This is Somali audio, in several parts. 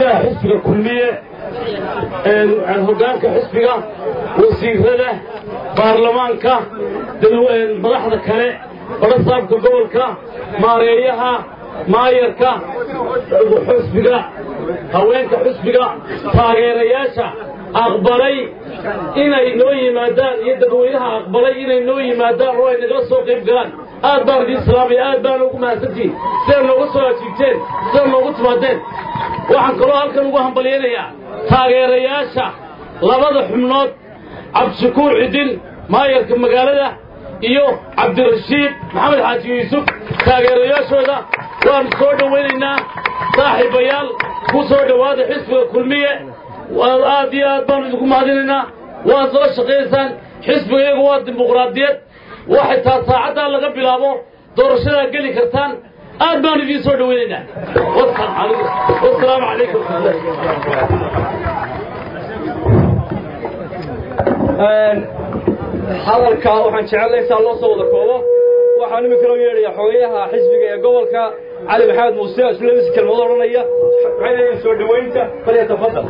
guddoomiyaha xisbiga kulmiye hoggaanka xisbiga wasiirada baarlamaanka madaxda kale barasaabka gobolka maareeyaha maayarka xusbiga haweenka xusbiga taageerayaasha aqbalay inay noo yimaadaan iyo dadweynaha aqbalay inay noo yimaadaan oo ay nagala soo qayb galaan aad baan idiin salaamaya aad baan ugu mahadsantihin sidaad nooga soo ajiibteen sidaad noogu timaadeen waxaan kaloo halkan ugu hambalyaynayaa taageerayaasha labada xubnood cabdishakuur cidin maayarka magaalada iyo cabdirashiid maxamed xaaji yuusuf taageerayaashooda waanu soo dhowaynaynaa saaxiibayaal ku soo dhowaada xisbiga kulmiye aad iyo aad baanu idinku mahadinaynaa waad soo shaqaynaysaan xisbiga iyagu waa dimuqraadiyad waxay taa saacaddaa laga bilaabo doorashadaa geli kartaan aad baanu idiin soo dhowaynaynaa wasalaamu calaykum hadalka waxaan jecellay intaa loo soo wada koobo waxaan imika loo yeedhaya xogeyaha xisbiga ee gobolka cali maxamed muuse islamisi kelmado odhanaya waxay leeyihin soo dhowaynta falyatafadal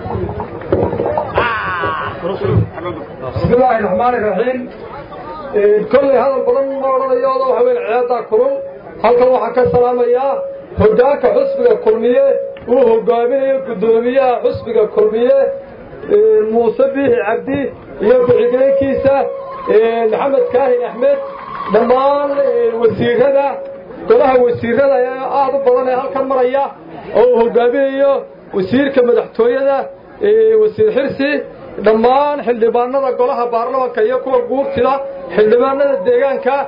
بسم الله الرحمن الرحيم كل هذا البضن ما رضي الله وحوين عيادة كرم هل كان وحكا السلام يا هداك حسبك كرمية وهدامين قدومية حسبك كرمية موسى به عبدي يبقى عقلين كيسة محمد كاهن أحمد دمان وسير هذا قلها وسير هذا يا آد البضن هل كان مريا أو هدامين وسير كمدحتوية wasiir xirsi dhammaan xildhibaanada golaha baarlamanka iyo kuwa guurtida xildhibaanada deegaanka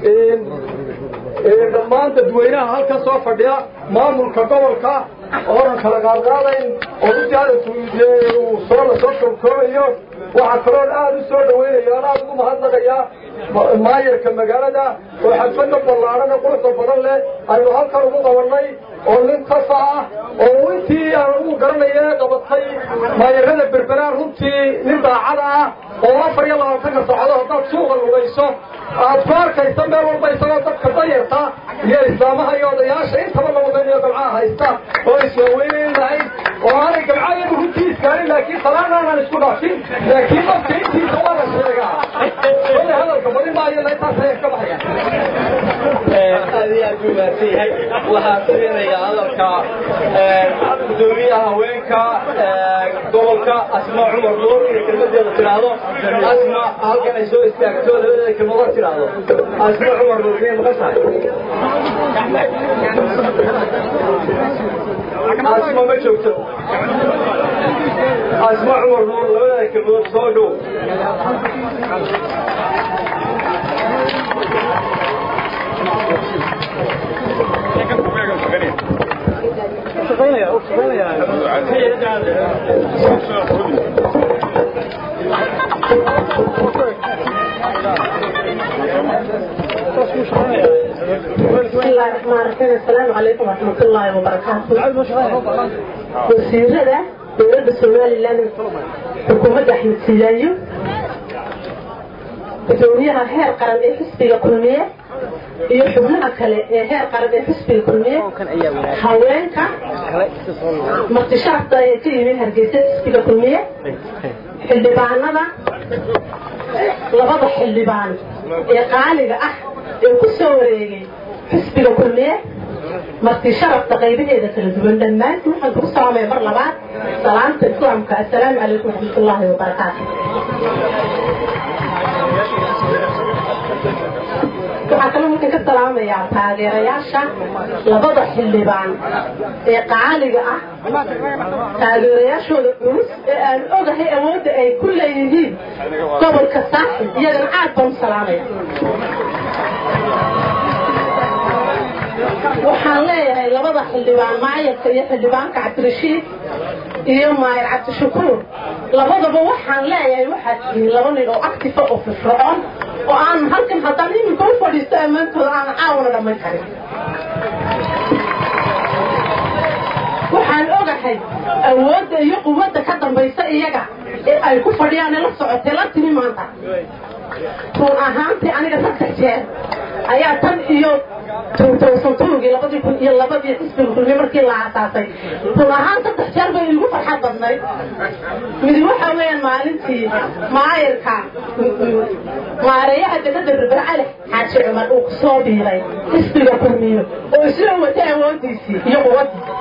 dhammaan dadweynaha halkan soo fadhiya maamulka gobolka oonan kala qaadqaadayn oo uu soo la soo koobkoobayo waxaa kaloon aada u soo dhaweynaya aan aada ugu mahadnaqayaa maayarka magaalada oo xadfadda ballaadhan ee quruxda badan leh aynu halkan ugu qabannay oo nin kasa ah oo intii aan ugu garanaya qabatay maayarada berberaan runtii nin daacada ah oo afar iyo labaatanka saacadood haddaad suuqa lugayso aad ku arkaysa meel walba isagoo dadka dayarta iyo islaamaha iyo odayaasha intaba labadaniyo gamcaha haysta oo iswaaweynay lahayd oo aanay gamca iyagu runtii iskaanin laakiin salaan aanan isku dhaafin laakiin dadka intiisa waa la sheegaa kolay hadalka badi maayo intaas ayaan ka baxaya aad iyo aad buu mahadsan yahay waxaa siinayaa hadalka gudoomiyaha haweenka gobolka asma cumar nuur inay kelmadeeda tidhaahdo asma halkan ay soo istaagto labadeeda kelmadood tidhaahdo asma cumar nuur miyay maqan tahay asma ma joogto asma cumar nuur labadeeda kelmadood soo dhow بسم الله الرحمن الرحيم السلام عليكم ورحمة الله وبركاته وسيرة دولة سومالي حكومة أحمد سيلايو gudoomiyaha heer qaran ee xisbiga kulmiye iyo xubnaha kale ee heer qaran ee xisbiga kulmiye haweenka martishaafta ee ka yimid hargeysa xisbiga kulmiye xildhibaanada labada xildhibaan ee qaaliga ah ee ku soo wareegay xisbiga kulmiye marti sharafta qaybaheeda kala duwan dhammaantiin waxaan kugu salaamaya mar labaad salaamta islaamka assalaamu calaykum waraxmatullaahi wabarakaatu waxaa kaloo halkan ka salaamayaa taageerayaasha labada xildhibaan ee qaaliga ah taageerayaashooda culus ee aan ogahay awoodda ay ku leeyihiin gobolka saaxib iyagana aad baan u salaamaya waxaan leeyahay labada xildhibaan maayarka iyo xildhibaanka cabdirashiid iyo maayar cabdishakuur labadaba waxaan leeyahay waxaad tihiin laba nin oo actifa oo firfircoon oo aan halkan haddaan iminka u fadhiisto ammaantooda aan caawna dhammayn karin waxaan ogahay awoodda iyo quwadda ka dambaysa iyaga ee ay ku fadhiyaan ee la socotay la timi maanta run ahaantii aniga saddex jeer ayaa tan iyo tuutowsan turugii labadii kun iyo labadii xisbiga kulmiye markii la aasaasay run ahaan saddex jeer bay igu farxad badnayd mid waxa weeyaan maalintii maayirka maareeyaha degada ribacale xaaji cumar uu ku soo biiray xisbiga kulmiyo oo isla watay awoodiisii iyo quwadiisi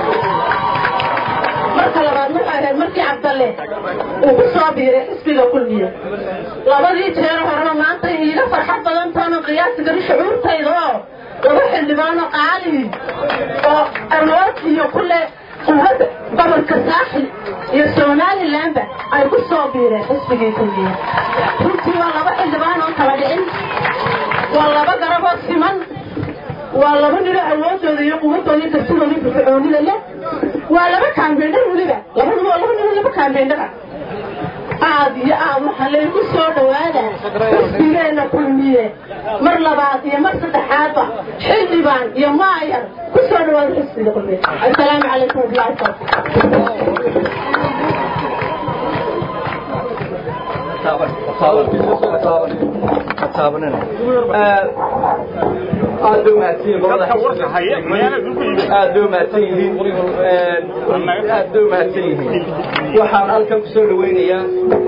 marka labaad waxay ahayd markii cabdalle uu ku soo biiray xisbiga kulmiyo labadii jeer horeba maanta iiga farxad badan taana qiyaasi gari shucuurtayda oo laba xildhibaano qaali oo awood iyo kule quwada gobolka saaxil iyo somalilandba ay ku soo biireen xisbigii kulmiya runtii waa laba xildhibaan oo kala dhicin waa laba garaboo siman waa laba nilo awoodooda iyo quwadooda iyo kartidooda iyo firfircoonida leh waa laba kaambeendhar weliba labaduba waa laba nilo laba kaambeendhara aad iyo aad waxaa laygu soo dhawaada xisbigeena kulmiye mar labaad iyo mar saddexaadba xildhibaan iyo maayar ku soo dhawaada xisbiga kulmiye assalaamu calaykum wabilahi aad bay umahadsan aad bay umahadsan yihiin aad bay umahadsan yihiin waxaan halkan ku soo dhaweynayaa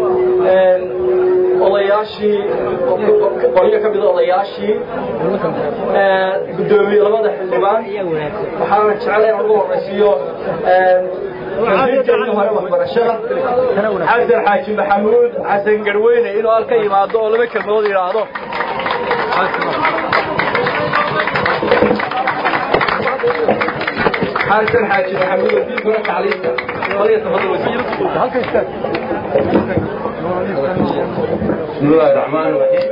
odayaashii qolyo ka mida odayaashii guddoomiye labada xildhibaan waxaana jeclay in ugu horeysiiyo wasiirkeennii hore waxbarashada xasan xaaji maxamuud xasan garweyne inuu halka yimaado oo laba kelmadood yidhaahdo حسن حاج محمود الدين فرق عليك وليتفضل وزير بسم الله الرحمن الرحيم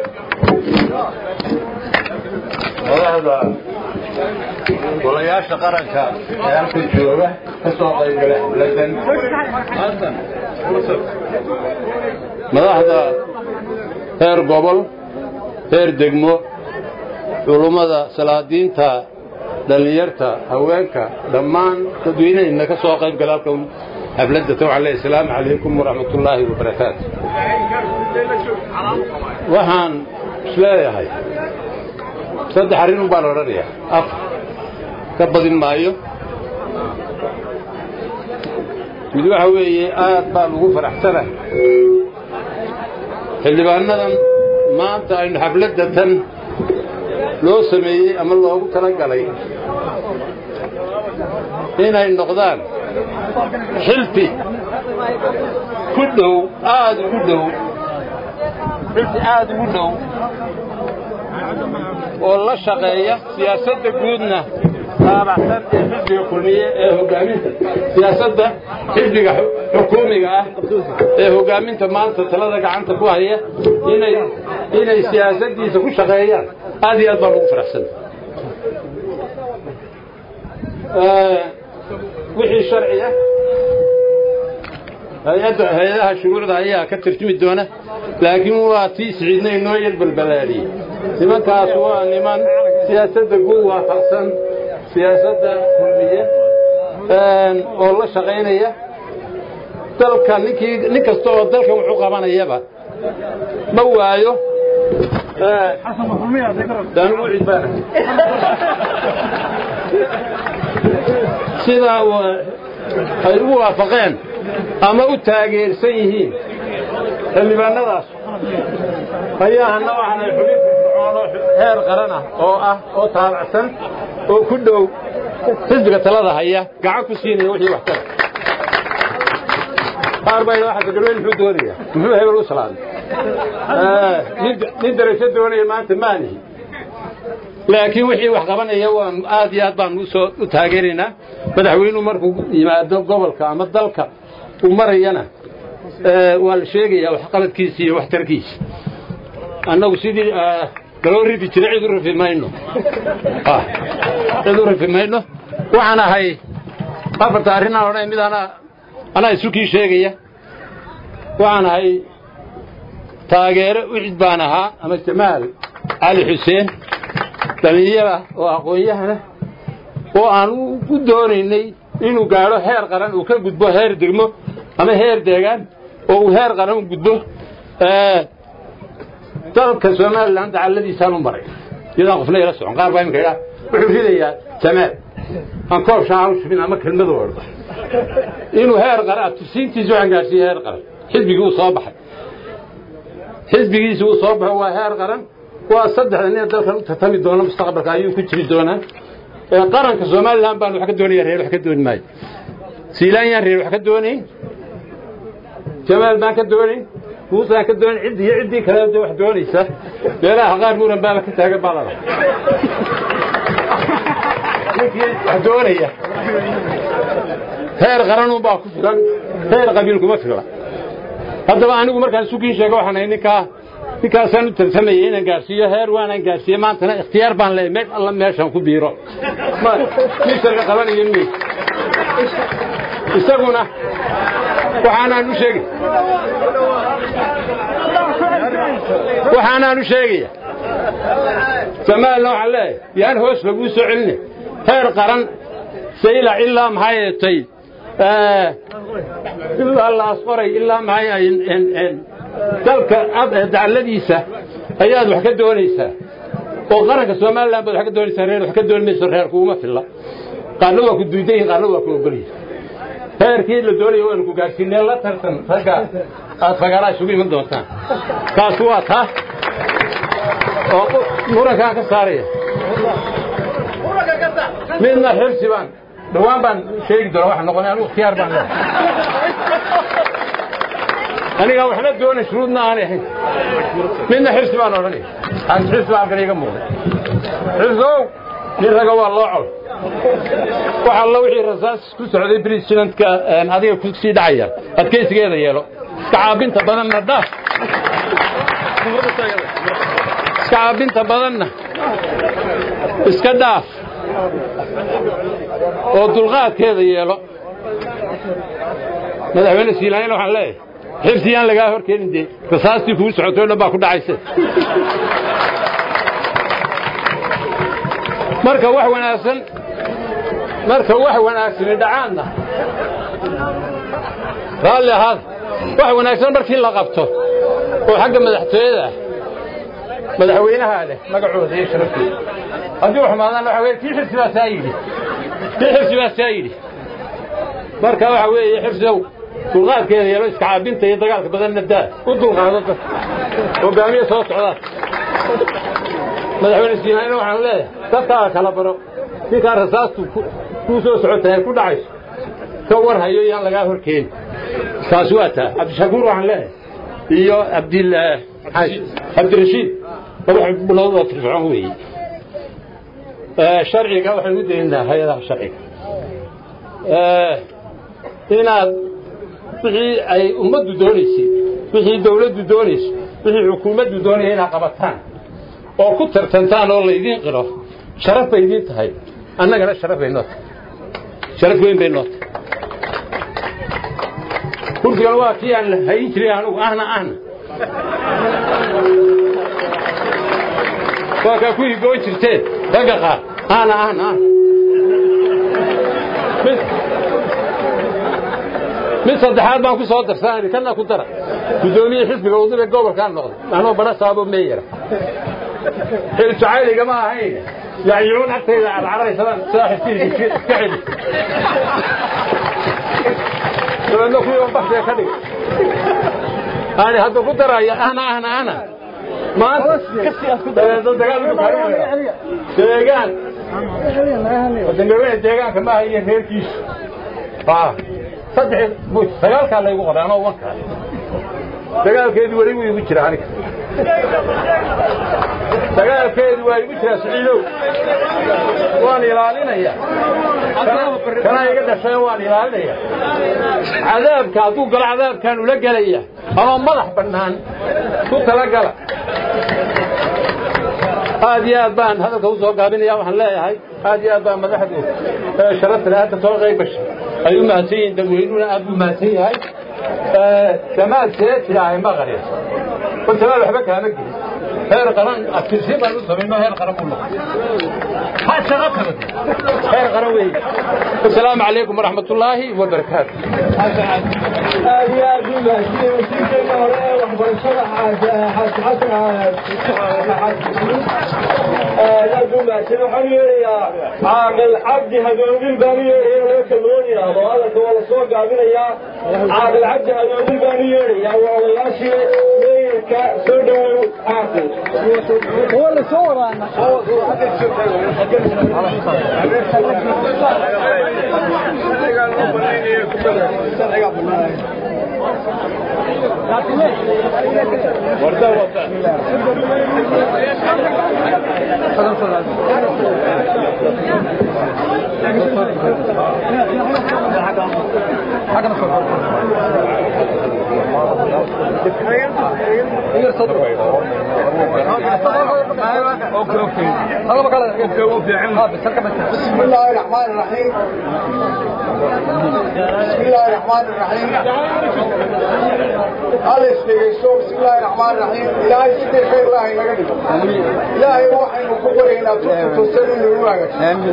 wadaxda golayaasha qaranka ee halka jooga ka soo qaybgala xafladan madaxda heer gobol heer degmo culummada salaadiinta dhallinyarta haweenka dhammaan dadweynahayna ka soo qayb gala halkan xafladda tawcale asalaamu calaykum waraxmatullaahi wabarakaatu waxaan isleeyahay saddex arrin un baa la odhanayaa af ka badin maayo mid waxa weeye aad baan ugu faraxsanahay xildhibaanadan maanta aynu xafladda tan loo sameeyey ama loogu tala galay inay noqdaan xilfi ku dhow aad ugu dhow xilfi aad ugu dhow oo la shaqeeya siyaasadda guudna taabacsan ee xisbiga kulmiye ee hogaaminta siyaasadda xisbiga xukuumiga ah ee hogaaminta maanta talada gacanta ku haya inay inay siyaasaddiisa ku shaqeeyaan aad iyo aad baan ugu faraxsana wixii sharciya hay-adda hay-adaha shuruucda ayaa ka tarjumi doona laakiin waa tii siciidna inoo yar balbalaadhiyey nimankaas waa niman siyaasadda guud waafaqsan siyaasadda kulmiye oo la shaqaynaya dalka ninkii nin kasta oo dalkan wuxuu qabanayaba ma waayo sidaa ay u waafaqeen ama u taageersan yihiin xildhibaanadaas ayaa hana waxaanay xubin firfircoon oo heer qaran ah oo ah oo taabacsan oo ku dhow xisbiga talada haya gacan ku siinaya wixii wax tara qaar baa waxa garweyn muxuu doonaya muxuu hebel u salaamay nin darajo doonaya maanta maalihi laakiin wixii wax qabanaya waan aad iyo aad baan usoo u taageeraynaa madaxweynuhu markuu yimaado gobolka ama dalka uu marayana waa la sheegayaa waxqabadkiisa iyo waxtarkiisa annagu sidii galoo ridi jira cid u rifi mayno cid u rifi mayno waxaan ahay afarta arrinaan odhanay mid anaa anaa isukii sheegaya waxaan ahay taageero wixid baan ahaa ama jamaal cali xuseen dhalinyara oo aqoon-yahana oo aan u doonaynay inuu gaadho heer qaran uu ka gudbo heer degmo ama heer deegaan oo uu heer qaran u gudbo dalka somalilan dacalladiisaan u maray iyadaan qofna ila socon qaar baa imika idhaa wuxuu ridayaa jamaal aan koob shaan u shubin ama kelmadu odho inuu heer qaran abtirsiintiisa waxaan gaadhsiiyey heer qaran xisbigii uu soo baxay xisbigiisi uu soo baxo waa heer qaran waa saddexda nin dalkan u tartami doona mustaqbalka ayuu ku jiri doonaa qaranka somalilan baan wax ka doonaya reer wax ka dooni maayo siilaanyaan reer wax ka doonayn jamaal baan ka doonayn muusaan ka doonayn ciddii iyo ciddii kale de wax doonaysa meelaha qaar muran baaba ka taagan baa lala ninkii wax doonaya heer qaranun baa ku filan heer qabiil kuma fila haddaba anigu markaan sukiin sheego waxaan ahay ninkaa ninkaasaan u tartamayay inaan gaadhsiiyo heer waanaan gaadhsiiye maantana ikhtiyaar baan leeyahay meel alla meeshaan ku biiro miisarka qabanayo mi isaguna waxaanaan u sheegay waxaanaan u sheegaya jamaalna waxaan leeyahay yaan hoos laguu soo celine heer qaran saylac ilaa maxay eetay ilaa laasqoray ilaa maxay dalka dacalladiisa ayaad wax ka doonaysaa oo qaranka somalilan baad wax ka doonaysaa reer wax ka dooni mayso reer kuuma filla qaarna waa ku duudan yihin qaarna waa ku ogolyihin heerkii la doonaya waanu ku gaadhsiinee la tartan ragga aad fagaaraa isugu iman doontaan taas waa taa oo murankaan ka saaraya midna xirsi baan dhawaan baan sheegi doona waxa noqonay anigu ikhtiyaar baan leehay aniga waxna doona shuruudna aanay ahayn midna xirsi baan odhanaya xaas xirsi baa halkan iga muuqday xirsow nin raga waa loo col wax alla wixii rasaas ku socday bresidentka adiga ku sii dhacaya adkaysigeeda yeelo iska caabinta badanna dhaaf iska caabinta badanna iska dhaaf oo dulqaadkeeda yeelo madaxweyne siilaanyana waxaan leeyahay xibsiyaan lagaa hor keenin dee rasaastii kuu socotay o dhan baa ku dhacayse marka wax wanaagsan marka wax wanaagsani dhacaanna raalli ahaada wax wanaagsan markii la qabto oo xagga madaxtooyada ah madaxweynahaa leh magacooda iyo sharaftooda haddii u xumaadaan waxa weye kii xirsi baa saa yidhi kii xirsi baa saa yidhi marka waxa weeye xirsidow dulqaadkeeda yeelo iska caabinta iyo dagaalka badanna daa u dulqaado dadka hogaamiye soo socdaa madaxweyne siinaayna waxaan leeyahay dadkaa kala baro ninkaa rasaastu kuu soo socotahay ku dhacayso ka war hayo yaan lagaa hor keeni taas waa taa cabdishakuur waxaan leeyahay iyo abdil cabdirashiid laba xubnood oo firfircoon weeye sharciga waxaynu u daynaa hay-adaha sharciga inaad wixii ay ummaddu doonaysay wixii dawladdu doonayso wixii xukuumaddu doonaya inaad qabataan oo ku tartantaan oo laydiin qiro sharaf bay idiin tahay annagana sharaf bay noo tahay sharaf weyn bay noo tahay kursigan waa kii aan hayin jiray anugu ahna ahna waa kaa ku higoon jirteen ragga qaar ahna ahna ahna mid saddexaad baan ku soo darsanay kana ku dara guddoomiye xisbiga udube gobolkaan noqday anoo bana saabo meeyara xil jacayliga ma ahayn yacyuun agtayda carcaraysadaan sidaa xisbiga iska celi dabeedna kuwii baxdee ka dhig ani hadda ku daraya ahna ahna ahna maanta dabeedna dagaal deegaan dambeweyne deegaanka maaha iyo reerkiisu saddex sagaalkaa laygu qoray anoo wankaa dagaalkeedu weli wuu igu jira aniga dagaalkeedu waa igu jiraa siciidow waan ilaalinayaa kanaa iga dhashay waan ilaalinaya cadaabka hadduu galo cadaabkaan ula gelaya ama madax bannaan ku talagala aad iyo aad baan hadalka u soo gaabinaya waxaan leeyahay aad iyo aad baan madaxdu sharafta leh hadda soo qayb gashay ay u mahadsan yihiin dadweynuhuna aad buu mahadsan yahay jamaal see tidaahay maqari bal jamaal waxba kaama gelin heer qaran adkaysi baan u samayno heer qaran buu noqday ha shaqo kale heer qaran wey asalaamu calaykum waraxmat ullaahi wabarakaatu aad iyo aad u mahadsan wasiirkeena hore ee waxbarashada xaaji xasan aad u mahadsan waxaan yeerayaa caaqil cabdi hadoodin baan u yeeraya loo kalmoon yidhaahdo hadalka waa la soo gaabinayaa caaqil cabdi hadoodin baan u yeerayaa waa odayaashii meeyarka soo dhowow caaqil waa la soo wadaana بسم الله الرحمن الرحيم بسم الله الرحمن الرحيم أليس بيسو بسم الله الرحمن الرحيم إلهي سيدي خير الله لقد إلهي وحي مكبرين تسلم للواقع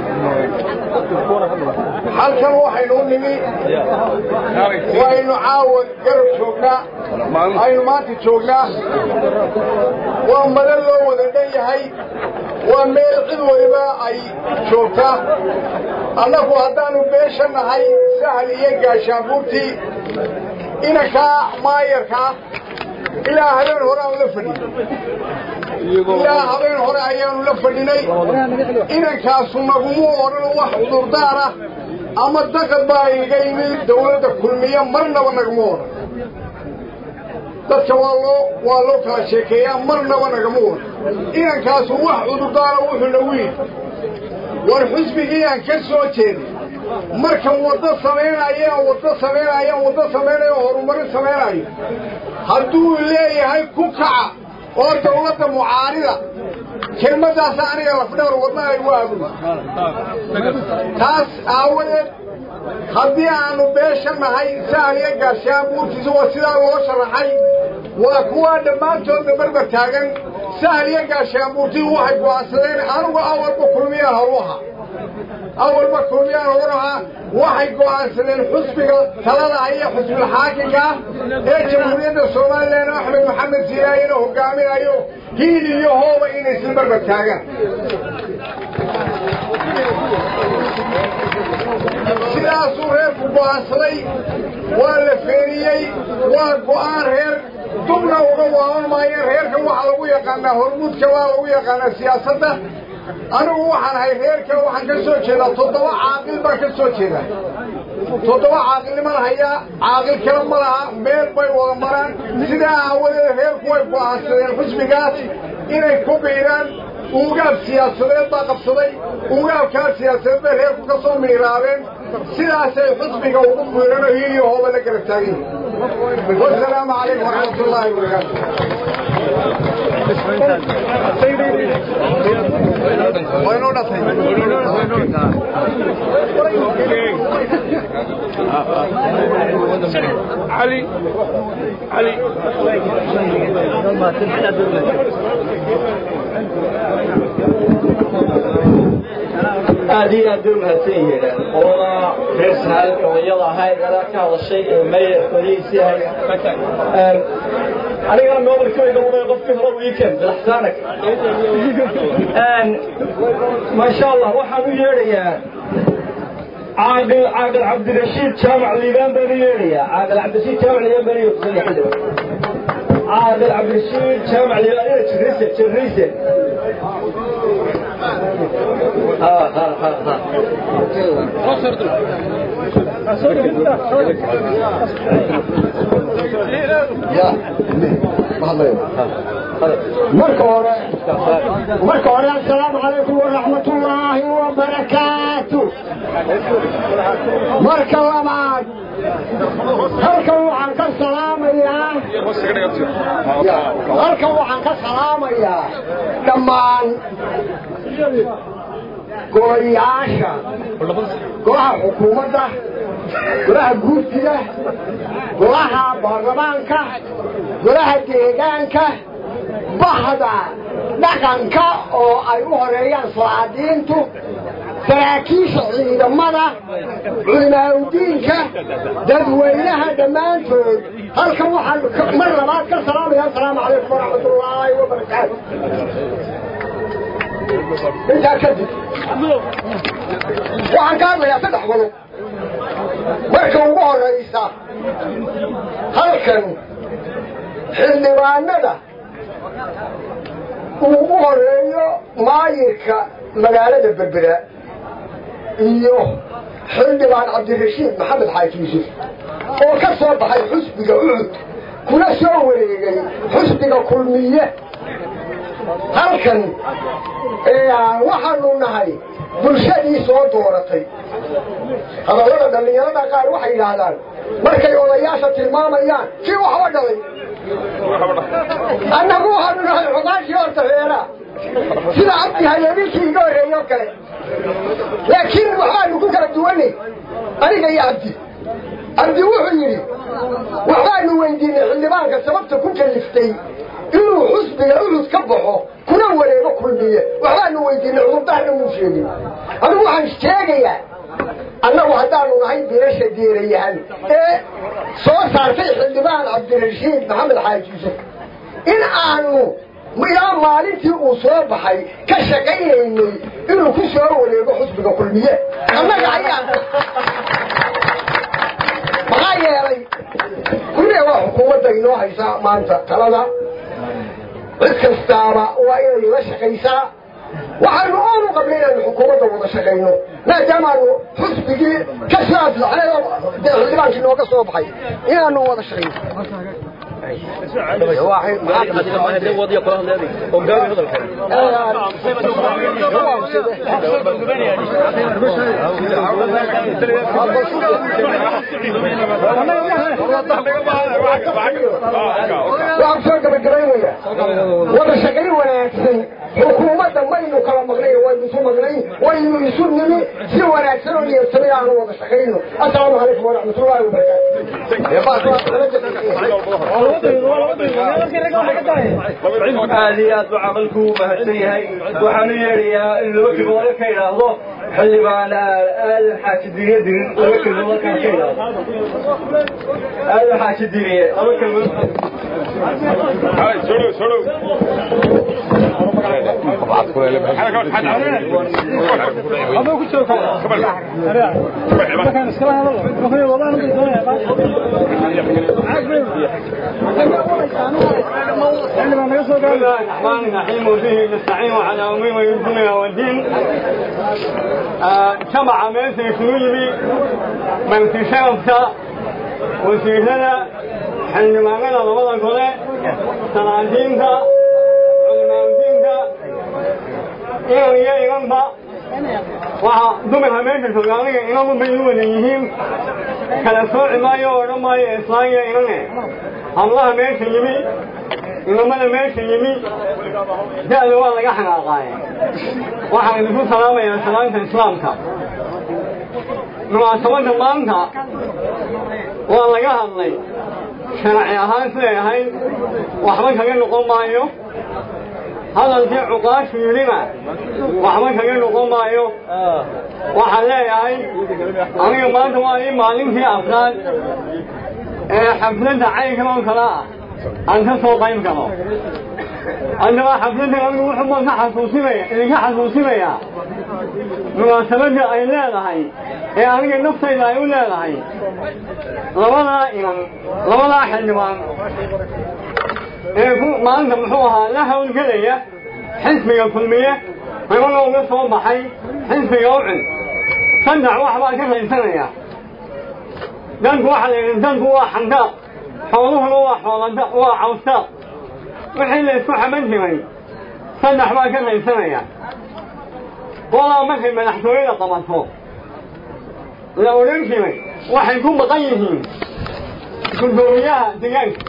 halkan waxaynu u nimi waynu caawa garab joognaa aynu maanta joognaa waa mada loo wada dhan yahay waa meel cid waliba ay joogtaa annagu haddaanu beesha nahay sahal iyo gaashaabuurtii inankaa maayarkaa ilaa habeen hore aanu la fadhinay ilaa habeen hore ayaanu la fadhinay inankaasu nagumu odhan wax cudurdaara ama daqad baa iga yimid dawladda kulmiya marnaba nagama odhan dadka waa loo waa loo kala sheekeeyaa marnaba nagama odhan inankaasu wax cudurdaara wuxuu nagu yidhi war xusbigii aan ka soo jeeday markan waddo samaynayo aan waddo samaynayo aan waddo samaynayo horumarin samaynayo hadduu leeyahay ku kaca oo dawladda mucaarida kelmaddaasa aniga lafdhawr wadna ay waagu taas aawadeed haddii aanu beesha nahay sahal iyo gaashaan buurtiisa waa sidaa loo sharaxay waa kuwaa dhammaantoodna barbar taagan sahal iyo gaashaan buurtidu waxay go'aansadeen anugu awalba kulmiyaan horu ahaa awalba kulmiyaan horu ahaa waxay go'aansadeen xusbiga talada iyo xusbilxaakimka ee jamhuuriyadda somalilan axmed maxamed siiraayena hogaaminayo hiil iyo hooba inay isla barbar taagaan sidaasuu reerku go'aansaday waa la feeniyey waa go'aan reer dubna uga waaban maayeen reerka waxaa lagu yaqaanaa hormuudka waa lagu yaqaanaa siyaasadda anigu waxaan ahay reerka waxaan ka soo jeedaa toddoba caaqil baan ka soo jeedaa toddoba caaqilniman hayaa caaqil kale ma laha meel bay wada maraan sidaa aawadeed reerku way go'aansadeen xusbigaas inay ku biiraan ugaab siyaasadeed baa qabsaday ugaabkaa siyaasadeed bay reerku ka soo miiraabeen sidaasay xusbiga ugu biiran oo hiiliyo hooba la garab taagan yihin wasalaamu calaykum waraxmat ullaahi wabarakaatu علي علي aad iyo aad bay umahadsan yihiin qolada reer sahal odayada ahayd adaa ka hadashay ee mayor qolihiisii ahayd anigana noodalkayga uday qofkii hore weekend bilaxsaanak maasha allah waxaan u yeedhayaa caaqil caaqil cabdirashiid jaamac liibaan baan u yeedhayaa caaqil cabdirashiid jaamac liibaan baan u yeedhaya caaqil cabdirashiid jaamac liibaan ina jirrise jirrise ها ها ها ها marka hore marka hore assalaamu calaykum waraxmatullaahi wabarakaatu marka labaad halkan waxaan ka salaamayaa halkan waxaan ka salaamayaa dhammaan golayaasha golaha xukuumadda golaha guurtida golaha baarlamaanka golaha deegaanka bahda dhaqanka oo ay u horeeyaan salaadiintu saraakiisha ciidamada culimaaudiinka dadweynaha dhammaantood halkan waxaan mar labaad ka salaamaya asalaamu calaykum waraxmatullaahi wabarakaatu intaa kadib waxaan ka hadlayaa saddex qodob marka ugu horaysa halkan xildhibaanada uu u horeeyo maayirka magaalada berbera iyo xildhibaan cabdirashiid maxamed xaaji yuusuf oo ka soo baxay xusbiga ucud kuna soo wareegay xusbiga kulmiye halkan waxaanu nahay bulshadii soo dooratay hadallada dhallinyarada qaar waxay yidhaahdaan markay odayaasha tilmaamayaan kii waxba dhalay annagu waxaanu nahay cuqaashii horta reeraa sida cabdi hayeeninkii iga horreeyo kale laakiin waxbaanu ku kala duwanay aniga iyo cabdi cabdi wuxuu yidhi waxbaanu weydiinay xildhibaanka sababta ku kaliftay inuu xusbiga ulud ka baxo kuna wareego kulmiye waxbaanu weydiinay cudurdaarna muu sheegin adigu waxaan sheegayaa annagu haddaanu nahay bilasha deerayahan ee soo saartay xildhibaan cabdirashiid maxamed xaaji yuusuf in aanu ilaa maalintii uu soo baxay ka shaqaynaynay inuu ku soo wareego xusbiga kulmiye annaga ayaa maxaa yeelay kulliga waa xukuumadda inoo haysaa maanta talada cid kastaaba waa inay la shaqaysaa waxaanu oonu qabnay inaanu xukuumadda wada shaqayno maadaamaanu xusbigii ka soo aflaxnay oo dee xildhibaankii nooga soo baxay inaanu wada shaqayno waxaan soo gabagabaynaya wada shaqayn wanaagsan xukuumadda maynu kala maqnayn waynu isu maqnayn waynu isu nimi si wanaagsan oo niyadsamay aanu wada shaqayno assalaamu calaykum waraxmatullaahi aad iyo aad buu camalku u mahadsan yahay waxaanu yeedhayaa in laba kelmood ka idhaahdo xildhibaan aadan xaaji diriye dirin laba kelmood halkaan ka idhaahdo aadan xaaji diriye laba kelmood بسم الله الرحمن الرحيم وبه نستعين على امور الدنيا والدين جمع ميسي كلويبي من في شرفتا وسيهنا حين ما قال رمضان كله سلاطينتا علماء إيران يا إيران با waxa dumarka meesha soomaaliga inagu bay u wada yihiin kala sooci maayo oo odhan maayo islaamiya inane hablaha meesha yimi inamada meesha yimi da-da waa laga xanaaqaaye waxaan idinku salaamayaa salaanta islaamka munaasabadda maanta waa laga hadlay sharci ahaan siday ahayd waxba kaga noqon maayo hadalkii cuqaashu yidhina waxba kaga noqon maayo waxaan leeyahay aniga maanta waa ii maalintii afraad ee xafladda caynkan oo kale ah aan ka soo qayb galo haddaba xafladda anigu wuxuu baan ka xasuusinaya idinka xasuusinayaa munaasabadda ay leedahay ee aniga naftayda ay u leedahay labadaa inan labadaa xildhibaan ee ku maanta muxuu ahaa la hawlgelaya xisbiga kulmiye ribana uga soo baxay xisbiga ucun saddex wax baa ka raysanaya danku waxaa la yidhi danku waa xandaaq xooluhuna waa xoolada waa cawstaaq wixii la isku xaman jiray saddex baa ka raysanaya qolaa markay madaxtooyada qabato la odhan jiray waxay ku maqan yihiin guddoomiyaha deegaanka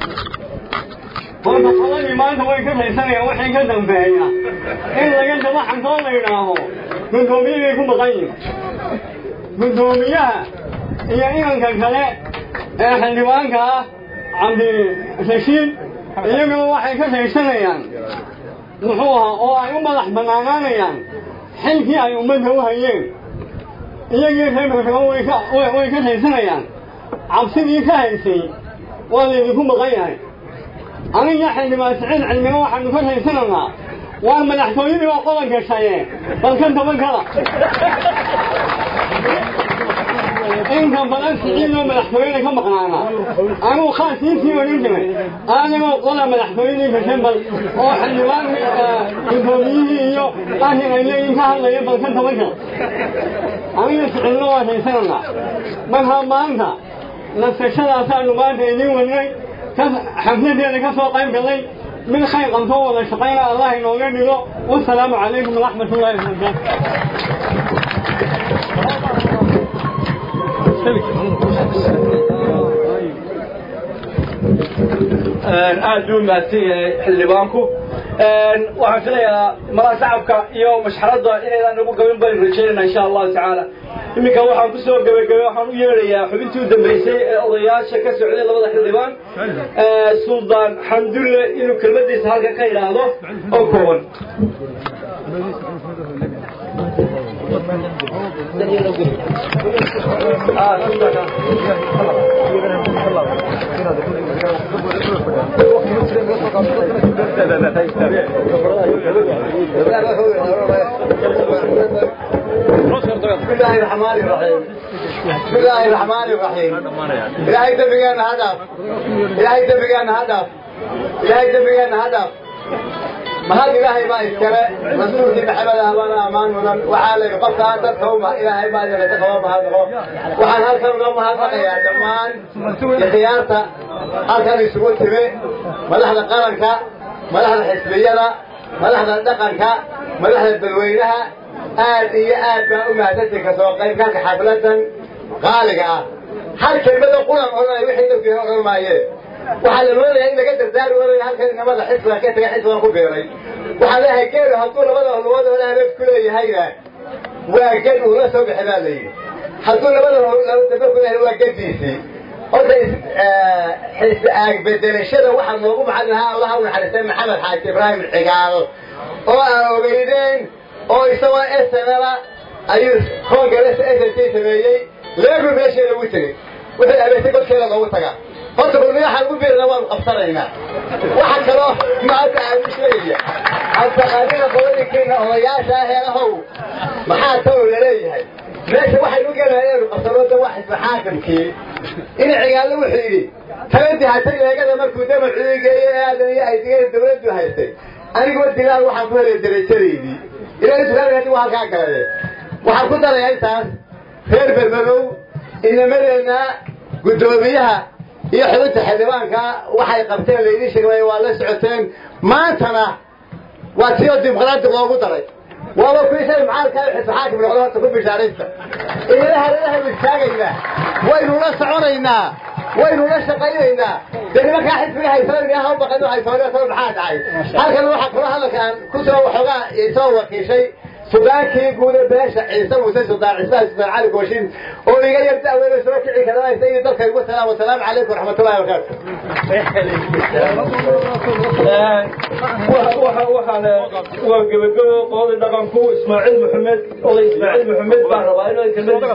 horta qoladii maanta way ka raysanayaan waxay ka dambeeya in laga daba xantoo la yidhaaho guddoomiyahii ku maqan yihin guddoomiyaha iyo inanka kale ee xildhibaanka ah cabdirashiid iyaguna waxay ka raysanayaan muxuu ahaa oo ay u madax bannaanaanayaan xilkii ay ummadda u hayeen iyagii reerkaba way ka way ka haysanayaan cabsidii ka haysay waa laydinku maqan yahay aniga xildhibaan siciid cilmiga waxaanu ka haysanaynaa waa madaxtooyadii oo qodan gashaye balkan tobankada inta badan siciidoo madaxtooyada ka maqnaana anuu khaasiisii odhan jiray aadagoo qola madaxtooyadii gashay bal oo xildhibaan gudoomiyihii iyo arrin ay leeyihin ka hadlaya balkan tobanka aniga siciidna waa haysananaa marka maanta nasashadaasaanu maanta idiin wadnay xafladeeda ka soo qayb galay mid khayr qabtoo wada shaqayna allah inooga dhigo wasalaamu calaykum waraxmat ullahi wabarakaatu aad buu mahadsan yahay xildhibaanku waxaan filayaa madaxa shacabka iyo mashxaradda inaydaan nagu gabin baan rajaynayna insha allahu tacaala iminka waxaan kusoo gabagabay waxaan u yeedhayaa xubintii u dambeysay ee odayaasha ka socday labada xildhibaan suldaan xamdulle inuu kelmadiisa halka ka idhaahdo oo kooban بسم الله الرحمن الرحيم بسم الله الرحمن الرحيم إلهي دبيان هدف إلهي دبيان هدف إلهي دبيان هدف ما هذا إلهي ما يذكره مسؤول في محمد أمان أمان من وعلى قفا هذا هم إلهي ما يذكره تخوف هذا وعن هذا كم هذا يا دمان خيارته هذا كان يسوون تبي ملحنا قرنك ملحنا حسبينا ملحنا دقنك ملحنا بالوينها aad iyo aad baa u mahadsantahay ka soo qaybgalka xafladan qaaliga ah hal kelmada qulan odhanay wixii dadkii odhan maayeen waxaa la moodayaa in laga dardaari waray halkan inamada xisbiga ka taga xisbigan ku beeray waxaa leeyahay geelu hadduu labada lugood oo hareef ku leeyahayna waa ged uu la soo bixi baa la yidhi hadduu labada daba ku leeyahay waa gediisii horta xisbi aag bedelashada waxaa noogu macalin lahaa allaha u naxariistay maxamed xaaji ibraahim cigaal oo aan ogeydeen oo isagoo snla ayuu congress s t sameeyey leegu meesheeda ugu tegey wixii abeetay godkeeda loogu tagaa horta balmiyaxaan ugu beerina waanu qabsanaynaa waxa kaloo maanta aan u sheegaya abtaqaadida qoladiinkiina odayaasha heelahow maxaa taw laleeyahay meesha waxaynu gelahay inaynu qabsanooda waa xisbi xaakimkii in cigaallo wuxuu yidhi taladii hatay leegada markuu damar cudigeeyo ee aadan iyo aydigada dawladdu haystay aniguwa dilaal waxaan ku helay darajadaydii ilaahay subxaana hadii waa halkaa galade waxaan ku darayaa intaas reer berberow inamadeenna guddoomiyaha iyo xubinta xildhibaanka waxay qabteen laydin sheegay waa la socoteen maantana waa tiyoo dimuqraadi loogu daray waaba kuwii shay macaalka xisbi xaakim noqdo horta ku bishaaraysta iyada hareerahaynu istaagaynaa waynu la soconaynaa waynu la shaqaynaynaa dee nimankaa xisbiga haysanaya ha u baqan haysanaya sabab maxaa dhacay halkan waxaa kula hadalkaan kusoo waxoogaa soo wakiishay sudaankii guuda beesha ciise muuse sudaan cismaha sudaan cali gooshin oo iga yar da'weyna soo kici karanaysa iyo dalka ugu salaam wasalaamu calaykum waraxmatullahi wabarakaatu waxaan waa gebagabo qolada dhaqanku ismaaciil maxamed oday ismaaciil maxamed baan rabaa inuu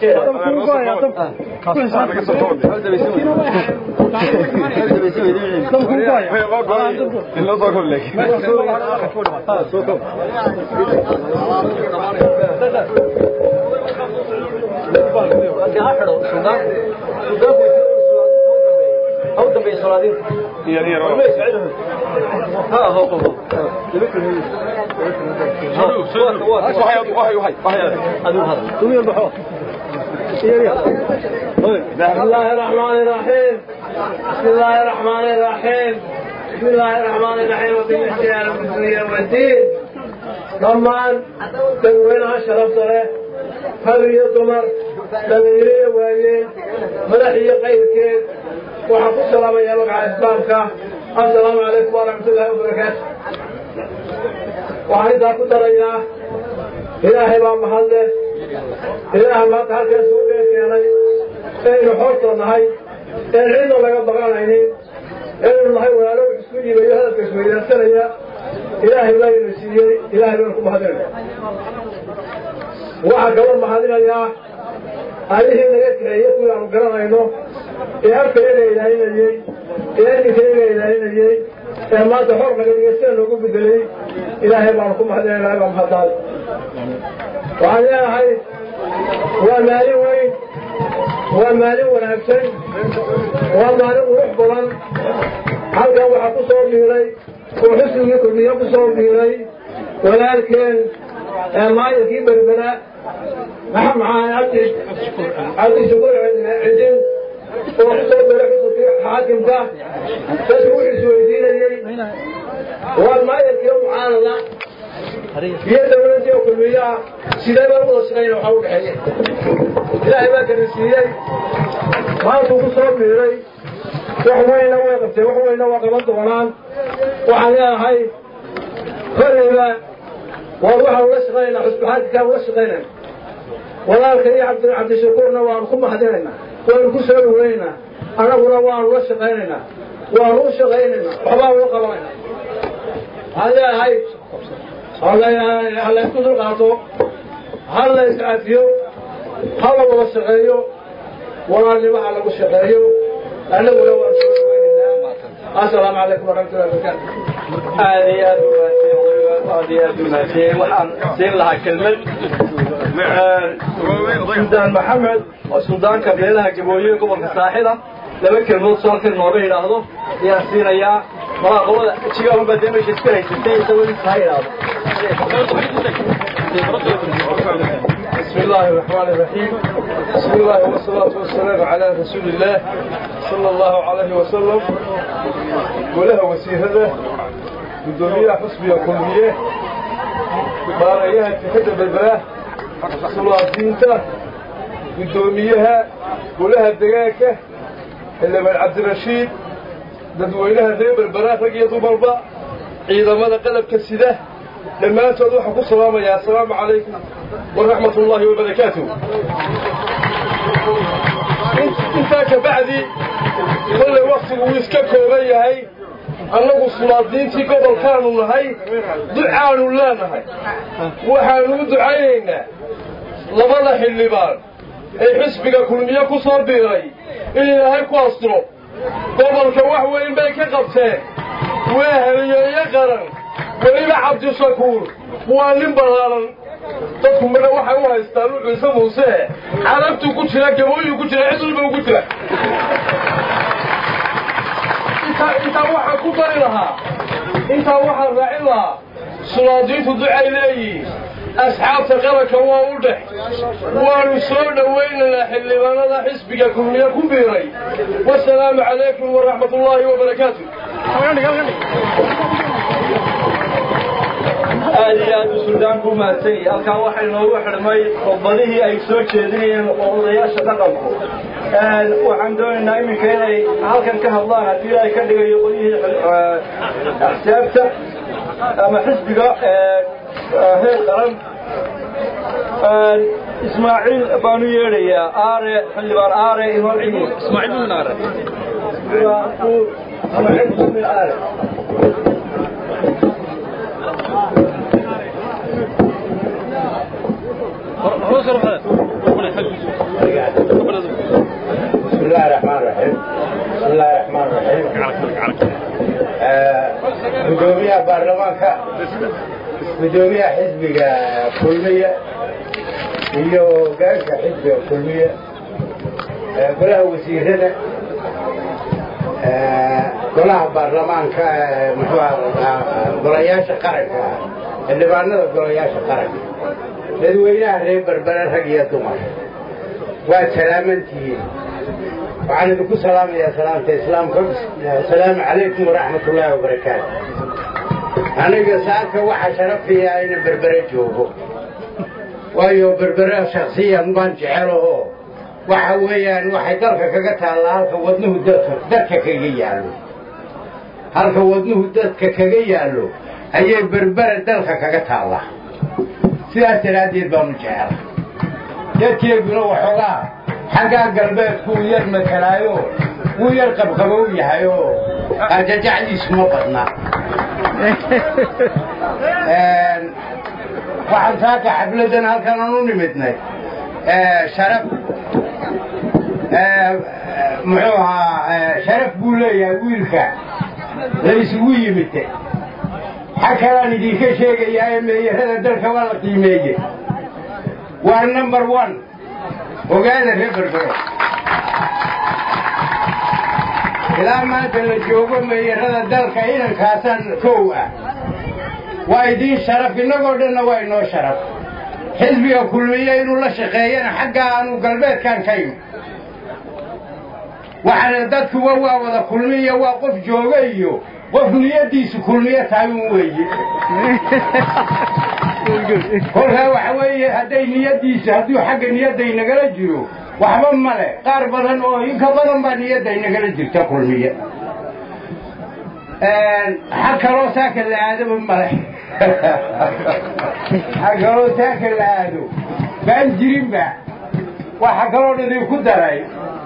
بسم الله الرحمن الرحيم بسم الله الرحمن الرحيم بسم الله الرحمن الرحيم وبالإحسان والدنيا والدين dhammaan dadweynaha sharafta leh hal iyo dumar dhalinyaro iyo waayeen madax iyo qayrkeed waxaan ku salaamayaa magaca islaamka assalaamu calaykum waraxmatullaahi wabarakaatu waxaan intaa ku darayaa ilaahay baa mahadle ilaaha maanta halkaas uu dhee keenay inaynu xoortoo nahay een cidna laga baqanaynin inaynu nahay walaalo isku yimayo hadalka isweydaarsanaya ilaahay baynu siiyey ilaahay baynu ku mahadinaya waxaa kaloo mahadinayaa allihii naga kaxeeye kuwii aanu garanayno ee afkayaga ilaalinayey ee adinkayaga ilaalinayey ee maanta xor naga dhigay sida noogu bedelay ilaahay baanu ku mahadinaya ilahay baa mahadnaad waxaan leenahay waa maalin weyn waa maalin wanaagsan waa maalin qurux badan halkan waxaa ku soo dhiiray oo xusnigii kulmiye ku soo dhiiray walaalkeen maayirkii berbera maxamed cabdi cabdi shukuur cidin oo ku soo diray xusunkii xaakimka dadku wuxuu isweydiinayey waa maayirkii mucaanada iyo dawladdii oo kulmiyaha sidee baa wada shaqayna waxaa u dhexeeye ilaahay baa karisiiyey maantuu ku soo dhiiray wax weyna way qabteen wax weyna waa qaban doonaan waxaan leenahay kollayba waan waxaan ula shaqaynaynaa xusbixaadkaa ula shaqaynayna walaalka iyo cabdi cabdishakuurna waanu ku mahadinaynaa waanu ku soo dhaweynaynaa annaguna waanu la shaqaynaynaa waanu u shaqaynaynaa waxbaa ula qabanayna waxaan leeyahay ha laysku dulqaato ha la iscafiyo ha la wada shaqeeyo walaalnimo ha lagu shaqeeyo annaguna waan soo dhaweynaynaa assalaamu calaykum waraxmatullahi wabarakaatu aad iyo aad umaadsan aad iyo aad umaadsan waxaan siin lahaa kelmad suldaan maxamed oo suldaanka beelaha gabooye gobolka saaxida laba kelmood soo halkan nooga yidhaahdo ayaan siinayaa malaaqabada jigaunbaa dee meesha iska haysatay isagoo inta ha yidhaahdo بسم الله الرحمن الرحيم بسم الله والصلاة والسلام على رسول الله صلى الله عليه وسلم ولها وسيهده قدومية حسبية كلية باريها اتحاد بالبلاه صلاة دينته قدوميها ولها الدقاكة اللي من عبد الرشيد dadweynaha reer berbera rag iyo dumarba ciidamada qalabka sida dhammaantood waxaan ku salaamayaa assalaamu calaykum waraxmat ullaahi wabarakaatuh intaa ka bacdi kollay waktigu wuu iska kooban yahay annagu sulaadiintii gobolkaanu nahay ducaanu leenahay waxaanu u ducaynaynaa labada xildhibaan ee xisbiga kulmiye ku soo biiray in ilaahay ku asturo gobolka wax weyn bay ka qabteen waa heliyeeye qaran weliba cabdishakuur waa nin ballaaran dadku midha waxay u haystaan u ciise muuse carabtuu ku jira gabooyuu ku jira cid walba ugu jira intaa waxaan ku dari lahaa intaa waxaan raacin lahaa sulaadiintu ducay leeyihiin asxaabta qaranka waa u dhex waanu soo dhowaynaynaa xildhibaanada xisbiga kulmiye ku biiray wasalaamu calaykum waraxmat ullaahi wabarakaatu aad iyo aad u suldaanku u mahadsan yahay halkan waxay noogu xidhmay khudbadihii ay soo jeedinayeen odayaasha dhaqanku waxaan doonaynaa iminka inay halkan ka hadlaan haddii ilaahay ka dhigayo qolyihii axsaabta ama xisbiga heer qaran ismaaciil baanu yeedhayaa aare xildhibaan aare inoo ciyi ismaaciil aare ismaaciil aare بسم الله الرحمن الرحيم بسم الله الرحمن الرحيم gudoomiyaha baarlamaanka gudoomiyaha xisbiga kulmiye iyo hogaanka xisbiga kulmiye golaha wasiirada golaha baarlamaanka muxuu golayaasha qaranka xildhibaanada golayaasha qaranka dadweynaha reer berbere rag iyo dumar waad salaamantihiin waxaan idinku salaamayaa salaamta islaamka asalaamu calaykum waraxmat ullaahi wabarakaatu aniga saaka waxaa sharafiyaa inaan berbere joogo waayo berbere shaksiyan baan jecelaho waxa weeyaan waxay dalka kaga taallaa halka wadnuhu dadka dadka kaga yaallo halka wadnuhu dadka kaga yaallo ayay berbere dalka kaga taallaa sidaas daraaddeed baanu jecela dadkeeduna waxoogaa xaggaa galbeedku uu yar matalaayo wuu yar qabqabow yahay oo qajajacdiisu ma badna waxaan saaka xafladan halkan aan u nimidnay sharaf muxuu ahaa sharaf buu leeyahay wiilka la isugu yimid xag kalaan idinka sheegayaa ee meeyarada dalka waa la qiimeeye waa number one ogaada reer berbero ilaa maanta la joogo meeyarada dalka inankaasan kow ah waa idiin sharaf innagoo dhanna waa inoo sharaf xisbiga kulmiye inuu la shaqeeyana xagga aanu galbeedkaan ka imi waxaana dadkuwa waa wada kulmiya waa qof jooga iyo qof niyaddiisu kulmiye tahay un weeye kolkaa waxa weeye hadday niyaddiisa hadduu xagga niyadday nagala jiro waxba male qaar badan oo inka badan baa niyadday nagala jirta kulmiye xag kaloo saaka la aadaba male xag kaloo saaka la aado baan jirinba waxa kaloo dhan idinku daray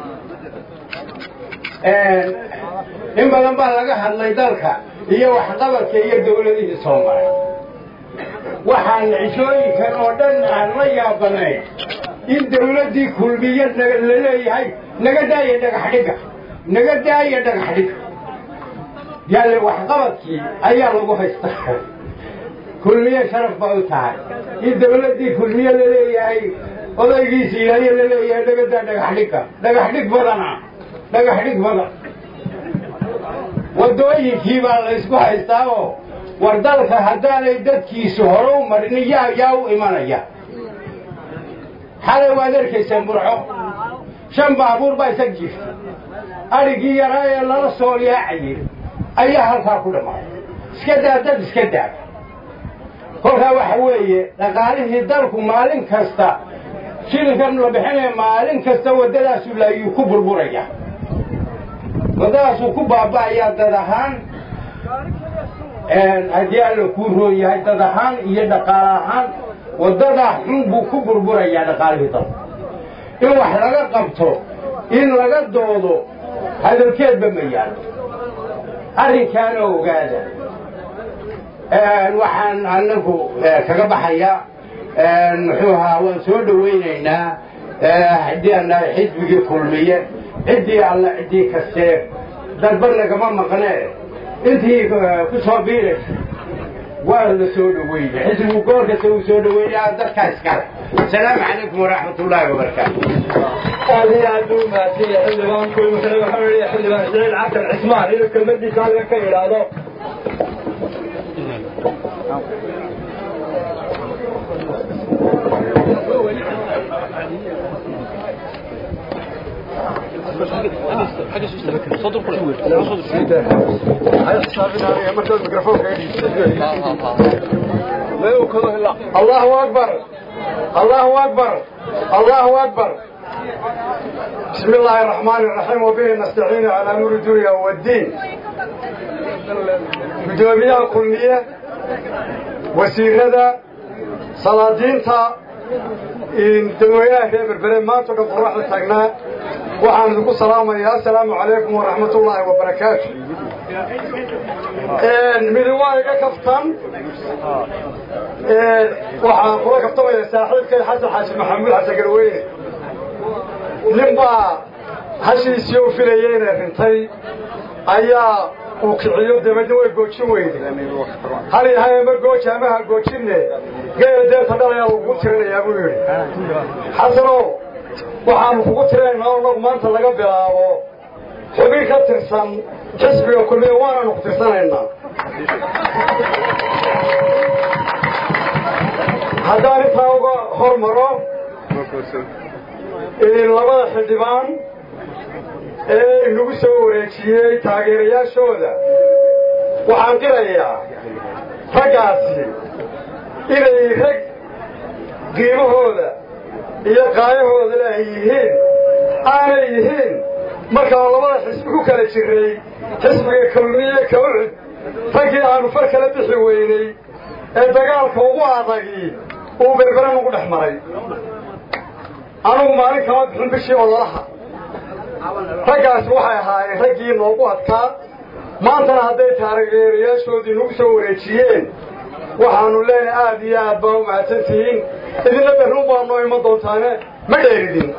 in badan baa laga hadlay dalka iyo waxqabadka iyo dawladihii soo maray waxaan cishooyinkan oo dhan aan la yaabanayn in dawladdii kulmiye la leeyahay naga daaya dhagaxdhiga naga daaya dhagaxdhiga yaale waxqabadkii ayaa lagu haystaa kulmiye sharaf ba u tahay in dawladdii kulmiye la leeyahay odaygiisa ilaaliya la leeyahay naga daa dhagaxdhiga dhagaxdhig badana dhagaxdhig badan waddooyinkii baa la ysku haystaa oo war dalka haddaanay dadkiisu hore u marin yaa yaa u imanaya xalay waad arkaysaan burco shan baabuur baa isag jirta adhigii yaraa ee lala soo yaacayay ayaa halkaa ku dhammaaday iska daa dad iska daa kolkaa waxa weeye dhaqaalihii dalku maalin kasta shilinkan la bixinaya maalin kasta waddadaasu laayuu ku burburaya waddadaasuu ku baaba'ayaa dad ahaan haddii alla kuu roon yahay dad ahaan iyo dhaqaale ahaan waddadaa xun buu ku burburayaa dhaqaalihii dalku in wax laga qabto in laga doodo hadalkeedba ma yaalo arrinkaana ogaada waxaan anagu kaga baxayaa muxuu ahaa waan soo dhowaynaynaa haddii aan nahay xisbigii kulmiye ciddii alla ciddii kastee dalba nagama maqnee intii ku soo biiraysa waa la soo dhaweynay xisbigu goor kasta uu soo dhaweynaya dadkaa iskale asalaamu calaykum waraxmat ullaahi wabarakaatu aad iyo aad buu mahadsan yahay xildhibaanku imikana waxaa leeyahay xildhibaan ismaaciil xasan cismaan inuu kelmadiisa halkan ka idhaahdo الله أكبر الله أكبر الله أكبر بسم الله الرحمن الرحيم وبه نستعين على نور الدنيا والدين gudoomiyaha kulmiye wasiirada salaadiinta dadweynaha reer berbere maanta o dhan qoraxda taagnaa waxaan idinku salaamayaa assalaamu calaykum waraxmat ullaahi wabarakaatu midi waa iga kaftan waxaan kula kaftamaya saaxiibkay xasan xaaji maxamuud xasan garweyne nin baa hashiisii u filayay inay rintay ayaa uu kiciyo dabeedna way goojin weyday hal yahay ama gooji ama ha goojinne geela deerta dhalayaa lagugu tirinayaa buu yidhi xasanow waxaanu kugu tirinaynaa oo nagu maanta laga bilaabo xubin ka tirsan xisbiga kulmiya waananu ku tirsanaynaa haddaan intaa uga hormaro labada xildhibaan ee inagu soo wareejiyey taageerayaashooda waxaan qirayaa raggaasi inay rag qiimahooda iyo qaayahooda ay yihiin aanay yihiin markaan labada xisbi ku kala jirray xisbiga kulmiye kawcud raggii aanu far kala bixi weynay ee dagaalka ugu adagii uu berbere nagu dhex maray anugu maalin kama bixin bishii ololaha raggaasi waxay ahaayeen raggii noogu adkaa maantana hadday taageerayaashoodii nagu soo wareejiyeen waxaanu leenahay aad iyo aad baa u mahadsan tihiin idinna berrun baa noo iman doontaane ma dheeridin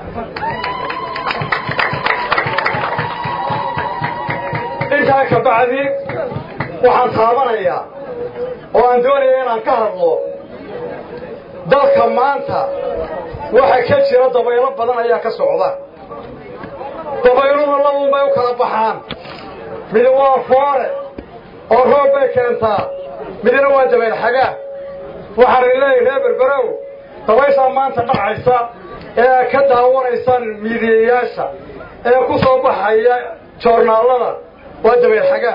intaa ka bacdi waxaan taabanayaa oo aan doonaya inaan ka hadlo dalka maanta waxa ka jira dabaylo badan ayaa ka socda dabayluna labuun bay u kala baxaan midi waa foore oo roob bay keentaa midna waa dabayl xagaa waxaan leeyahay reer berberow dabayshaa maanta dhacaysa ee aad ka daawanaysaan miidiyayaasha ee ku soo baxaya joornaallada waa dabayl xagaa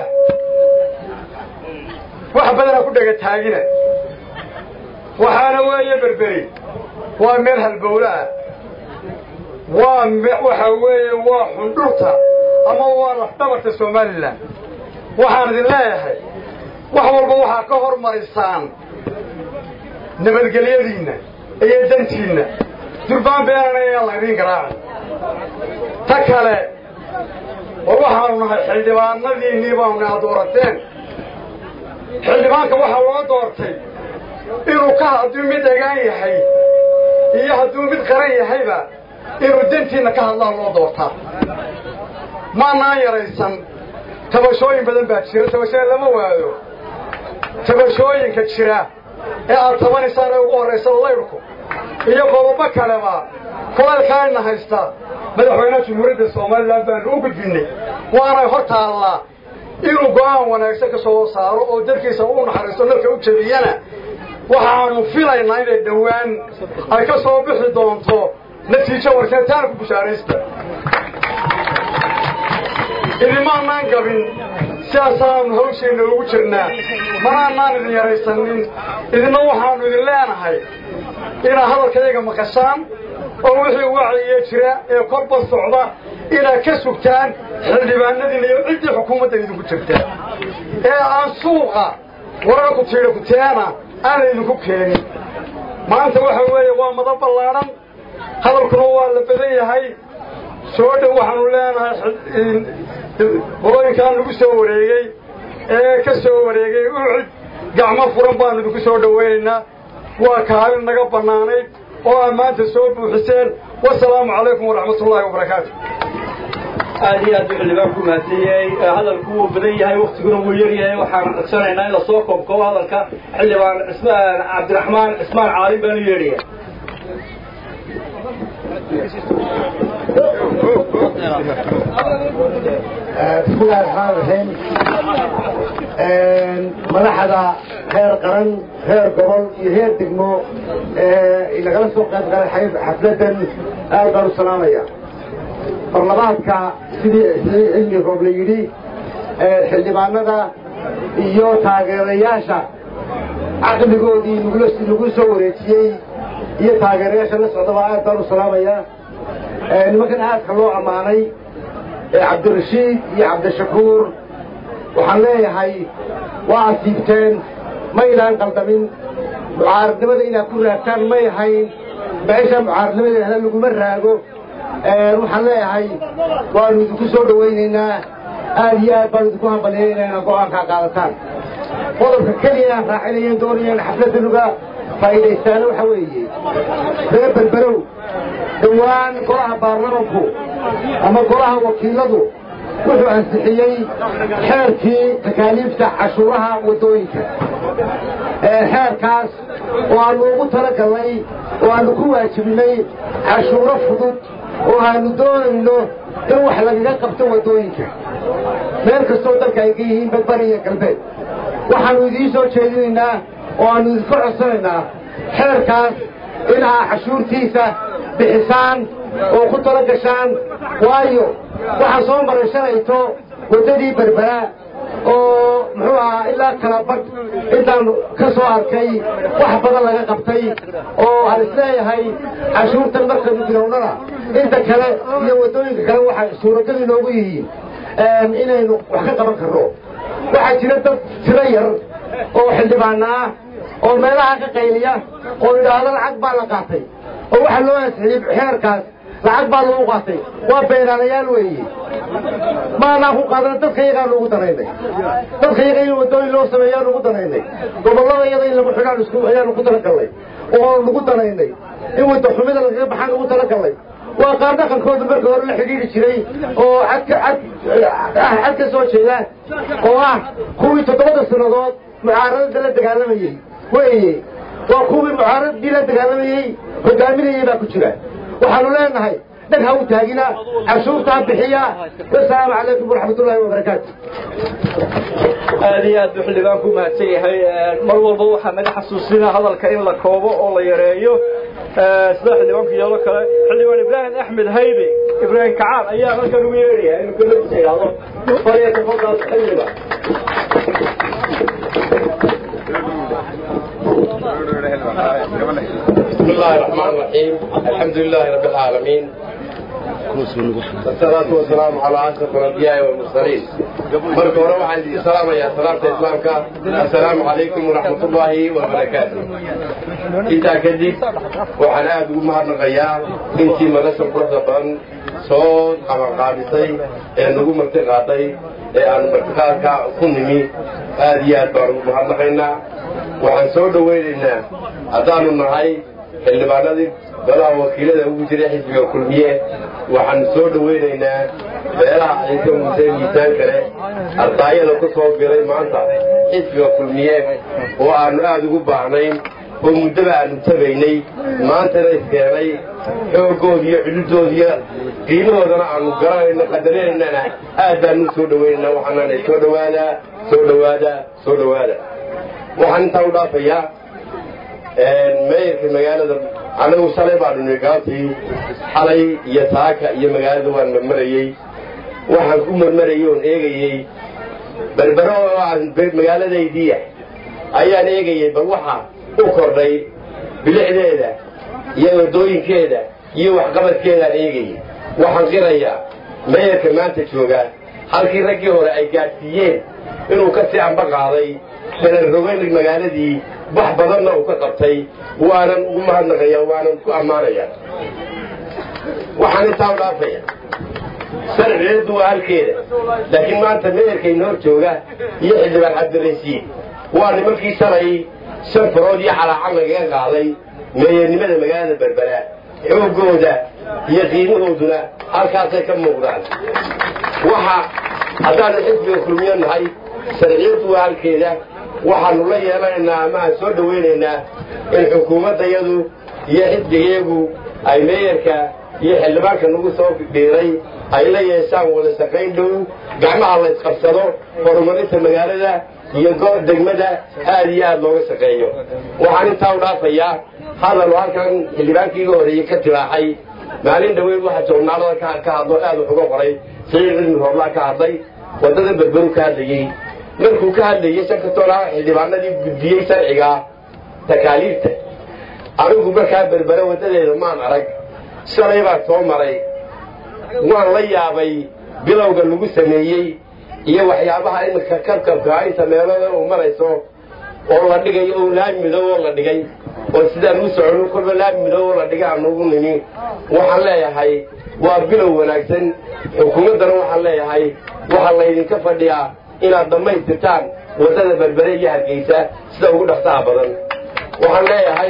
wax badanaa ku dhega taagina waxaana weeye berberi waa meel halbowle ah waa waxa weeye waa xundhurta ama waa lafdhabarta somalilan waxaan idin leeyahay wax walba waxaa ka hormarisaan nabadgelyadiinna iyo dantiinna durbaan beenana inaan laydiin garaacin ta kale war waxaanu nahay xildhibaanadiinnii baanu naha doorateen xildhibaanka waxaa loo doortay inuu ka hadduu mid egaan yahay iyo hadduu mid qaran yahayba inuu dantiinna ka hadlaan loo doortaa maanaan yaraysan tabashooyin badan baa jira tabashooyin lama waayo tabashooyinka jira ee aad tabanaysaan ee ugu horraysa laydhku iyo qodobo kaleba kulaylkaana haysta madaxweynaha jumhuuriyadda somalilan baanu u gudbinnay waanay hor taallaa inuu go'aan wanaagsan ka soo saaro oo dadkiisa u naxariisto nalka u jebiyana waxaanu filaynaa inay dhowaan ay ka soo bixi doonto natiijo warseetaana ku bushaaraysta idimaanaan gabin sidaasaanu hawsheenna ugu jirnaa manaanaan idin yaraysanin idinna waxaannu idin leenahay inaad hadalkayaga maqashaan oo wixii wacyiga jira ee korba socda inaad ka sugtaan xildhibaanadiina iyo ciddii xukuumadda idinku jirta ee aan suuqa warar ku tiidha kuteena aanay idinku keenin maanta waxa weeye waa mada ballaadhan hadalkuna waa la badan yahay soo dhow waxaanu leenahay qolooyinkaan lagu soo wareegey ee ka soo wareegay ucid gacmo furan baanu idinku soo dhowaynaynaa waa kaalin naga bannaanayd oo aad maanta soo buuxiseen wasalaamu calaykum waraxmat ullaahi wabarakaatu aad iyo aad buu xildhibaan ku mahadsanyahay hadalku wuu badan yahay waktiguna wuu yar yahay waxaan codsanaynaa in lasoo koobkoobo hadalka xildhibaan cismaan cabdiraxmaan cismaan caalin baanu yeedhaya بسم الله الرحمن الرحيم مدحدا heer qaran heer gobol iyo heer degmo lagala soo qayb galay xafladan aad baan u salaamaya barlamaanka sidii cilmi roob la yidhi xildhibaanada iyo taageerayaasha caqligoodii lagu soo wareejiyey iyo taageerayaasha la socdaba aad baan u salaamaya nimankan aadka loo ammaanay cabdirashiid iyo cabdishakuur waxaan leeyahay waa asiibteen maydaan qaldamin mucaaradnimada inaad ku raagtaan may hayn meesha mucaaradnimadeeda laguma raago waxaan leeyahay waanu idinku soo dhowaynaynaa aad iyo aad baanu idinku hambalyeynaa inaad go'aankaa qaadataan qodobka keliya aan raacinayen doonayaan xafladanuga faa'iidaystaana waxa weeye reer berberow dhowaan golaha baarlamanku ama golaha wakiiladu wuxuu ansixiyey xeerkii takaaliifta cashuuraha waddooyinka xeerkaas oo aanu ugu talagalnay oo aanu ku waajibnay cashuuro fudud oo aanu doonayno in wax lagaga qabto waddooyinka meel kastoo dalka ay ka yihiin badbari iyo galbeed waxaannu idiin soo jeedinaynaa oo aannu idinka codsanaynaa xeerkaas in aa cashuurtiisa bixisaan oo ku tala gashaan waayo waxaa soo maray shalayto waddadii berbera oo muxuu ahaa ilaa kala badh intaan ka soo arkay wax badan laga qabtay oo aan isleeyahay cashuurtan markaynu bilownana inta kale iyo waddooyinka kale waxay suuragal inoogu yihiin inaynu wax ka qaban karno waxaa jira dad tiro yar oo xildhibaana ah oo meelaha ka qayliya oo idhaahdo lacag baa la qaatay oo waxaa loo ansixiyey xeerkaas lacag baa lagu qaatay waa beenaalayaal weeye maanaa ku qaadana dadka iyagaan ugu danaynay dadka iyaga in wadooyin loo sameeyaan ugu danaynay gobollada iyada in lagu xidhaan isku ayaan ugu talagalnay oo lagu danaynay in wada xumida lagaga baxaan ugu talagalnay waa qaar dhaqankooda marka hore la xidhiidhi jiray oo cadka cad cad ka soo jeeda oo ah kuwii toddobada sannadood mucaaradada la dagaalamayey weeye waa kuwii mucaaradadii la dagaalamayey hogaaminayay baa ku jira waxaanu leenahay dhag ha u taagina cashuurta ha bixiya wasalaamu calaykum waraxmat ullaahi wabarakaatu aad iyo aad buu xildhibaan ku mahadsan yahay mar walba waxaa naga xasuusina hadalka in la koobo oo la yareeyo sida xildhibaanku yeelo kale xildhibaan ibraahim axmed haybe ibraahim kacaan ayaa halkan ugu yeedhaya inuu keladiisa idhaahdo falyatafadal xildhiba بسم الله الرحمن الرحيم الحمد لله رب العالمين والصلاة والسلام على أشرف الأنبياء والمرسلين مرك وروح عندي السلام يا سلامة إسلامك السلام عليكم ورحمة الله وبركاته إنت كدب وحنا أدو مهر نغيا إنتي مدرسة قرصة بان صوت أما قابسي نقو مرتقاطي أن مرتقاطك كنمي هذه أدبار مهر نغينا waxaan soo dhawaynaynaa haddaanu nahay xildhibaanadii golaha wakiilada ugu jiray xisbiga kulmiye waxaan soo dhawaynaynaa beelaha ciise muuse miisaan kale ardaayada ku soo biray maanta xisbiga kulmiye oo aanu aada ugu baahnayn oo muddaba aanu tabaynay maantana iskeenay xooggoodi iyo xududoodiiyo qiimahoodana aanu garanayno qadaraynana aad baanu soo dhawaynayna waxaanana soo dhawaadaa soo dhawaada soo dhawaada waxaan intaa u dhaafayaa meeyarka magaalada anagu shalay baanu nimi gaabtii xalay iyo taaka iyo magaalada waan marmarayey waxaan ku marmarayey oon eegayey berbero oo aan magaaladaydiiya ayaan eegayey bal waxa u kordhay bilicdeeda iyo wadooyinkeeda iyo waxqabadkeedaan eegayey waxaan qirayaa meeyarka maanta jooga halkii raggii hore ay gaadhsiiyeen inuu ka sii amba qaaday salarrogeyn magaaladii wax badanna uu ka qabtay waanan ugu mahadnaqaya waanan ku ammaanaya waxaan intaa u dhaafaya sharciyeeddu waa halkeeda laakiin maanta meerkayna hor jooga iyo xildhibaan cabdirasiid waa nimankii shalay shan farood iyo calaacan lagaga qaaday meeyarnimada magaalada berbera xooggooda iyo qiimahooduna halkaasay ka muuqdaan waxa haddaanu xisbiga kulmiyo nahay sharciyaddu waa halkeeda waxaanu la yeelanaynaa ama aan soo dhawaynaynaa in xukuumaddayadu iyo xisbigayagu ay meeyarka iyo xildhibaanka nagu soo dhiiray ay la yeeshaan wada shaqayn dhow gacmaha la isqabsado horumarinta magaalada iyo goob degmada aad iyo aad looga shaqeeyo waxaan intaa u dhaafayaa hadalu halkan xildhibaankiiga horeeyey ka tilaaxay maalin dhaweyn waxa joornaalada ka hadlo aad wax uga qoray saciid cilmi hooblaa ka hadlay waddada berberu ka hadlayey markuu ka hadlayey shankatoolaa xildhibaanadii gudbiyey sharciga takaaliifta anigu markaa berbere waddadeeda maan arag shalay baan soo maray waan la yaabay bilowga lagu sameeyey iyo waxyaabaha iminka kabkabka inta meelada uu marayso oo la dhigay oo laami midow oo la dhigay oo sidaan u socono kolba laami midow oo la dhigay aan ugu nimi waxaan leeyahay waa bilow wanaagsan xukuumaddana waxaan leeyahay waxaa laydinka fadhiyaa inaad dhammaystirtaan waddada berbere iyo hargeysa sida ugu dhaqsaha badan waxaan leeyahay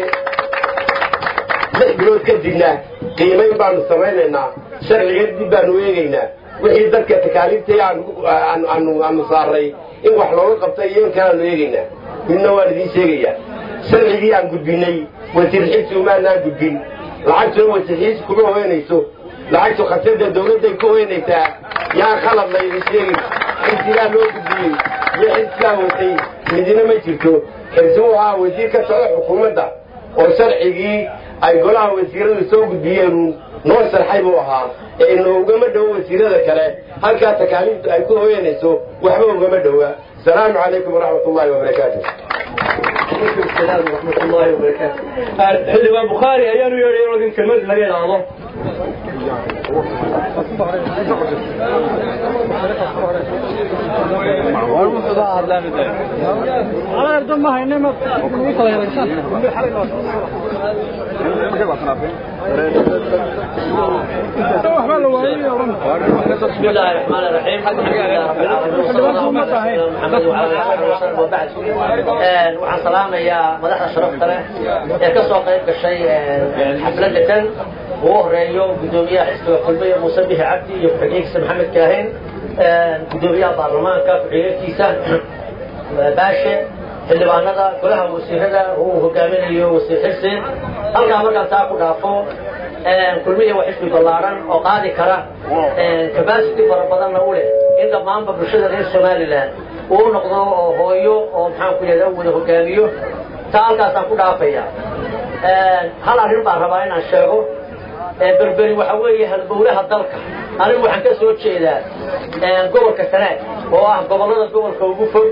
lix bilood kadibna qiimayn baanu samaynaynaa sharciga dib baanu eegaynaa wixii dadka takaaliiftay aanu saaray in wax looga qabtay iyo in kaleaanu eegaynaa midna waan idiin sheegayaa sharcigii aan gudbinay wasiirxiisi umaanaan gudbin lacagtuna wasiirxiisi kuma hoynayso lacagtu khasada dawladday ku hoynaysaa yaan khalad laydin sheegin xilsigaa loo gudbiyey iyo xilsigaa watay midina ma jirto xilsi u ahaa wasiir ka socda xukuumadda oo sharcigii ay golaha wasiiradu soo gudbiyeen noo sharxay buu ahaa ee noogama dhowo wasiirada kale halkaa takaaliiftu ay ku hoyanayso waxba ugama dhowa asalaamu calaykum waraxmat ullahi wabarakaatu xildhibaan bukhaari ayaanu yeedhay inuu idin kelmad laga idhaahdo Alerta ma hayne ma بسم الله الرحمن الرحيم الحمد لله رب العالمين وصلى الله على سيدنا محمد وعلى اله وصحبه وبعد waxaan salaamayaa madaxda sharafta leh ee ka soo qayb gashay xafladda tan ugu horeeyo gudoomiyaha xisbiga kulmiya muuse bihi cabdi iyo ku-xigeenkiisa maxamed kaahin gudoomiyaha baarlamaanka ku-xigeenkiisa baashe xildhibaanada golaha wasiirada uu hogaaminayo wasiir xirsin halkaa markaan taa ku dhaafo kulmiya waa xisbi ballaaran oo qaadi kara capacity fara badanna u leh in dhammaanba bulshada reer somalilan uu noqdo oo hooyo oo maxaan ku yidhahda wada hogaamiyo taa halkaasaan ku dhaafaya hal arrin baan rabaa inaan sheego berberi waxa weeye halbowlaha dalka anigu waxaan ka soo jeedaa gobolka sanaag oo ah gobollada gobolka ugu fog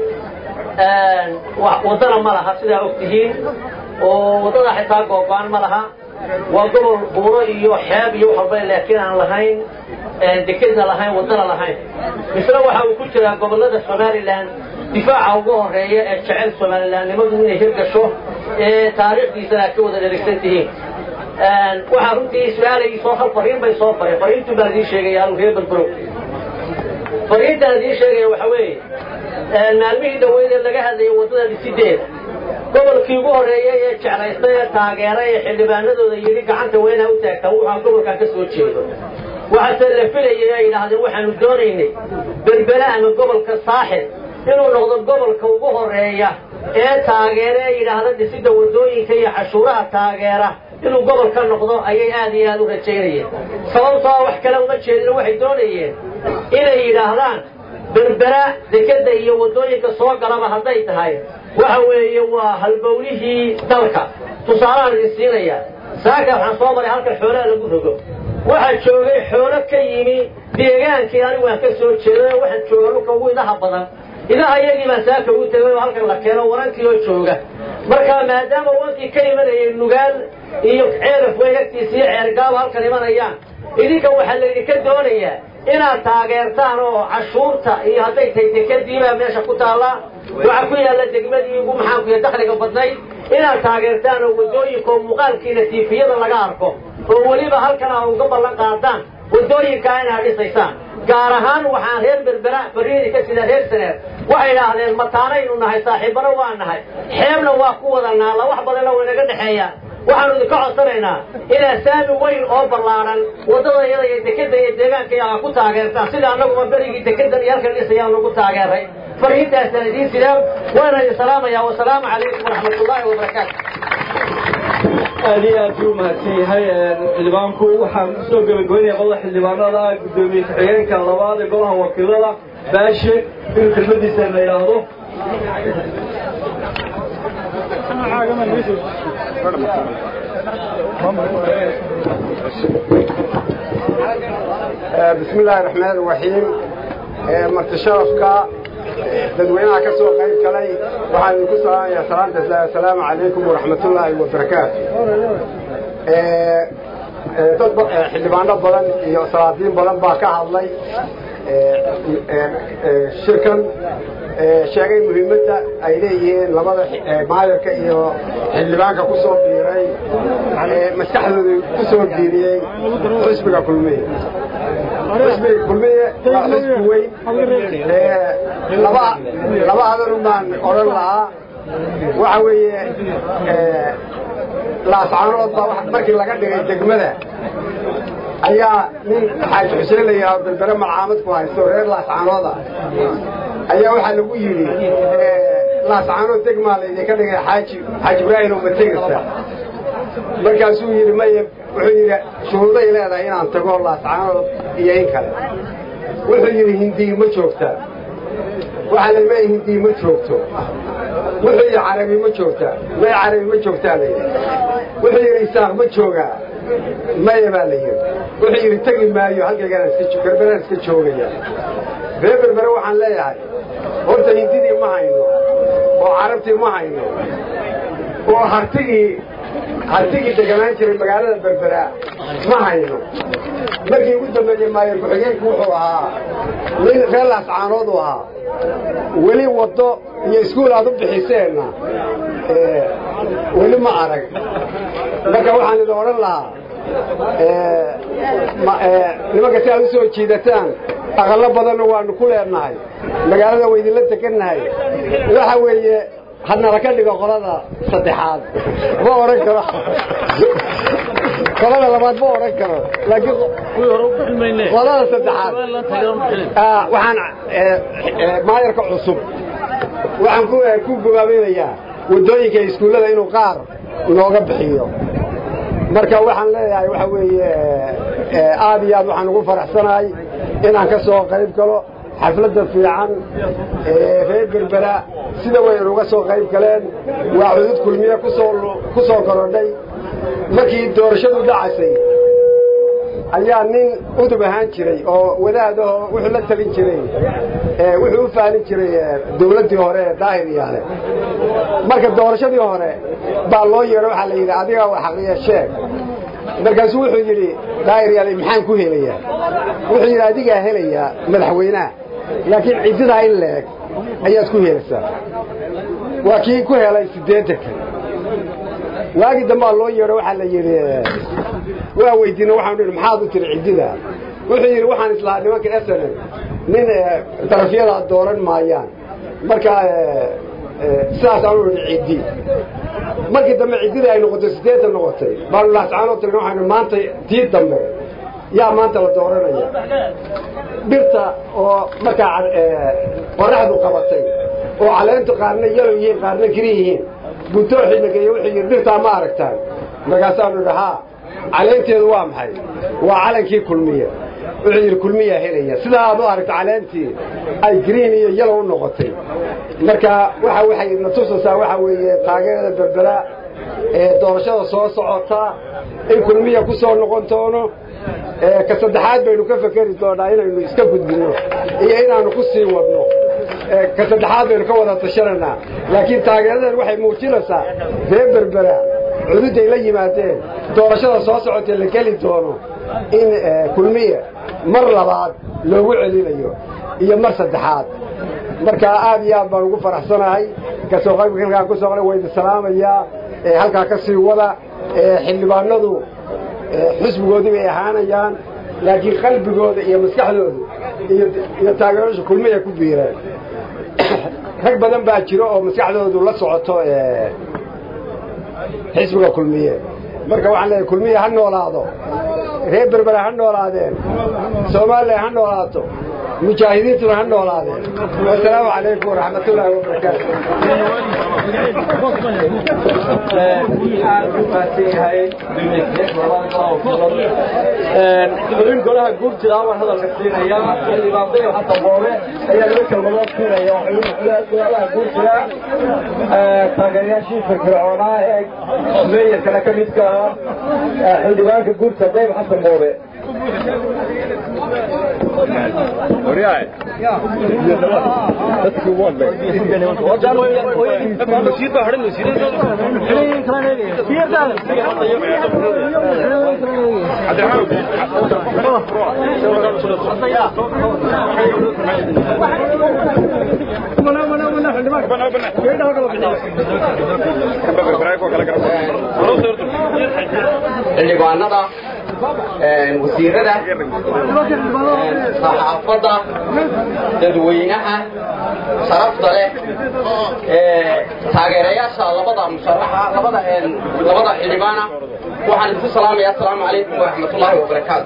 waddana ma laha sidaa og tihiin oo waddada xitaa googo-an ma laha waa gobol buuro iyo xeeb iyo waxalba laakiin aan lahayn dekedna lahayn waddana lahayn misle waxa uu ku jiraa gobollada somalilan difaaca ugu horeeya ee jecel somalilandnimadu inay hirgasho ee taariikhdiisana aad ka wada dherigsan tihiin waxaa runtii su-aalayii soo hal fariin bay soo faray fariintuu baan idiin sheegaya anu reer berbero fariintaan idiin sheegaya waxa weeye maalmihii dhaweydee laga hadlayay waddada dhisideeda gobolkii ugu horreeyey ee jeclaystay ee taageeray ee xildhibaanadooda yidhi gacanta weynaa u taagtaa wuxaan gobolkan ka soo jeedo waxaase la filayay ay yidhaahdeen waxaanu doonaynay berbere ama gobolka saaxil inuu noqdo gobolka ugu horreeya ee taageera ee yidhaahda dhisidda waddooyinka iyo cashuuraha taageera inuu gobol ka noqdo ayay aad iyo aad u rajaynayeen sababtoo wax kale uma jeedino waxay doonayeen inay yidhaahdaan berbera dekeda iyo waddooyinka soo galaba hadday tahay waxa weeye waa halbowlihii dalka tusaalahaan idin siinaya saaka waxaan soo maray halkan xoolaha lagu rogo waxaa joogay xoolo ka yimi deegaankii anigu aan ka soo jeeday waxaan jooga dhulka ugu idaha badan idaha iyagii baan saaka ugu tegay oo halkan la keeno warankii oo jooga marka maadaama wankii ka imanayay nugaal iyo ceelaf weyn agtiisa iyo ceergaaba halkan imanayaan idinka waxaa laydinka doonayaa inaad taageertaan oo cashuurta iyo hadday tahay dekadiibaa meesha ku taallaa waxaa ku yaalla degmadii ugu maxaankuya dakhliga badnayd inaad taageertaan oo waddooyinka oo muuqaalkiina tiifiyada laga arko oo weliba halkan aa uga ballan qaadaan waddooyinkaa inaad dhisaysaan gaar ahaan waxaan reer berbera barriidi ka sida reer saneer waxay idhaahdeen mataanaynu nahay saaxiibbana waa nahay xeebna waa ku wadanaa la wax badanna way naga dhexeeyaan waxaanu idinka codsanaynaa inaad saami weyn oo ballaaran waddada iyada iyo dekeda iyo deegaanka iyaga ku taageertaan sida annaguba berigii dekedan iyo halkan dhisayaan nagu taageeray fariintaasaan idiin sidaan waana idin salaamayaa wasalaamu calaykum waraxmat ullaahi wabarakaatu aad iyo aad buu umahadsan yahay xildhibaanku waxaan kusoo gebagabeynaya qolada xildhibaanada gudoomiye ku-xigeenka labaad ee golaha wakiilada baashe inuu kelmadiisa la yidhaahdo بسم الله الرحمن الرحيم مرت شرفك dadweynaha ka soo qayb galay waxaan idinku salaamayaa salaanta assalaamu calaykum waraxmat ullaahi wabarakaatu dad xildhibaano badan iyo salaadiin badan baa ka hadlay shirkan sheegay muhiimadda ay leeyihiin labada maayarka iyo xildhibaanka ku soo biiray maskaxdooda ku soo biiriyey xisbiga kulmiye xisbiga kulmiye waa xisbi weyn laba laba hadal baan odhan lahaa waxa weeye laascaanood baa markii laga dhigay degmada ayaa nin xaaji xuseen la yidhahdo berbere malcaamad ku haysto reer laascaanooda ayaa waxaa lagu yidhi laascaanood degmaa laydinka dhigay xaaji xaaji ibraahim ma tegaysa markaasuu yidhi maya wuxuu yidhi shuhuuday leedahay inaan tago laascaanood iyo in kale wuxuu yidhi hindiyi ma joogtaa waxaa la maya hindiyi ma joogto wuxuu yidhi carabi ma joogtaa maya carabi ma joogtaa la yidhi wuxuu yidhi isaaq ma joogaa maya baa la yidhi wuxuu yidhi tegi maayo halkaygaan berberaan iska joogaya reer berbere waxaan leeyahay horta hindidii ma hayno oo carabtii ma hayno oo hartigii hartigii deganaan jiray magaalada berberaa ma hayno markii ugu dambeeyey maayo ku-xigeenku wuxuu ahaa nin reer laascaanood u ahaa weli waddo iyo iskuul aad u bixiseenna weli ma arag marka waxaan idin odhan lahaa nimanka si aad u soo jiidataan aqallo badanna waanu ku leenahay magaalada waa idinla tegannahay waxa weeye hadnala ka dhigo qolada saddexaad ma odhan karo qolada labaad ma odhan karo laakiin qolada saddexaad waxaan maayarka cusub waxaan ku gobaabaynayaa waddooyinka iskuullada inuu qaar nooga bixiyo marka waxaan leeyahay waxa weeye aad iyo aad waxaan ugu faraxsanahay inaan ka soo qayb galo xafladda fiican reer berbera sida wayn uga soo qayb galeen waa cudud kulmiye ku soo korodhay markii doorashadu dhacaysay ayaa nin udub ahaan jiray oo wadaadaho wuxuu la talin jiray wuxuu u faalin jiray dawladdii hore ee daahir yaale marka doorashadii hore baa loo yeedho waxaa la yidhi adiga wa xaqiya sheeg markaasuu wuxuu yidhi daahir yaale maxaan ku helayaa wuxuu yidhi adigaa helayaa madaxweynaha laakiin ciddidaa in leeg ayaad ku helaysaa waa kii ku helay siddeetanka waagii dambaa loo yeedho waxaa la yidhi waa weydiina waxaanu idhi maxaad u tiri ciddida wuxuu yidhi waxaan islahaa nimanka esenen nin darafyadaa dooran maayaan marka sidaas aanu idhi ciddi markii dambe ciddidii ay noqotay siddeetan noqotay baanu laascaanoo tirna waxaanu maanta tii dambe yaa maanta la dooranaya dhirta oo markaa qoraxdu qabatay oo caleentu qaarna yalow yihiin qaarna giri yihiin buntooxii nageeye wuxuu yidhi dhirtaa ma aragtaan markaasaanu idhi haa caleenteedu waa maxay waa calankii kulmiye wuxuu yidhi kulmiyaa helaya sidaa aad u aragta caleentii ay green iyo yalow u noqotay marka waxa waxay na tusaysaa waxa weeye taageerada berbera ee doorashada soo socota in kulmiya ku soo noqon doono ka saddexaad baynu ka fekeri doonaa inaynu iska gudbinno iyo inaannu ku sii wadno ka saddexaad baynu ka wada tashananaa laakiin taageeradan waxay muujinaysaa reer berbera cududay la yimaadeen doorashada soo socotee la geli doono in kulmiye mar labaad loogu celinayo iyo mar saddexaad marka aad iyo aad baan ugu faraxsanahay kasoo qaybka halkaan ku soo qala wayda salaamayaa halkaa ka sii wada xildhibaanadu xisbigoodii bay ahaanayaan laakiin qalbigooda iyo maskaxdooda iyo taageerasha kulmiya ku biireen rag badan baa jiro oo maskaxdoodu la socoto xisbiga kulmiye marka waxaan leeyahay kulmiye ha noolaado reer berbera ha noolaadeen soomaaliya ha noolaato mujaahidiintuna ha noolaadeen wasalaamu calaykum waraxmat ullaahi wabarakaatu gudooyin golaha guurtida baan hadalka siinaya xildhibaanday xasan boobe ayaa laba kelmadood siinaya golaha guurtida taageerayaashii firfircoonaa ee meeyarkana ka midka ah xildhibaanka guurtida dayb xasan boobe xildhibaanada wasiirada saxaafadda dadweynaha sharafta leh taageerayaasha labada musharaxa labada labada xildhibaana waxaan idinku salaamaya asalaamu calaykum waraxmatullaahi wabarakaatu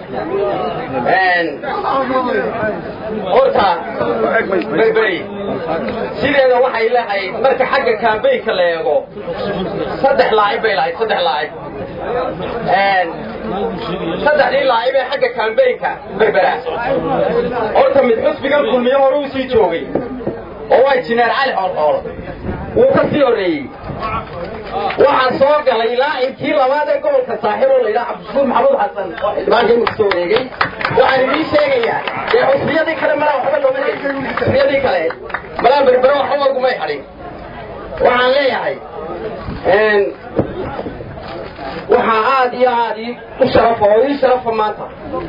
horta berberi sideeda waxay lahayd marka xagga kaambeynka la eego saddex laacib bay lahayd saddex laacib saddexdii laacib ee xagga kaambeynka berbera horta mid xusbigan kulmiyo hore u sii joogay oo waa jineer cali xoolxool wuu ka sii horreeyey waxaan soo galay laacibkii labaad ee gobolka saaxib oo layidhaha cabdishuur maxamuud xasan oo xildhibaanka imika soo wareegay waxaan idiin sheegayaa dee xusbiyadii kale malaa waxba looma helin xusbiyadii kale malaa berbero waxba lagumay hadhin waxaan leeyahay waxaa aad iyo aad ii u sharafa oo ii sharafa maanta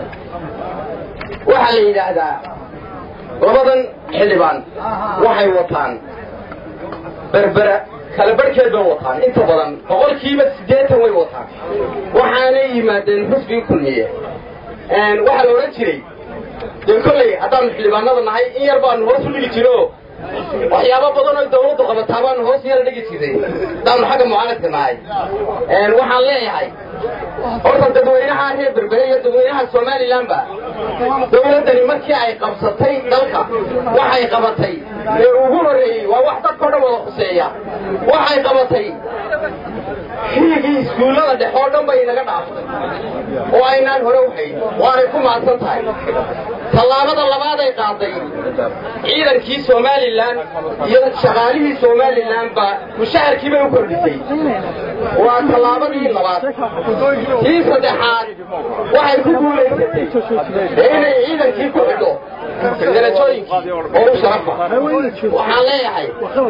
waxaa la yidhaahdaa labadan xildhibaan waxay wataan berbera kala barhkeed bay wataan inta badan boqolkiiba siddeetan way wataan waxaanay yimaadeen xusbigii kulmiye waxaa la odhan jiray dee kolley haddaanu xildhibaanada nahay in yar baanu hoos u dhigi jiro waxyaabo badan oo dawladdu qabataa baanu hoos yar dhigi jiray haddaanu xagga mucaaradka nahay waxaan leeyahay horta dadweynaha reer berbere iyo dadweynaha somalilanba dawladdani markii ay qabsatay dalka waxay qabatay ee ugu horreeyey waa wax dadkao dhan wada khuseeya waxay qabatay xilligii iskuullada dhex oo dhan bay inaga dhaaftay oo aynaan hore u hayn waanay ku mahadsan tahay tallaabada labaaday qaaday ciidankii somalilan iyo shaqaalihii somalilan baa mushaharkii bay u kordhisay waa tallaabadii labaad tii saddexaad waxay ku guulaysatay inay ciidankii ku xidho darajooyinkii oo u sharafa waxaan leeyahay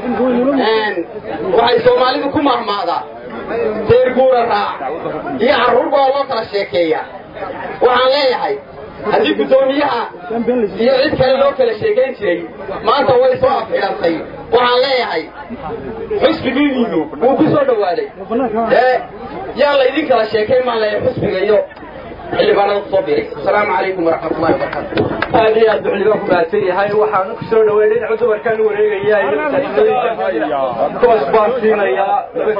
waxay soomaalidu ku mahmaadaa deer guura raac iyo carruur baa loo kala sheekeeya waxaan leeyahay haddii guddoomiyaha iyo cid kale loo kala sheekayn jiray maanta way soo afxidhantay waxaan leeyahay xusbigiiniinu wuu ku soo dhowaaday ee yaa laydin kala sheekayn maan leeyahay xusbiga iyo xildhibaanada kusoo biiray asalaamu calaykum waraxmatullahi wabarakaatu aad iyo aad buxliba ku mahadsan yahay waxaan ku soo dhaweyn dhinaca dumarkaan u wareegaya iyo tarimooyinka kuwaas baan siinayaa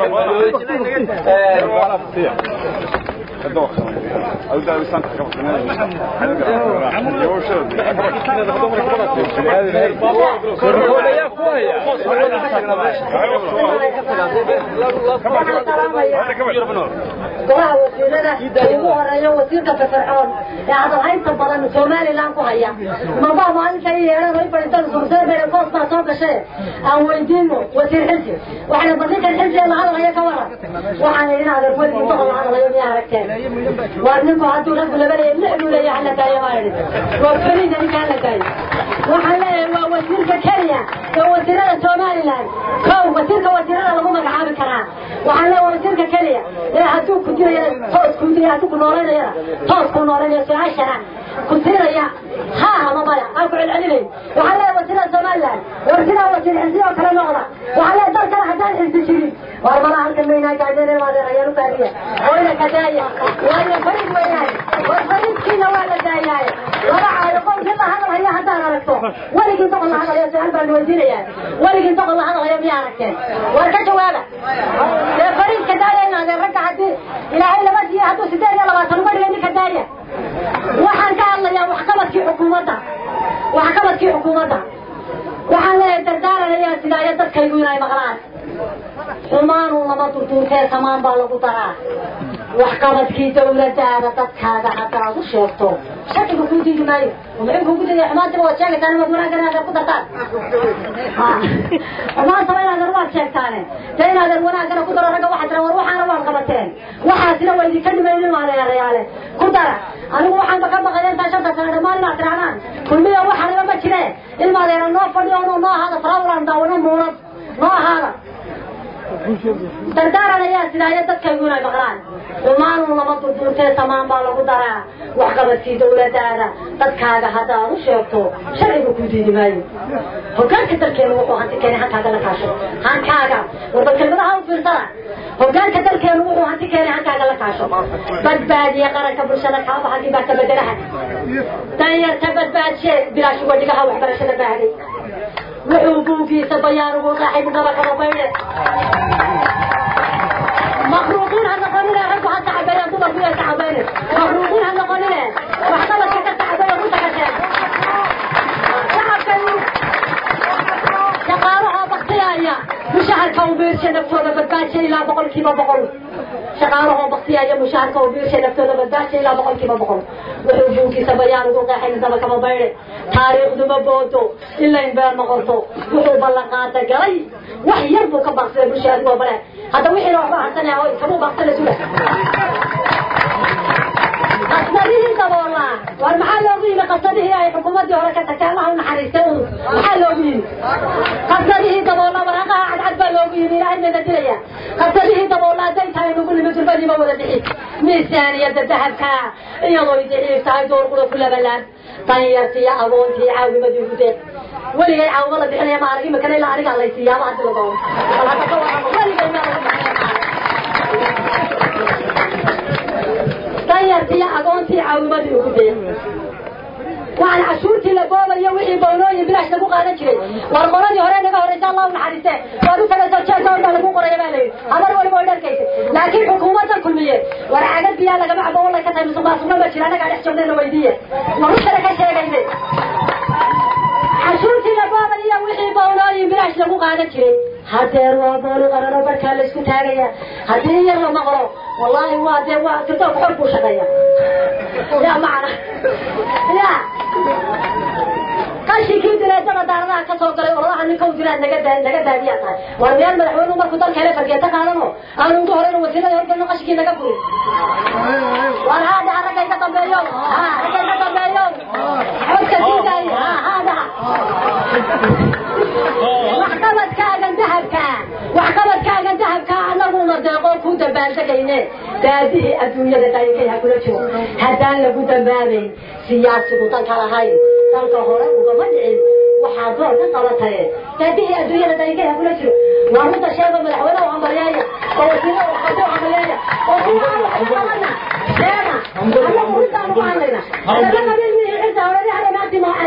golaha wasiirada ugu horeeyo wasiirka firfircoon ee hadalhaynta badan somalilan ku haya mabaa maalinta i yeedhano i fadhiistan surseebere boos baa soo gashe aan weydiino wasiir xilsi waxayna bandinkan xilsi la hadalaya ka waran waxaan idin adeer weligii boqol la hadalayo miyaa aragteen waa ninku hadduu raggu labalaya lixduu leeya hala daayo maa idhi waa fariida ninka hala daayo waxaan leeyahay waa wasiirka kenya ee wasiirada somalilan kow wasiirka wasiirada lagu magacaabi karaa waxaan leeyahay wasiirka kenya ee hadduu ku dirayana toos kuu diraya hadduu ku noolaynayana toos kuu noolaynaya su-aashana ku tiraya haa ama maya aan ku celcelinayn waxaan leeyahay wasiirada somalilan war sidaa wasiir xilsi oo kale noqda waxaan leeyahay dalkana haddaan xilsi jirin war malaha halkan maynaa gaadheen maadeer ayaan u baadiya oyna ka daaya waayo farid weeyaan war faridkiina waa la daayaaye laba caayo qowkii la hadalhaya haddaan aragto weligii boqol la hadalayo su-aal baan weydiinayaa weligii boqol la hadalayo miyaa aragteen war ka jawaaba dee fariidka daaya inaadeen ragga haddii ilaahay laba siiye hadduu sideed iyo labaatan uga dhigay ninka daaya waxaan ka hadlayaa waxqabadkii xukuumadda waxqabadkii xukuumadda waxaan leeyahay dardaaranayaa sidaayo dadkaygu inay maqlaan xumaanu lama durduurtee samaan baa lagu daraa waxqabadkii dawladaada dadkaaga haddaad u sheegto shakiga kuu diidi maayo muxuu kugu diiday xumaantiba waad sheegaytaan inaad wanaaggan inaad ku dartaan xumaantaba inaadan waad sheegtaane dee inaadan wanaaggana ku daro ragga waxaad tiraa war waxaana waad qabateen waxaasina waa idinka dhimaynin maadeerayaale ku dara anigu waxaan baka baqaya intaa shanta sano dhammaan inaad tirahdaan kulmiya waxaniba ma jire ilmaadeera noo fadhiyo no noo ahaada farawlan daawano muunad noo ahaada dardaaran ayaa sidaayo dadkaygu inay maqlaan xumaanu lama durduurtee samaan baa lagu daraa waxqabadkii dawladaada dadkaaga haddaad u sheegto sharciga kuu diidi maayo hogaanka dalkeenu wuxuu hanti keenay hankaaga la kaasho hankaaga warbal kelmadaha u fiirsada hogaanka dalkeenu wuxuu hanti keenay hankaaga la kaasho badbaadiye qaranka bulshada kaaba haddii baa ka bedelaha danyarta badbaadshe bilaash wadigaha waxbarashada baahday wuxuu buugiisa bayaan ugu qaaxay bugaba kaba baydhe مخروقين هنقولنا رجوا حتى عباية دوبر فيها تعبانة مخروقين هنقولنا وحطلت كتا عباية روتا كتان شعب كانوا شقارها بقتيايا مشاعر كوبير شنفتونا بدباشي لا بقول كيما بقول شقارها بقتيايا مشاعر كوبير شنفتونا بدباشي لا بقول كيما بقول وحبوكي سبيان وقوقا حين سبا كما بيري تاريخ دم بوتو إلا إن بير مغلطو وحو بلقاتا قلي وحي يربو كبقصي مشاهد وبلاد هذا وحي لو أحبا حسنا هاي كمو بقصي سولا قصده دبولا والمحل لو قيمة قصده هي حكومة دي هورا كتكالها ونحريسته محل لو قيمة قصده دبولا ورقا عد عد baa loogu yimi ilaahay bayna dilaya qabsadihii daboolaaday tahay nagu nimi durbadiiba wada bixi miisaaniyada dahabka iyadoo daciif tahay doorqura ku labalaan danyartiiyo agoontii caawimadii ugu deeq weligay caawimo la bixinaya ma arag imikana ilaa aniga laysiiyaaba hadii la doono bal hadda ka warramo weligay ma lagu danyartiiyo agoontii caawimadii ugu deeq waxaan cashuurtii la boobayo wixii bownooyin bilaash lagu qaadan jiray war qoladii hore naga horeysa allah u naxariiste waad u tagayso jeeka orda lagu qoraya baa layidhi amar waliba way dharkaysa laakiin xukuumaddan kulmiye war cagad biyaa lagama cabo wallay ka tahay musuq maasuqna ma jira annagaa dhex joognayna weydiiye warusana ka sheegayne cashuurtii la boobayo wixii bownooyin bilaash lagu qaadan jiray hadeer waa booli qarano barkaa la isku taagaya haddii yar la maqlo wallaahi waa dee waa tirdoonka xor buu shaqeeya ya macna ya qashinkii dileedada daaradaha ka soo galay oladaha ninka u dilaad naga daa naga daadiyaa tahay war meel madaxweynuhu markuu dalka hele fargeeto qaadano aanu ugu horeyno wasiirada horgelno qashinkii naga burin war haadaha ragga iga dambeeyo ha ragga iga dambeeyo xodka diidaay ha haadaha waxqabadkaagan dahabka waxqabadkaagan dahabka anaguna deeqoo ku dambaaldegayne daadihii adduunyada daayikay ha kula jiro haddaan lagu dambaabayn siyaasigu danka lahayn dalka hore ugama dhicin waxaa door ka qabataye daadihii adduunyada daayikay ha kula jiro waa midda sheego madaxweyne u hambalyeeya oo wasiire u qabdo u hambalyeeya oo kuwa aan wax qabana sheega anagu midaan ugu hadlayna hadaba qabiil mihii cidda horedi hada maantii ma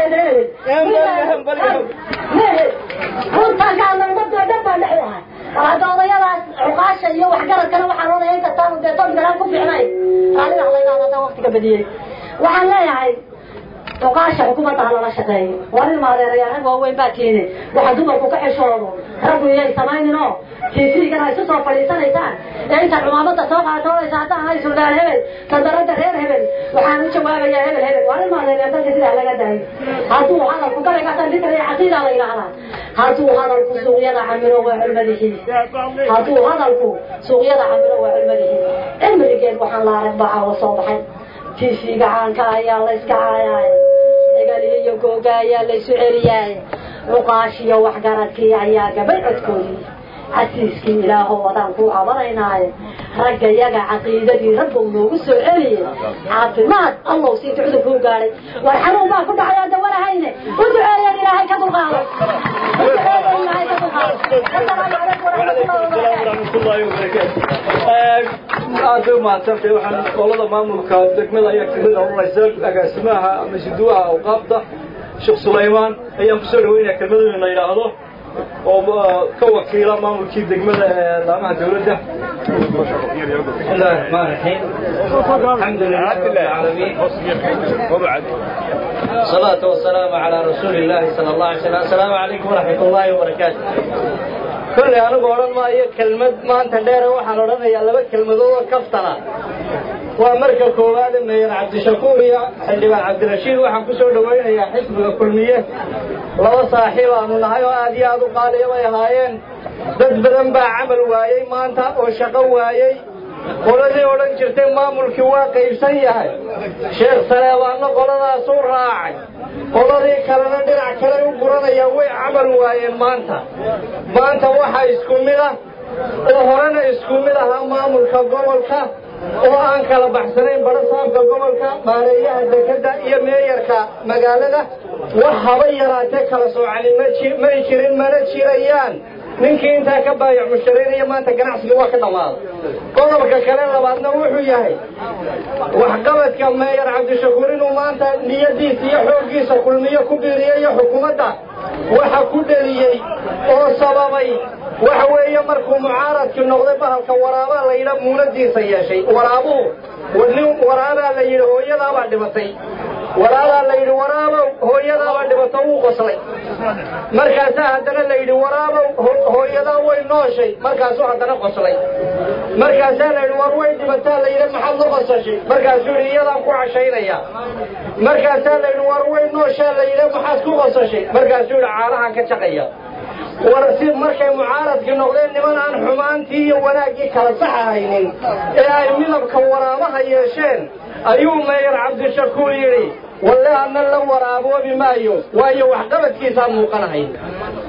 mehe runtaankaa ummadoo dhan baa dhex u ahay war hadda odayadaas cuqaasha iyo waxgaradkana waxaan odaya inkastaanu dee dad galaan ku fiicnayn raallida halaydaada haddaan waktiga badiyey waxaan leeyahay cuqaasha xukuumadda ha lala shaqeeyo waa nin maadeerayaa rag waaweyn baa tiine waxa dumarku ka xishoodo raggu iyay samaynin oo tiifiigana isu soo fadhiisanaysaan ee intaad cumaamada soo qaatoonaysa haddaan hay suldaan hebel sandaradda reer hebel waxaan u jawaabayaa hebel hebel waa nin maadeerayaa dalka sidaa laga daayo hadduu hadalku gabaygaasaan dikar iyo caqiidaa la yidhaahdaa hadduu hadalku suuqyada camiro waa culmadihiisa hadduu hadalku suuqyada camiro waa culmadihiisa cimrigeed waxaan la arag baa caawa soo baxay tiifiga caanka ayaa la iska caayaay dagalihi iyo googa ayaa la isu celiyaay cuqaashiyo waxgaradkii ayaa gabay codkoodii casiiskii ilaahow wadaan kuu cabanaynaaye ragga yaga caqiidadii rabbow noogu soo celiye caafimaad allow siinta cudurkuu gaadhay war xanuun baa ku dhacay aan dawanahayne u duceeyeen ilaahay ka dulqaado u duceeyeen ilaahay ka dulqaado asalaamu calaykum waraxmatullahi wabarakaatu aad bay umahadsantay waxaan qolada maamulka degmada ayaa kamid oranaysa agaasimaha ama siduwaha awqaabta sheekh sulaymaan ayaan kusoo dhaweynaya kelmadu in la yidhaahdo oo ka wakiila maamulkii degmada ee laamaha dawladda بسم الله الرحمن الرحيم الحمد لله رب العالمين الصلاة والسلام على رسول الله صلى الله عليه وسلم السلام عليكم ورحمة الله وبركاته كل أنا قولن ما هي كلمة ما أنت دير وحن ورنا يا لبا كلمة دو كفتنا ومركز كوباد من عبد الشكور يا حلبان عبد الرشيد وحن كسر دوين يا حزب كلمية لو صاحب أنو نهايو آدي آدو قال يا هايين dad badan baa camal waayey maanta oo shaqo waayey qoladii odhan jirtay maamulkii waa qaybsan yahay sheekh saleebaanno qoladaasuu raacay qoladii kalena dhinac kale u guranayaan way camal waayeen maanta maanta waxaa isku mid ah oo horena isku mid ahaa maamulka gobolka oo aan kala baxsanayn barasaabka gobolka maareeyaha dekadda iyo meeyarka magaalada wax haba yaraatee kala soocani may jirin mana jirayaan ninkii intaa ka baayac mushtaraynaya maanta ganacsiga waa ka dhammaaday qodobka kale labaadna wuxuu yahay waxqabadka meeyar cabdishakuur inuu maanta niyadiisa iyo xooggiisa kulmiyo ku biiriyayo xukuumadda waxa ku dheliyey oo sababay waxa weeye markuu mucaaradkii noqday bahalka waraabaa la yidha muunadiisa yeeshay waraabuhu nin waraabaa la yidhi hooyadaabaa dhimatay waraadaa la yidhi waraabow hooyadaabaa dhibato wuu qoslay markaasaa haddana la yidhi waraabow hooyadaa way nooshay markaasuu haddana qoslay markaasaa la yidhi war way dhibataa la yidhi maxaad la qosashay markaasuu yidhi iyadaan ku cashaynaya markaasaa la yidhi war way nooshaa la yidhi maxaad ku qosashay markaasuu yidhi caanahaan ka jaqaya war si markay mucaaradkii noqdeen niman aan xumaantii iyo wanaaggii kala saxahaynin ee ay midabka waraabaha yeesheen ayuu meeyar cabdishakuur yidhi walle adna la waraaboobi maayo waayo waxqabadkiisaa muuqanahay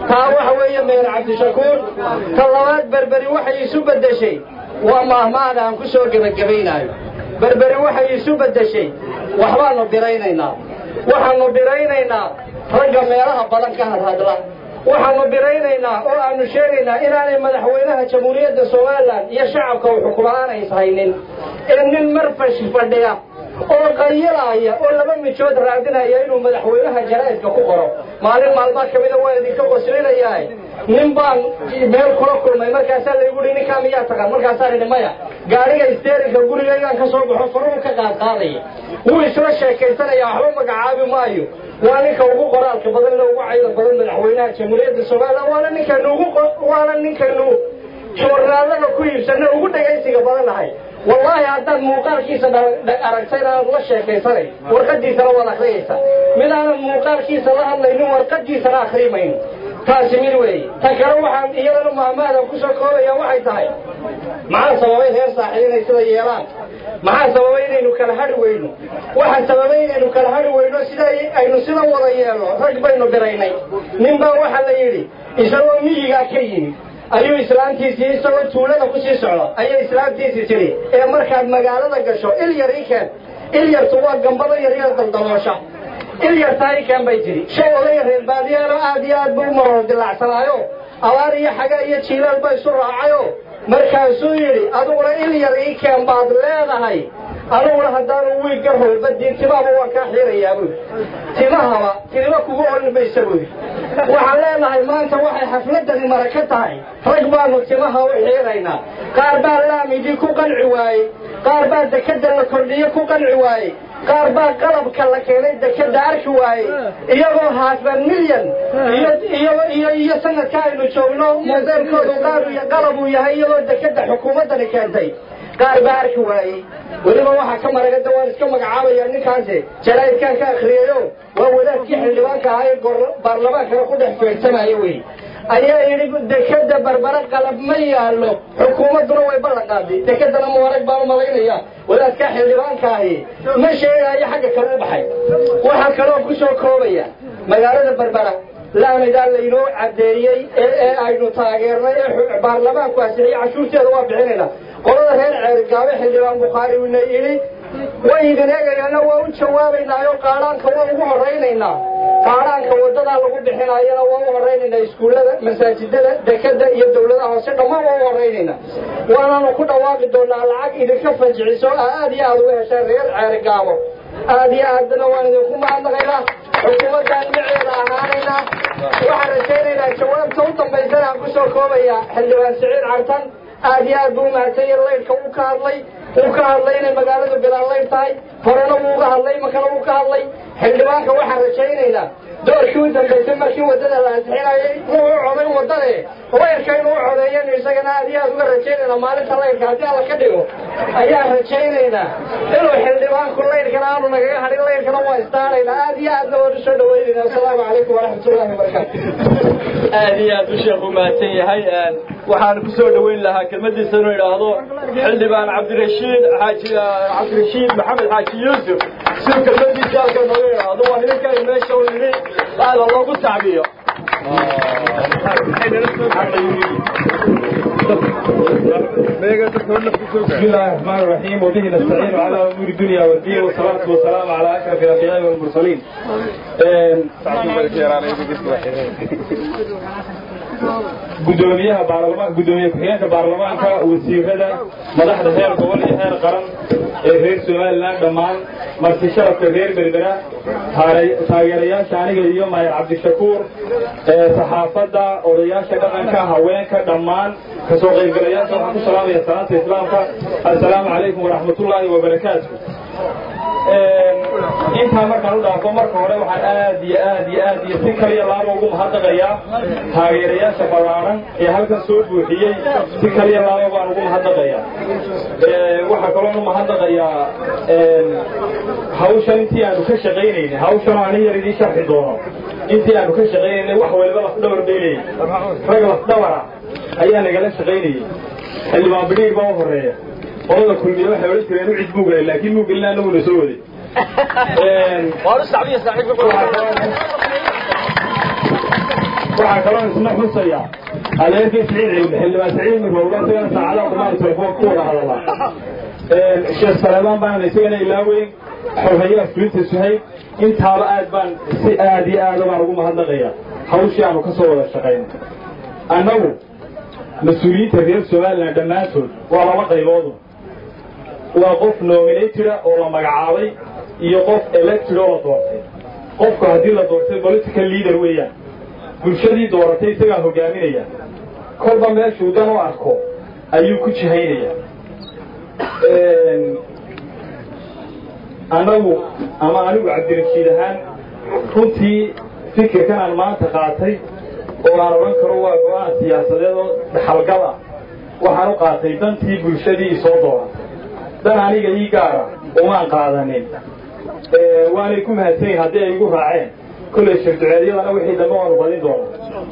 taa waxa weeye meer cabdishakuur ta labaad berberi waxay isu beddeshay waa maahmaada aan ku soo gebagabaynaayo berberi waxay isu beddeshay waxbaanu biraynaynaa waxaanu biraynaynaa ragga meelaha badan ka hadhadla waxaanu biraynaynaa oo aanu sheegaynaa inaanay madaxweynaha jamhuuriyadda somalilan iyo shacabka u xukumaan ays haynin ee nin marfash fadhiya oo qayilaaya oo laba mijood raadinaya inuu madaxweynaha jaraa'idka ku qoro maalin maalmaa ka mida waa idinka qoslinayaa nin baan meel kula kulmay markaasaa laygu hi ninkaa miyaa taqaan markaasaan idhi maya gaariga isteerinka gurigaygaan ka soo baxo faruhu ka qaadqaadaya wuu isla sheekaysanaya waxba magacaabi maayo waa ninka ugu qoraalka badan le ugu cayda badan madaxweynaha jamhuuriyadda somalilan waana ninkaynu ugu waana ninkaynu joornaalada ku iibsanay ugu dhegaysiga badan nahay wallaahi haddaad muuqaalkiisa aragtayna aad la sheekaysanay warqadiisana waad akriyaysaa mid aanan muuqaalkiisa la hadlaynin warqadiisana akrimayno taasi mid weeye ta kale waxaan iyadana maamaadan ku soo koobaya waxay tahay maxaa sababay reer saaxiib inay sida yeelaan maxaa sababay inaynu kala hadhi weyno waxaa sababay inaynu kala hadhi weyno sida aynu sida wada yeelno rag baynu biraynay nin baa waxaa la yidhi isagoo miyigaa ka yimid ayuu islaamtiisii isagoo tuulada ku sii socdo ayay islaamtiisii tidhi ee markaad magaalada gasho il yar ii keen il yartu waa gambado yaryar daldaloosha il yartaa ii keen bay tidhi shay odaya reer baadiyaano aad iyo aad buu u maroor dilacsanaayo abaar iyo xaga iyo jiilaal ba isu raacayo markaasuu yidhi adiguna il yar ii keen baad leedahay aniguna haddaanu wiigga holbadiin timaaba waan kaa xiirayaa buui timahaba tilima kugu olin maysa buui waxaan leenahay maanta waxay xafladani maraka tahay rag baanu timaha u xiiraynaa qaar baa laamidii ku qanci waayey qaar baa dekada la kordhiye ku qanci waayey qaar baa qalabka la keenay dekada arki waayey iyagoo haasban milyan iyo iyo sanadka aynu joogno modeelkoodu qaar qalab uu yahay iyagoo dekada xukuumaddani keentay qaar baa arki waayey weliba waxaa ka maragada waan iska magacaabaya ninkaasi jaraa'idkaan ka akriyayo waa wadaadkii xildhibaanka ahaa ee baarlamaankana ku dhex feegsanayo wey ayaa yidhi dekada barbara qalab ma yaallo xukuumadduna way ballan qaaday dekadana muwarag baan u malaynaya wadaadkaa xildhibaanka ahi ma sheegaayo xagga kale u baxay waxaa kaloo ku soo koobaya magaalada barbara laamidaa laynoo caddeeyey ee aynu taageernay ee baarlamaanku asixiyey cashuurteeda waa bixinayna qolada reer ceergaabe xildhibaan bukhaari wina yidhi way idin eegayaana waa u jawaabaynaayo qaadhaanka waa ugu horaynaynaa qaadhaanka wadadaa lagu bixinaayana waa u horaynaynaa iskuullada masaajidada dekada iyo dawladaha hoose dhammaan waa u horaynaynaa waanaanu ku dhawaaqi doonaa lacag idinka fajiciso aad iyo aad uga heshaan reer ceergaabo aad iyo aadna waan idinku mahadnaqaynaa xukuumaddaan dhinaceeda ahaanaynaa waxaan rajaynaynaa jawaabta u dambaysana aan ku soo koobaya xildhibaan siciid cartan aad iyo aad buu umahadsanya laydhka uu ka hadlay uu ka hadlay inay magaaladu bilaan laydh tahay horena wuu uga hadlay makana wuu ka hadlay xildhibaanka waxaan rajaynaynaa doorkii u dambaysay markii waddada la ansixinayay wuu u coday waddade laydhka inuu u codeeyanu isagana aad iyo aad uga rajaynaynaa maalinta laydhka haddii alla ka dhigo ayaan rajaynaynaa inuu xildhibaanku laydhkana aanu nagaga hadhin laydhkana waa istaanaynaa aad iyo aadna waan usoo dhaweynayna asalaamu calaykum waraxmatullahi wabarakaatu aad iyo aad u sheekh u mahadsan yahay waxaan ku soo dhoweyn lahaa kelmadiisa inuu idhaahdo xildhibaan cabdirashiid xaaji cabdirashiid maxamed xaaji yuusuf si kelmadiisa halka nooga idhaahdo waa nimanka ay meesha u yidhi aada loogu tacbiyo بسم الله الرحمن الرحيم وبه نستعين على امور الدنيا والدين والصلاه والسلام على اشرف الانبياء والمرسلين. gudoomiyaha baarlamaan gudoomiye ku-xigeenka baarlamaanka wasiirada madaxda heer gobol iyo heer qaran ee reer somalilan dhammaan marti sharafka reer berbera taageerayaasha aniga iyo maayar cabdishakuur saxaafadda odayaasha dhaqanka haweenka dhammaan kasoo qaybgalayaasha waxaan ku salaamaya salaanta islaamka assalaamu calaykum waraxmatullaahi wabarakaatu intaa markaan u dhaafo marka hore waxaan aad iyo aad iyo aad iyo si kaliya laaba ugu mahadnaqayaa taageerayaasha ballaaran ee halkan soo buuxiyey si kaliya laaba baan ugu mahadnaqayaa waxaa kaloon u mahadnaqayaa hawshan intii aanu ka shaqaynaynay hawshan ani yar idiin sharxi doono intii aanu ka shaqaynaynay wax waliba lafdhabar baynayay rag lafdhabara ayaa nagala shaqaynayay xildhibaan bidhiir baa u horeeya qolada kulmiye waxay odhan jireen u cid buu gelay laakiin muu gelin annaguna soo waday waxaa kaloo isna xusaya adeerkii siciid cilmi xildhibaan siciid mirowga isagana saacadaha qumaan telefoon ku wada hadalaa sheekh saleebaan baana isagana ilaaweyn xorhayaha fulinta suhayb intaaba aad baan si aad iyo aada baan ugu mahadnaqaya hawshii aanu ka soo wada shaqayno annagu mas-uuliyiinta reer somalilan dhammaantood waa laba qayboodu waa qof nominatida oo la magacaabay iyo qof elected oo la doortay qofku haddii la doortay political leader weeyaan bulshadii dooratay isagaa hogaaminaya kolba meeshuu dan u arko ayuu ku jihaynaya annagu ama anigu cabdirashiid ahaan runtii fikirkan aan maanta qaatay oo aan odhan karo waa go-aan siyaasadeed oo dhaxalgal ah waxaan u qaatay dantii bulshadii isoo dooratay dan aniga ii gaara umaan qaadanin waanay ku mahadsanyihin haddii ay igu raaceen kolley shirduceedyadana wixii dambe waanu badin doona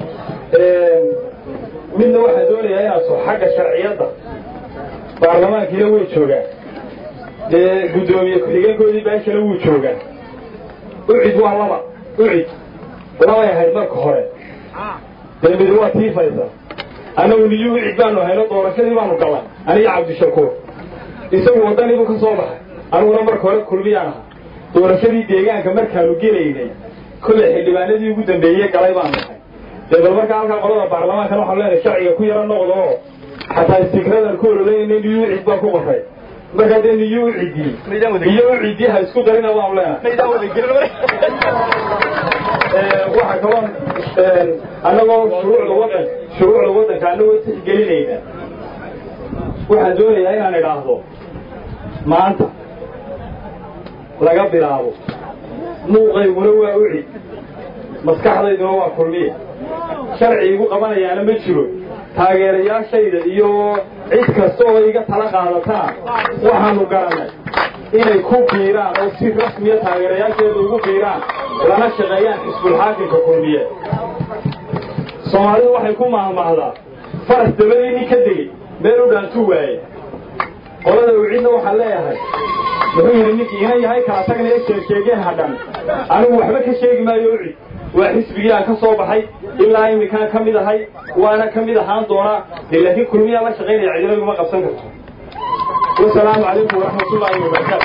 midna waxaan doonayaa inaan so xagga sharciyadda baarlamaankiina way joogaan dee guddoomiye ku-xigeenkoodii baashana wuu joogaa ucid waa laba ucid labay ahayd marka hore dee mid waa tiifaysa annagu niyu ucid baanu hayno doorashadii baanu galay aniga cabdishakuur isagu waddanii buu ka soo baxay aniguna marka hore kulmiyaan aha doorashadii deegaanka markaanu gelaynay kolley xildhibaanadii ugu dambeeyey galay baanu nahay dee bal markaa halkaa qolada baarlamaankan waxaanu leenahay sharciga ku yaro noqdo oo xataa istikradan ku ololeynay niyu ucid baan ku qoray markaa dee niyo u ciddii iyo u ciddii ha isku darina waanu leenahay waxaa kaloo annagoo shuruucda waddan shuruucda waddanka annagoo tixgelinayna waxaan doonayaa inaan idhaahdo maanta laga bilaabo muuqayguna waa ucid maskaxdayduna waa kulmiya sharci igu qabanayaana ma jiro taageerayaashayda iyo cid kasta oo iga tala qaadataan waxaanu garannay inay ku biiraan oo si rasmiya taageerayaasheeda ugu biiraan lana shaqeeyaan xisbulxaakimka kulmiye soomaalidu waxay ku mahmahdaa faras dabadii nin ka degey meel u dhaantuu waaye qolada ucidna waxaan leeyahay wuxuu yidhi ninkii ina yahay kala tagnaya sheegsheegeen hadhan anigu waxba ka sheegi maayo ucid waa xisbigii aan ka soo baxay ilaa iminkaan ka mid ahay waana ka mid ahaan doonaa dee laakiin kulmiyaa la shaqaynaya cidina iguma qabsan karto wasalaamu calaykum waraxmatullaahi wabarakaatu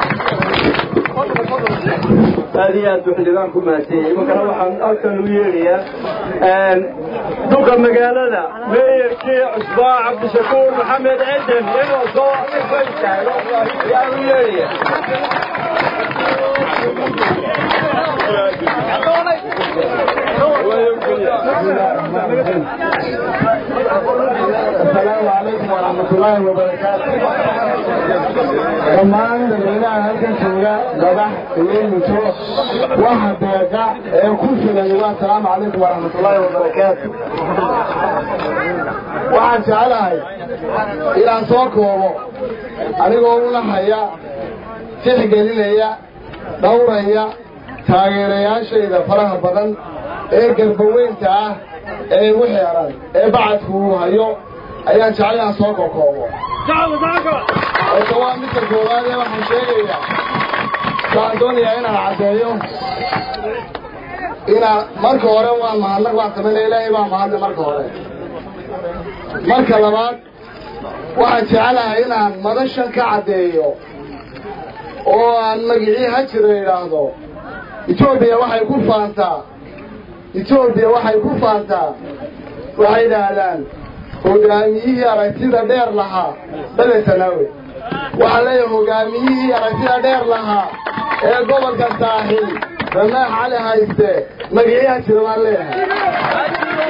aad iyo aad buu xildhibaan ku mahadsanyahay imankana waxaan halkan u yeedhayaa duqa magaalada meeyarkii cusbaa cabdishakuur maxamed eden inuu soo ifa istaago ayaan u yeedhaya السلام عليكم ورحمة الله وبركاته dhammaan dadweynaha halkan jooga madax iyo muto waxa deeqa ee ku filan waa asalaamu calaykum waraxmatullaahi wabarakaatu waxaan jeclahay inaan soo koobo anigoo una haya tixgelinaya dhowraya taageerayaashayda faraha badan ee garbaweynta ah ee igu xeeran ee bacadku uu hayo ayaan jeclay inaan soo kokoobo horta waa midka koowaad ee waxaan sheegayaa waxaan doonayaa inaan caddeeyo inaan marka hore waan mahadnaq baan samaynaya ilaahay baa mahadle marka hore marka labaad waxaan jecelahay inaan madashan ka caddeeyo oo aan magicii hajira idhaahdo etoobiya waxay ku faantaa etoobiya waxay ku faantaa waxay idhaahdaan hogaamiyihii aragtida dheer lahaa bedetanaawe waxaa leeyahay hogaamiyihii aragtida dheer lahaa ee gobolka saaxil ramaax cali hayste magiciiha jira baan leeyahay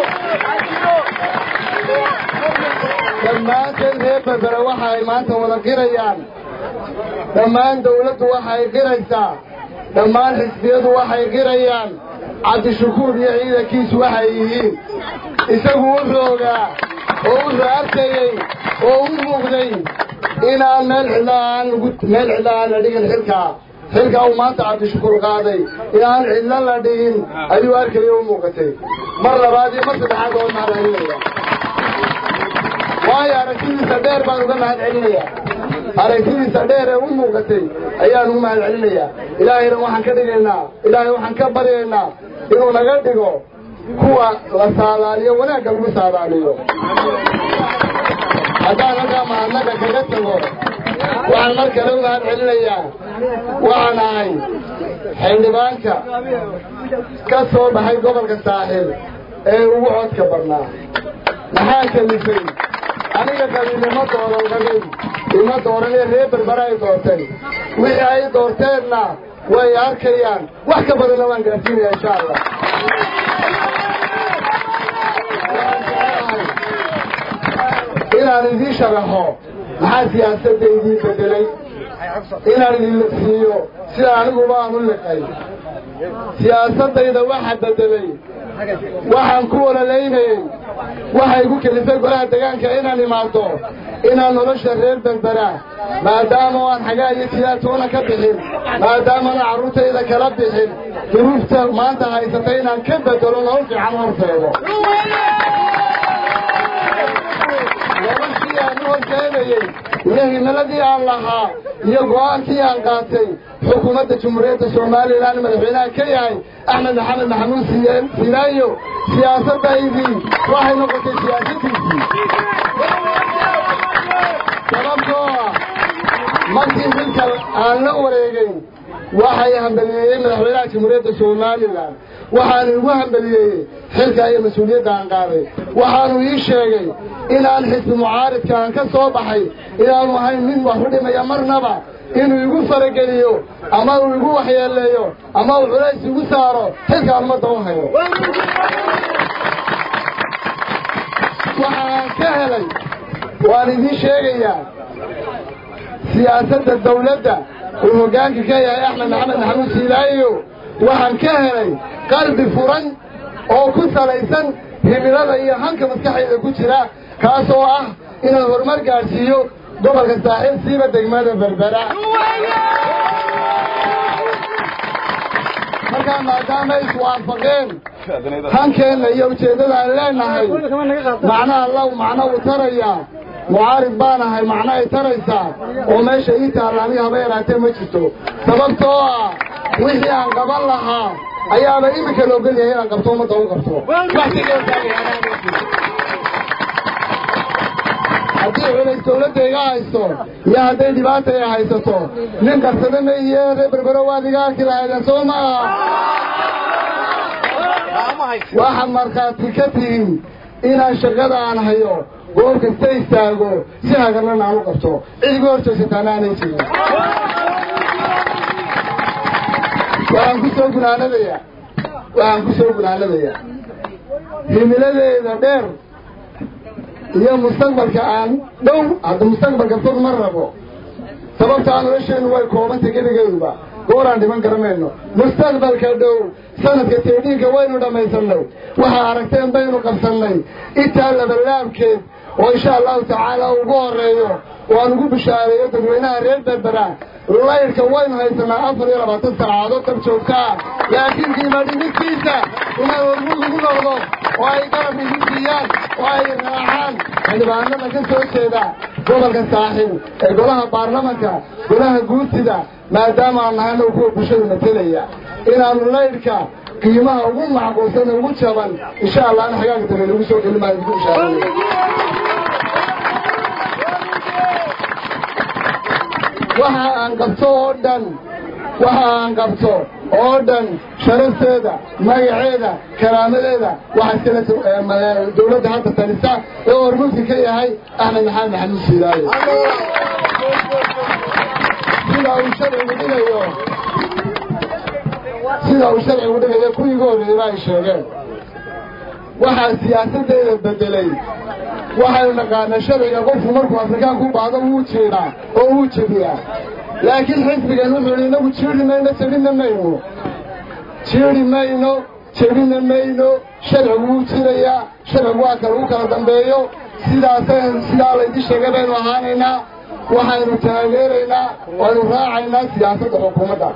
dhammaanteen reer berbere waxaay maanta wada qirayaan dhammaan dawladdu waxay qiraysaa dhammaan xisbiyadu waxay qirayaan cabdishakuur iyo ciidankiisu waxay yihiin isagu wuxuu ogaa oo wuxuu arkayey oo u muuqday inaan meel cidlaan meel cidla aan la dhigin xilkaa xilkaa uu maanta cabdishakuur qaaday inaan cidlo la dhigin ayuu arkayay u muuqatay mar labaad iyo mar saddexaad oo mahad celinaya waayo aragtidiisa dheer baan uga mahad celinayaa aragtidiisa dheer ee u muuqatay ayaan ugu mahad celinayaa ilaahayna waxaan ka dhigaynaa ilaahay waxaan ka baryaynaa inuu naga dhigo kuwa la saadaaliyo wanaagga lagu saadaaliyo haddaan halkaa mahadnaqa kaga tago waxaan mar kale u mahad celinayaa waxaan ahay xildhibaanka ka soo baxay gobolka saaxiil ee ugu codka badnaa maxaa kalifay aniga qabiilnimo dooran qabin ima dooran ee reer berbera ay doortay wixii ay doorteenna way arkayaan wax ka badanna waan gaarsiinaya insha allah inaan idiin sharaxo maxaa siyaasadda idiin bedelay inaan idin siiyo sida aniguba aan u liqay siyaasaddayda waxa bedelay waxaan ku ololaynayey waxay ku kelifay golaha degaanka inaan imaado inaan nolosha reer berbera maadaama aan xagaa iyo tiyaatoona ka bixin maadaamana carruurtayda kala bixin duruufta maanta haysata inaan ka bedelo nolol fiican horteedo noloshii aan u horkeenayey iyo himiladii aan lahaa iyo go'aankii aan qaatay xukuumadda jumhuuriyadda somalilan madaxweynaha ka yahay axmed maxamed maxamuud sinaayo siyaasaddaydii waxay noqotay siyaasadiisii sababtoo ah markii xilka aan la wareegay waxay hambaliyeeyey madaxweynaha jamhuuriyadda somalilan waxaanu igu hambaliyeeyey xilka iyo mas-uuliyadda aan qaaday waxaanu ii sheegay inaan xisbi mucaaridka aan ka soo baxay inaanu ahayn mid wax u dhimaya marnaba inuu igu farageliyo ama uu igu waxyeeleeyo ama uu culays igu saaro xilkaan ummadda u hayo waxaan ka helay waan idiin sheegayaa siyaasadda dawladda uu hoggaanka ka yahay axmed maxamed maxamuud siilaayo waxaan ka helay qalbi furan oo ku salaysan himilada iyo hanka maskaxayda ku jira kaasoo ah inaan horumar gaadhsiiyo gobolka saaxiil siiba degmada berbera markaa maadaama iswaafaqeen hankeenna iyo ujeeddada aan leenahay macnaha law macno uu tarayaa mucaarid baan ahay macno ay taraysaa oo meesha ii taalla aniga haba yaraatee ma jirto sababtoo ah wixii aan qaban lahaa ayaaba iminka la ogol yahay inaan qabto ummadda u qabto haddii culays dawladda iga haysto iyo hadday dhibaata ay haysato nin qarsada ma iyo reer berbero waad iga arki lahaydeen soo ma aha waxaad markhaati ka tihin inaan shaqada aan hayo goob kasta istaago si hagarlan aan u qabto cid iga hor jeesataana aanay jirin waxaan ku soo gunaanadayaa waxaan ku soo gunaanadayaa himiladeeda dheer iyo mustaqbalka aan dhow hadda mustaqbalka fog ma rabo sababtaa nolosheennu way koobantay geligeyduba gooraan dhiman garanayno mustaqbalka dhow sanadka teedhiinka waynu dhammaysannay waxaa aragteen baynu qabsannay intaa labalaabkeed oo insha allahu tacaala ugu horreeyo oo aan ugu bishaareeyo dadweynaha reer berbera laydhka waynu haysanaa afar iyo labaatan saacadood dab joogtaa laakiin qiima dhimistiisa inay hormud lagu noqdo oo ay garab idin siiyaan oo ay raacaan xildhibaanada ka soo jeeda gobolka saaxiil ee golaha baarlamanka golaha guurtida maadaama aan nahayna kuwa bulshada matelaya inaanu laydhka qiimaha ugu macquulsan ugu jaban insha allah an xagaaga dambe lagu soo gelin baan idinku bishaareeya waxa aan qabto oo dhan waxa aan qabto oo dhan sharafteeda magaceeda karaamadeeda waxaa iskale dawladda hadda talisa ee hormuudka ka yahay axmed maxamed maxamuud siilaayo sida uu sharcigu dhigayo sida uu sharcigu dhigayo kuwii iga horreeyeyba ay sheegeen waxaa siyaasaddeeda bedelay waxaynu naqaanaa sharciga qofku markuu afrikaanku u baahdo wuu jiidhaa oo wuu jebiyaa laakiin xisbigan wuxuu yidhi inagu jiidhi mayno jebinna mayno jiidhi mayno jebinna mayno sharcigu wuu jirayaa sharcigu waa kale u kala dambeeyo sidaasaynu sidaa laydin sheegay baynu ahaanaynaa waxaynu taageeraynaa waynu raacaynaa siyaasadda xukuumadda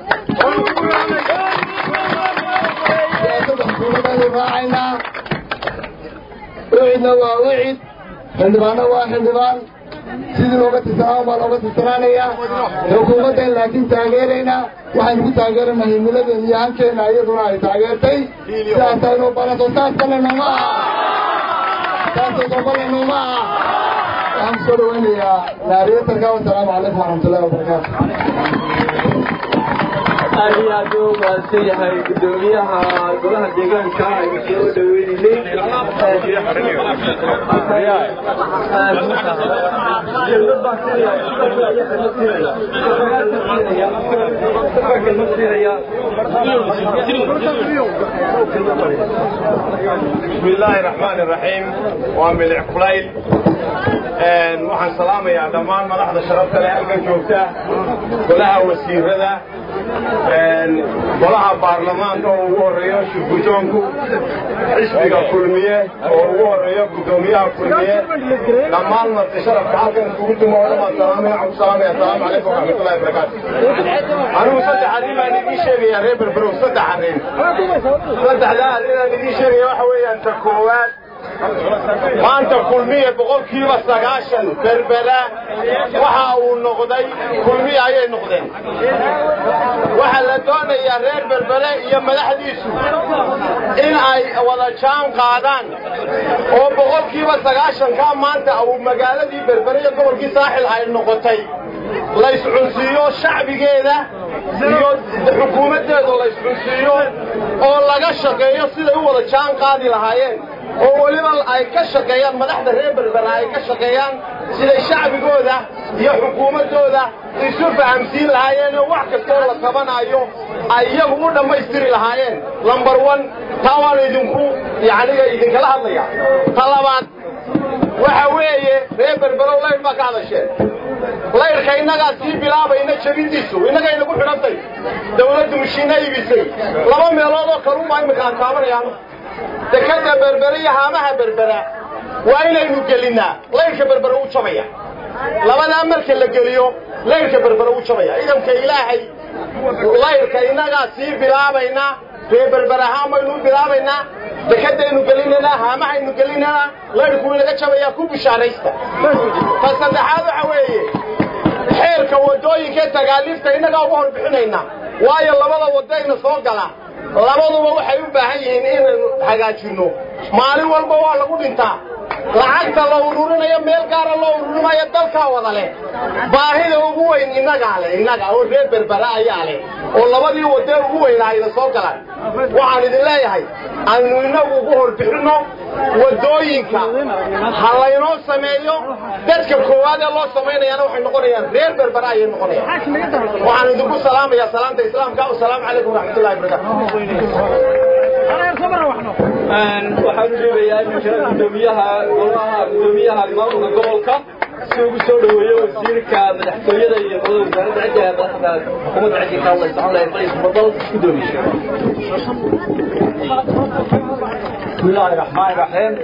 siyaasadda xukuumaddaynu raacaynaa ucidna waa ucid xildhibaanna waa xildhibaan sidii looga tirsanaa baa looga tirsanaanayaa xukuumaddan laakiin taageeraynaa waxaynu ku taageeranaa himiladeena iyo hankeena iyaduna ay taageertay sidaasaynu barato saas balenoma aha saasoo dambalenoma aha waxaan kusoo dhawaynayaa naariyatarka wasalaamu calaykum waraxmatullahi wabarakaatu aad iyo aad u mahadsan yahay gudoomiyaha golaha deegaanka aynu soo dhaweynay بسم الله الرحمن الرحيم وملع قليل waxaan salaamayaa dhammaan madaxda sharafta leh halkan joogta golaha wasiirada golaha baarlamaanka oo ugu horeeyo shirgujoonku xisbiga kulmiye oo ugu horeeyo gudoomiyaha kulmiye dhammaan marti sharafka halkan isugu timo oo dhan salaamaya waxaan ku salaamaya asalaamu calaykum waraxmatullahi wabarakaatu anigu saddex arrin baan idiin sheegayaa reer berberow saddex arrin saddexdaa arrinaan idiin sheegaya waxa weeyaan ta koowaad maanta kulmiye boqolkiiba sagaashan berbera waxa uu noqday kulmiye ayay noqdeen waxaa la doonayaa reer berbere iyo madaxdiisu in ay wada jaan qaadaan oo boqolkiiba sagaashankaa maanta uu magaaladii berbere iyo gobolkii saaxil ay noqotay layscunsiiyo shacbigeeda iyo xukuumaddeedu layscunsiiyo oo laga shaqeeyo siday u wada jaan qaadi lahaayeen oo weliba ay ka shaqeeyaan madaxda reer berbera ay ka shaqeeyaan siday shacbigooda iyo xukuumaddooda isu fahamsiin lahaayeen oo wax kastoo la tabanayo ay iyagu u dhammaystiri lahaayeen lambar one taa waanu idinku yacniga idinkala hadlaya ta labaad waxa weeye reer berberow layr baa ka hadasheen layrka innagaa sii bilaabayna jebintiisu innagay nagu xidhantay dawladdu mishiina iibisay laba meelood oo kalunbaa imminka aan taabanayaan dekadda berbere iyo haamaha berbera waa inaynu gelinnaa layrka berbere u jabaya labadaa marka la geliyo layrka berbere u jabaya ciidanka ilaahay layrka innagaa sii bilaabaynaa ree berbere ahaan baynu u bilaabaynaa dekadaynu gelinaynaa haamahaynu gelinaynaa layrku inaga jabayaa ku bishaaraysta ta saddexaad waxa weeye xeerka waddooyinka tagaaliifta innagaa uga horbixinaynaa waayo labada waddayna soo gala labaduba waxay u baahan yihiin inaynu hagaajinno maalin walba waa lagu dhintaa lacagta la ururinayo meel gaara loo ururimayo dalkaa wada leh baahida ugu weyn innagaa leh innaga oo reer berbera ayaa leh oo labadii wadee ugu weynaa ayna soo galaan waxaan idin leeyahay aynu innagu ugu horbixinno waddooyinka ha laynoo sameeyo dadka koowaad ee loo samaynayaana waxay noqonayaan reer berbera ayay noqonayaan waxaan idinku salaamayaa salaanta islaamka wasalaamu calaykum waraxmatullahi wabarakaatu waxaan u sheegayaa iminkana gudoomiyaha golaha gudoomiyaha maamulka gobolka si ugu soo dhaweeyo wasiirka madaxtooyada iyo qolada wasaaradda cidda madaxda xukuumadda ciddi ka hadlaysa waxaan leeyahay fadhiis fadal gudoomiye بسم الله الرحمن الرحيم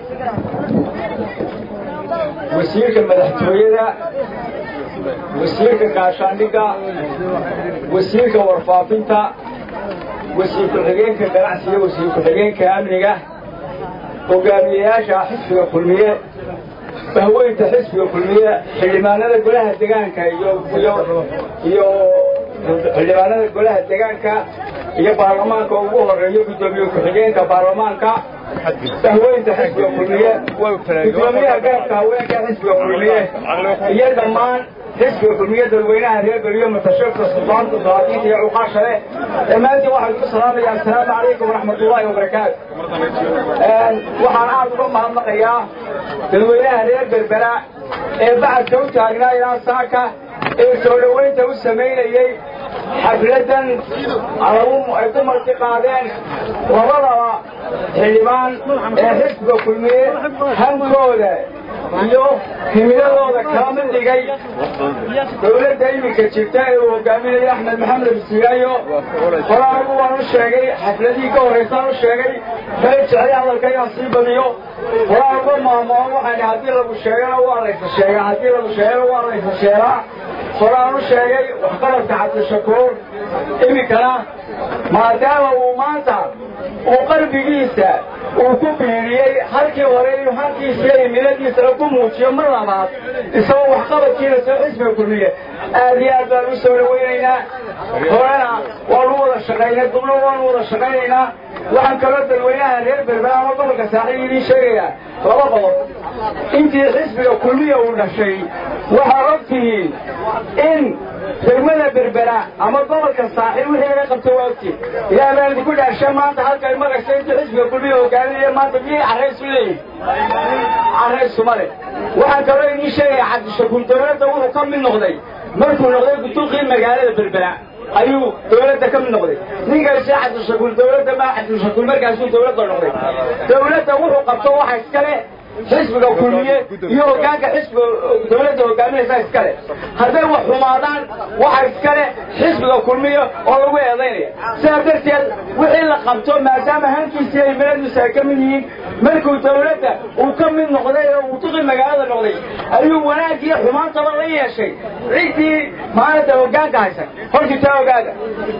وسيرك مدحتويدا وسيرك كاشانديغا وسيرك ورفافينتا وسيرك الحقينك قناعسية وسيرك الحقينك أمنيغا hogaamiyayaasha xisbiga kulmiye bahweynta xisbiga kulmiye xildhibaanada golaha degaanka iyo iyo xildhibaanada golaha degaanka iyo baarlamaanka ugu horeeyo gudoomiye ku-xigeenka baarlamaanka bahweynta xisbiga kulmiye gudoomiyaha garabka haweenka xisbiga kulmiye iyo dhammaan xisbiga kulmiye dadweynaha reer beriyo mutashirka suldaanta salaadiinta iyo cuqaasha leh dhammaantiin waxaan ku salaamaya assalaamu calaykum waraxmatullaahi wabarakaatu waxaan aad uga mahadnaqayaa dadweynaha reer berbera ee bacadka u taagnaa ilaa saaka ee soo dhoweynta u samaynayey xafladan ay ku marti qaadeen labadaba xildhibaan ee xisbiga kulmiye hankooda iyo himiladooda kala mid dhigay dowladda iminka jirta ee uu hogaaminayo axmed maxamed bisiiraayo hore anigu waan u sheegay xafladihii ka horraysaan u sheegay kala jeclay hadalkayaan sii badiyo hore anuga maamoon waxaan haddii lagu sheegana waa laysa sheegaa haddii lagu sheegana waa laysa sheegaa hore aan u sheegay waxqabadka cabdishakuur iminkana maadaama uu maanta uu qalbigiisa uu ku biiriyey halkii hore inuu halkiisiiyo imiladiisana ku muujiyo mar labaad isagoo waxqabadkiina soo xisbiga kulmiye aad iyo aad baan u soo dhawaynaynaa horena waanu wada shaqaynay dubna waanu wada shaqaynaynaa waxaan kaloo dadweynaha reer berbera ama gobolka saaxiib idiin sheegayaa laba qodob intii xisbiga kulmiya uu dhashay waxaa og tihiin in degmada berbera ama gobolka saaxiib wixii laga qabto waa ogtiin ilaah baan idinku dhaarsha maanta halkay magaysa intii xisbiga kulmiya hogaaminaya maanta miyay carraysu leeyihin carraysuma leh waxaan kaloo idiin sheegayaa cabdishakuur dowladda wuxuu ka mid noqday markuu noqday gutuuqii magaalada berbera ayuu dowladda ka mid noqday ninkaasi cabdishakuur dowladda ma cabdishakuur markaasuu dowladda noqday dowladda wuxuu qabto waxa iskale xisbiga kulmiye iyo hogaanka xisbiga dowladda hogaaminaysa iskale hadday wax xumaadaan waxa iskale xisbiga kulmiye oo lagu eedaynaya sidaa darteed wixii la qabto maadaama hankiisa iyo imiladiisa ay ka mid yihiin markuu dowladda uu ka mid noqday oo uu tuqi magaalada noqday ayuu wanaag iyo xumaantaba la yeeshay ciddii maalinta hogaanka haysan hortii taa ogaada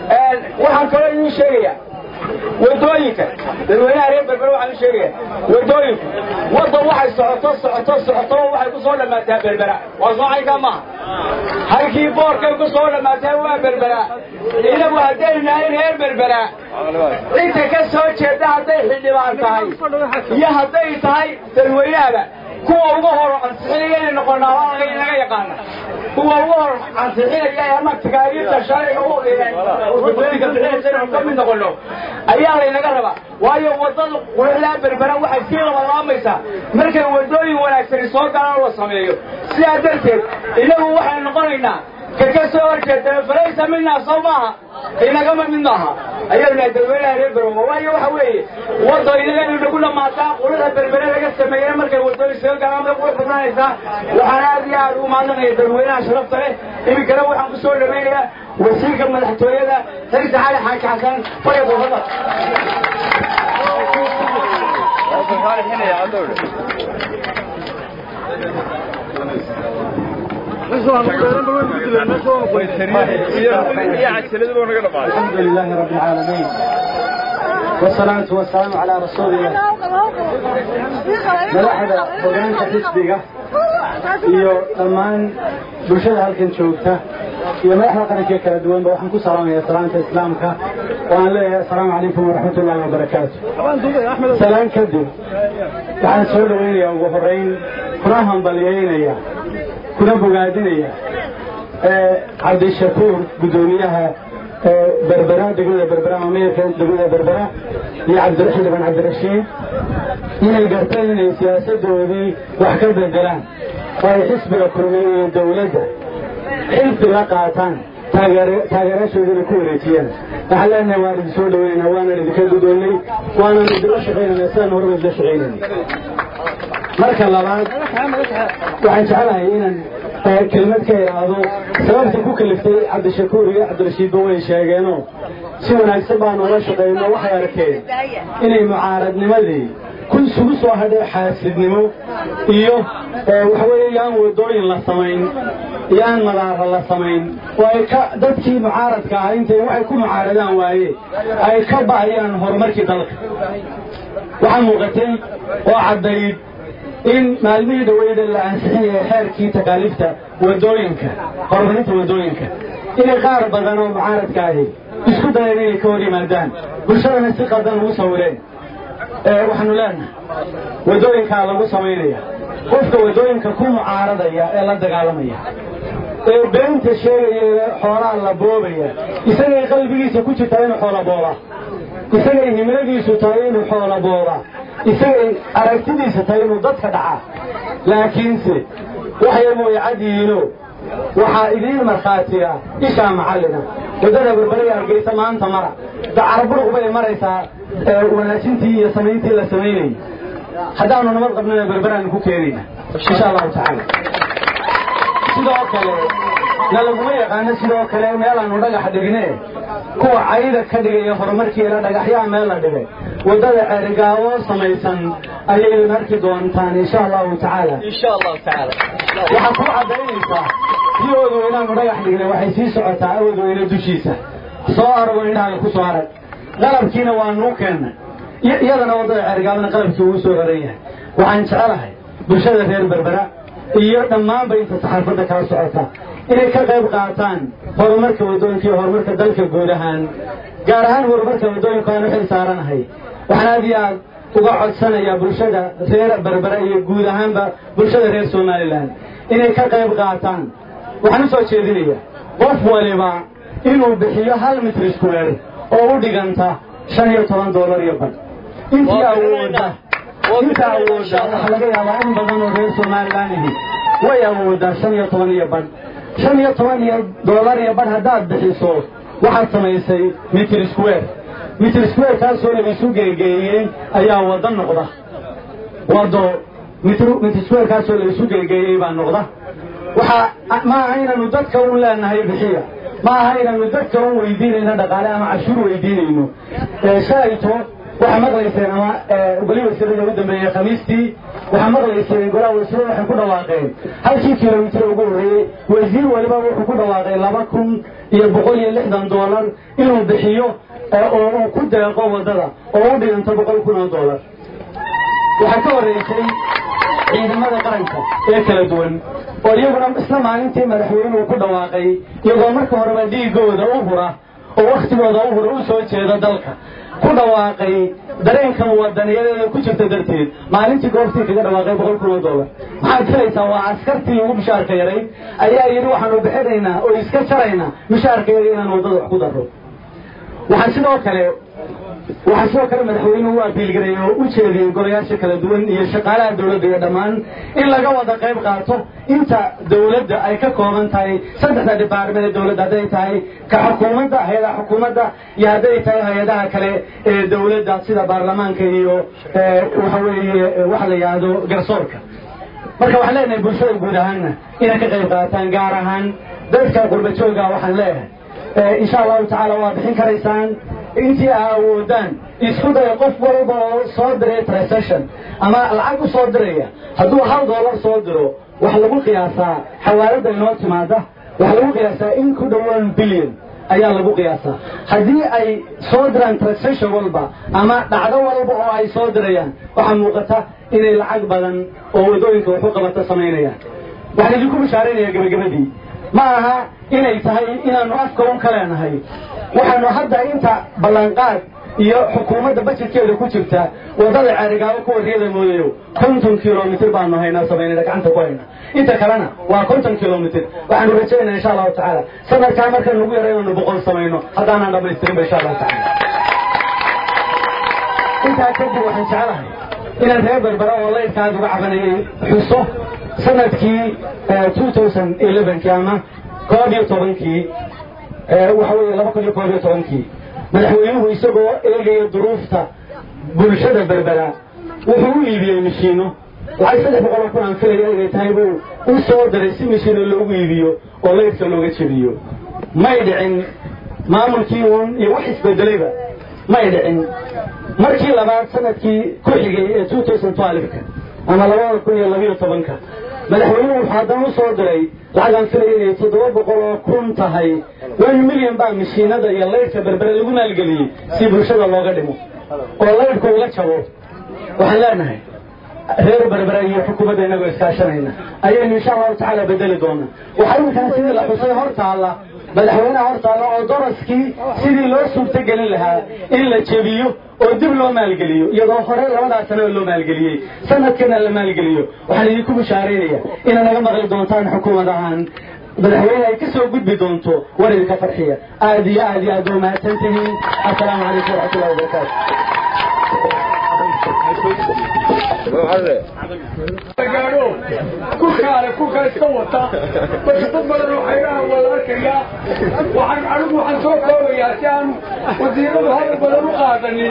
waxaan kaloo idiin sheegayaa wadooyinka dadweynaha reer berber waxaan u sheegaya wadooyinku waddan waxay socoto socoto socotoba waxay ku soo dhammaataa berbera waa soocaynkaa maaha halkii boorkay ku soo dhammaataa waa berbera inagu haddaynu nahay reer berbera cidda ka soo jeeda hadday xildhibaan tahay iyo hadday tahay dadweynahaba kuwa uga hor ansixinaya inay noqonaa waa naga yaqaana kuwa uga hor ansixinaya ama takaaliifta sharciga u dadweyinka bixinaysa inaynu ka mid noqono ayaa laynaga rabaa waayo waddada quruxdaa berbera waxay sii labalaamaysaa markay waddooyin wanaagsani soo galaan la sameeyo sidaa darteed inagu waxaynu noqonaynaa ka ka soo horjeeda falaysa minaa soo maaha inagama mid maaha ayayna dadweynaha reer bermo waayo waxa weeye waddo inaganu nagu dhammaataa quruxda berbere laga sameeyena markay waddooyin soo galaan bay qurux badnaanaysaa waxaan aad iyo aad u mahadnaqaya dadweynaha sharafta leh iminkana waxaan ku soo dhawaynayaa wasiirka madaxtooyada xirsi cali xaaji xasan faya boofada الحمد لله رب العالمين والصلاة والسلام على رسول الله madaxda hogaanka xisbiga iyo dhammaan bulshada halkan joogta iyo madaxda qaranka kala duwanba waxaan ku salaamaya salaanta islaamka waan leeyahay asalaamu calaykum waraxmat ullahi wabarakaatu salaan kadib waxaan soo dhawaynayaa ugu horeyn kuna hambalyeynaya kuna bogaadinaya cabdishakuur guddoomiyaha berbera degmada berbera mameerka degmada berbera iyo cabdixildhibaan cabdirashiid inay garteen inay siyaasadoodii wax ka bedelaan oo ay xisbiga kulmiye iyo dowladda xilfi la qaataan taageeraashoodina ku wareejiyaan waxaan leenahay waan idin soo dhaweynayna waanan idinka gudoonnay waanan idinla shaqaynayna sidaan horeba idinla shaqaynayna marka labaad waxaan jecelahay inaan kelmad ka idhaahdo sababta ku kaliftay cabdishakuur iyo cabdirashiidba way sheegeenoo si wanaagsan baanu ula shaqayno waxay arkeen inay mucaaradnimadii ku isugu soo hadhay xaasidnimo iyo waxaweeye yaan wadooyin la samayn iyo aan madaara la samayn oo ay ka dadkii mucaaradka ahaa intay waxay ku mucaaradaan waaye ay ka ba'ayaan horumarkii dalka waxaa muuqatay oo caddayd in maalmihii dhaweyda la ansixinaya xeerkii takaaliifta wadooyinka horumarinta wadooyinka inay qaar badan oo mucaaradka ahi isku dayeen inay ka hor yimaadaan bulshadana si qadan ugu sawireen waxaanu leenahay wadooyinkaa lagu samaynaya qofka wadooyinka ku mucaaradaya ee la dagaalamaya ee beenta sheegaya ee xoolaha la boobaya isagay qalbigiisa ku jirtaa inuu xoola booba isagay himladiisu tahay inuu xoola booba isagay aragtidiisa tahay inuu dadka dhaca laakiinse waxay mooyacadiino waxaa idiin markhaatiya ishaa macallina waddada berberaya argaysa maanta mara dacarburuq bay maraysaa wanaajintii iyo samayntii la samaynayay haddaanu nabad qabnana berberaanu ku keenayna insha allahu tacaala sidoo kale na laguma yaqaano sidoo kale meelaanu dhagax dhigne kuwa cayda ka dhigaya horumarkiina dhagaxyaha meel la dhigay waddada ceerigaabo samaysan ayaydan arki doontaan insha allahu tacaala waxaa ku caddaynaysaa si oodweynaanu dhagax dhignay waxay sii socotaa awoodweyne dushiisa soo arago indhahaga ku soo arag qalabkiina waa nuu keennay iyadana waddada ceergaabana qalabkii ugu soo raran yahay waxaan jecelahay bulshada reer berbera iyo dhammaanba inta saxaafadda kala socota inay ka qayb qaataan horumarka waddooyinka iyo horumarka dalka guud ahaan gaar ahaan horumarka waddooyinka aan u xil saaranahay waxaan aad iyo aad uga codsanayaa bulshada reer berbera iyo guud ahaanba bulshada reer somalilan inay ka qayb qaataan waxaan u soo jeedinayaa qof waliba inuu bixiyo hal mitr square oo u dhiganta shan iyo toban doolar iyo badh intii awooda inta awooda waxaa laga yaabaa in badan oo reer somalilan ihi way awoodaa shan iyo toban iyo badh shan iyo toban iyo doolar iyo badh haddaad bixiso waxaad samaysay mitr square mitr square kaasoo laisu geegeeyey ayaa waddo noqda waddo mitr square kaasoo laisu geegeeyey baa noqda waxaa ma aha inaynu dadka un leenahay bixiya ma aha inaynu dadka un weydiinayno dhaqaale ama cashuur weydiinayno shalayto waxaa maqlayseen ama goli wasiirada u dambeeyey khamiistii waxaa maqlayseen golaha wasiirada waxay ku dhawaaqeen halkii kilomitir ugu horreeyey wasiir waliba wuxuu ku dhawaaqay laba kun iyo boqol iyo lixdan doolar inuu bixiyo oo uu ku deeqo waddada oo u dhiganto boqol kun oo doolar waxaa ka horreysay ciidamada qaranka ee kala duwan oo iyaguna isla maalintii madaxweynuhu ku dhawaaqay iyagoo marka horeba dhiigooda u hura oo wakhtigooda u hura u soo jeeda dalka ku dhawaaqay dareenkan wadaniyadeeda ku jirta darteed maalintii goobtii kaga dhawaaqay boqol kun oo doolar maxaad filaysaa waa askartii ugu mishaarka yarayd ayaa yidhi waxaanu bixinaynaa oo iska jaraynaa mishaarka yara inaan waddada wax ku darro waxaa sidoo kale waxaa sidoo kale madaxweynuhu u abiilgareeyey oo u jeediyey golayaasha kala duwan iyo shaqaalaha dowladda iyo dhammaan in laga wada qayb qaato inta dowladda ay ka kooban tahay saddexda dhibaarmada ee dowladda hadday tahay ka xukuumadda hay-adaha xukuumadda iyo hadday tahay hay-adaha kale ee dowladda sida baarlamaanka iyo waxa weeye waxa la yidhaahdo garsoorka marka waxaan leenahay bulshada guud ahaanna inay ka qayb qaataan gaar ahaan dadka qurba jooga waxaan leeyahay insha allahu tacaala waa bixin karaysaan intii aa awoodaan isku daya qof walba oo soo diray transaction ama lacag u soo diraya hadduu hal doolar soo diro waxa lagu qiyaasaa xawaaladda inoo timaada waxaa lagu qiyaasaa in ku dhowaan billion ayaa lagu qiyaasaa haddii ay soo diraan transaction walba ama dhacdo walba oo ay soo dirayaan waxaa muuqata inay lacag badan oo waddooyinka waxu qabata samaynayaan waxaan idinku bashaaraynayaa gebagabadii ma aha inay tahay inaannu afka un ka leenahay waxaanu hadda inta ballanqaad iyo xukuumadda bajetkeeda ku jirta waddada ceerigaabo kuwa riyada moodayo konton kilomitr baanu haynaa samaynayna gacanta ku hayna inta kalena waa konton kilomitr waxaanu rajaynaa insha allahu tacaala sanadkaa marka nagu yara inaanu boqol samayno haddaanaan dhamaystirinba insha allahu tacaala intaa kadib waxaan jecelahay inaan reer berbera oo laydkaad uga cabanayay xuso sanadkii kii ama koob iyo tobankii waxa weeye laba kun iyo koob iyo tobankii madaxweynuhu isagoo eegaya duruufta bulshada berbera wuxuu u iibiyey mishiino lacag saddex boqoloo kun aan filaya inay tahay buu u soo diray si mishiino loogu iibiyo oo laydka looga jebiyo may dhicin maamulkii uun iyo wax isbedelayba may dhicin markii labaad sanadkii ku xigay ee ka ama labada kun iyo labiyo tobanka madaxweynuhu wuxuu haddana u soo diray lacagaan filaya inay toddoba boqol oo kun tahay one milyan baa mishiinada iyo laydhka berbere lagu maalgeliyey si bulshada looga dhimo oo laydhku uga jabo waxaan leenahay reer berbere iyo xukuumadda inagoo iskaashanayna ayaynu insha allahu tacaala bedeli doonaa waxaa iminkan sidii la xusay hor taalla madaxweynaha hor taalla oo daraskii sidii loo suurtogelin lahaa in la jebiyo oo dib loo maalgeliyo iyadoo hore labadaa sanaba loo maalgeliyey sanadkana la maalgeliyo waxaan idinku bishaaraynaya inaad naga maqli doontaan xukuumad ahaan madaxweyne ay ka soo gudbi doonto war idinka farxiya aad iyo aad iyo aad waa mahadsan tihiin assalaamu calaykum waraxmatullahi wabarakaatu gaadho kulkaale kulkaa iska wata marka dad badan oo xayraha wada arkayaa waxaan anigu waxaan soo koobayaa si aan wasiiradu hadal badan u qaadanin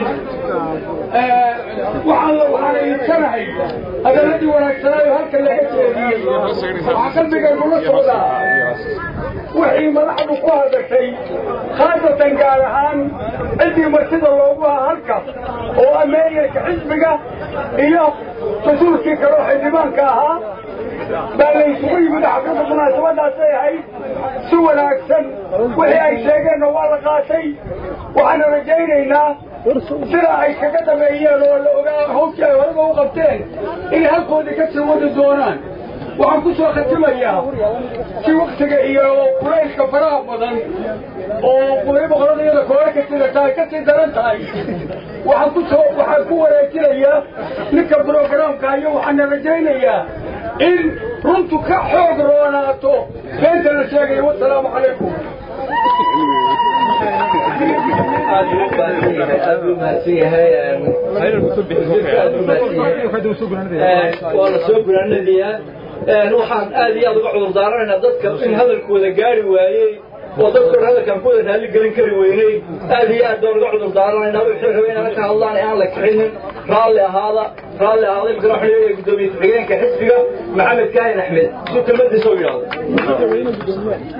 waxaan waxaan iibsanahay hadaladii wanaagsanaayo halka laga jeediyey waxaa qalbigaygu la socdaa wixii madaxdu ku hadashay khaasatan gaar ahaan ciddii martida loogu ahaa halka oo ameeriyaka xisbiga iyo mas-uulkii kale oo xildhibaanka ahaa baa la isugu yimid xafladda munaasabadaasay ahayd si wanaagsan wixii ay sheegeenna waa la qaatay waxaana rajaynaynaa sida ay kaga dhameeyeen oo la ogaa hawshii ay horeba u qabteen inay halkoodii ka sii wadi doonaan waxaan ku soo khatimayaa si waktiga iyo kulaylka faraha badan oo weliba qoladayada koore ka sida tahay ka sii daran tahay waxaan ku soo waxaan ku wareejinayaa ninka brograamka iyo waxaana rajaynayaa in runtu ka xoog roonaato beenta la sheegayo wasalaamu calaykum waa la soo gunaanadiyaa waxaan aad iyo aad uga cudur daaranaynaa dadka in hadalkooda gaari waayey oo dadkoon hadalkaan ku wada raalli gelin kari weynay aad iyo aad baan uga cudur daaranaynaa wixii rabay inaan ka hadlaan ee aan la kicinin raalli ahaada raalli ahaada imkana waxaan leeyahay guddoomiye ku-xigeenka xisbiga maxamed kaahin axmed suu kelmadiisa u yidhaahdo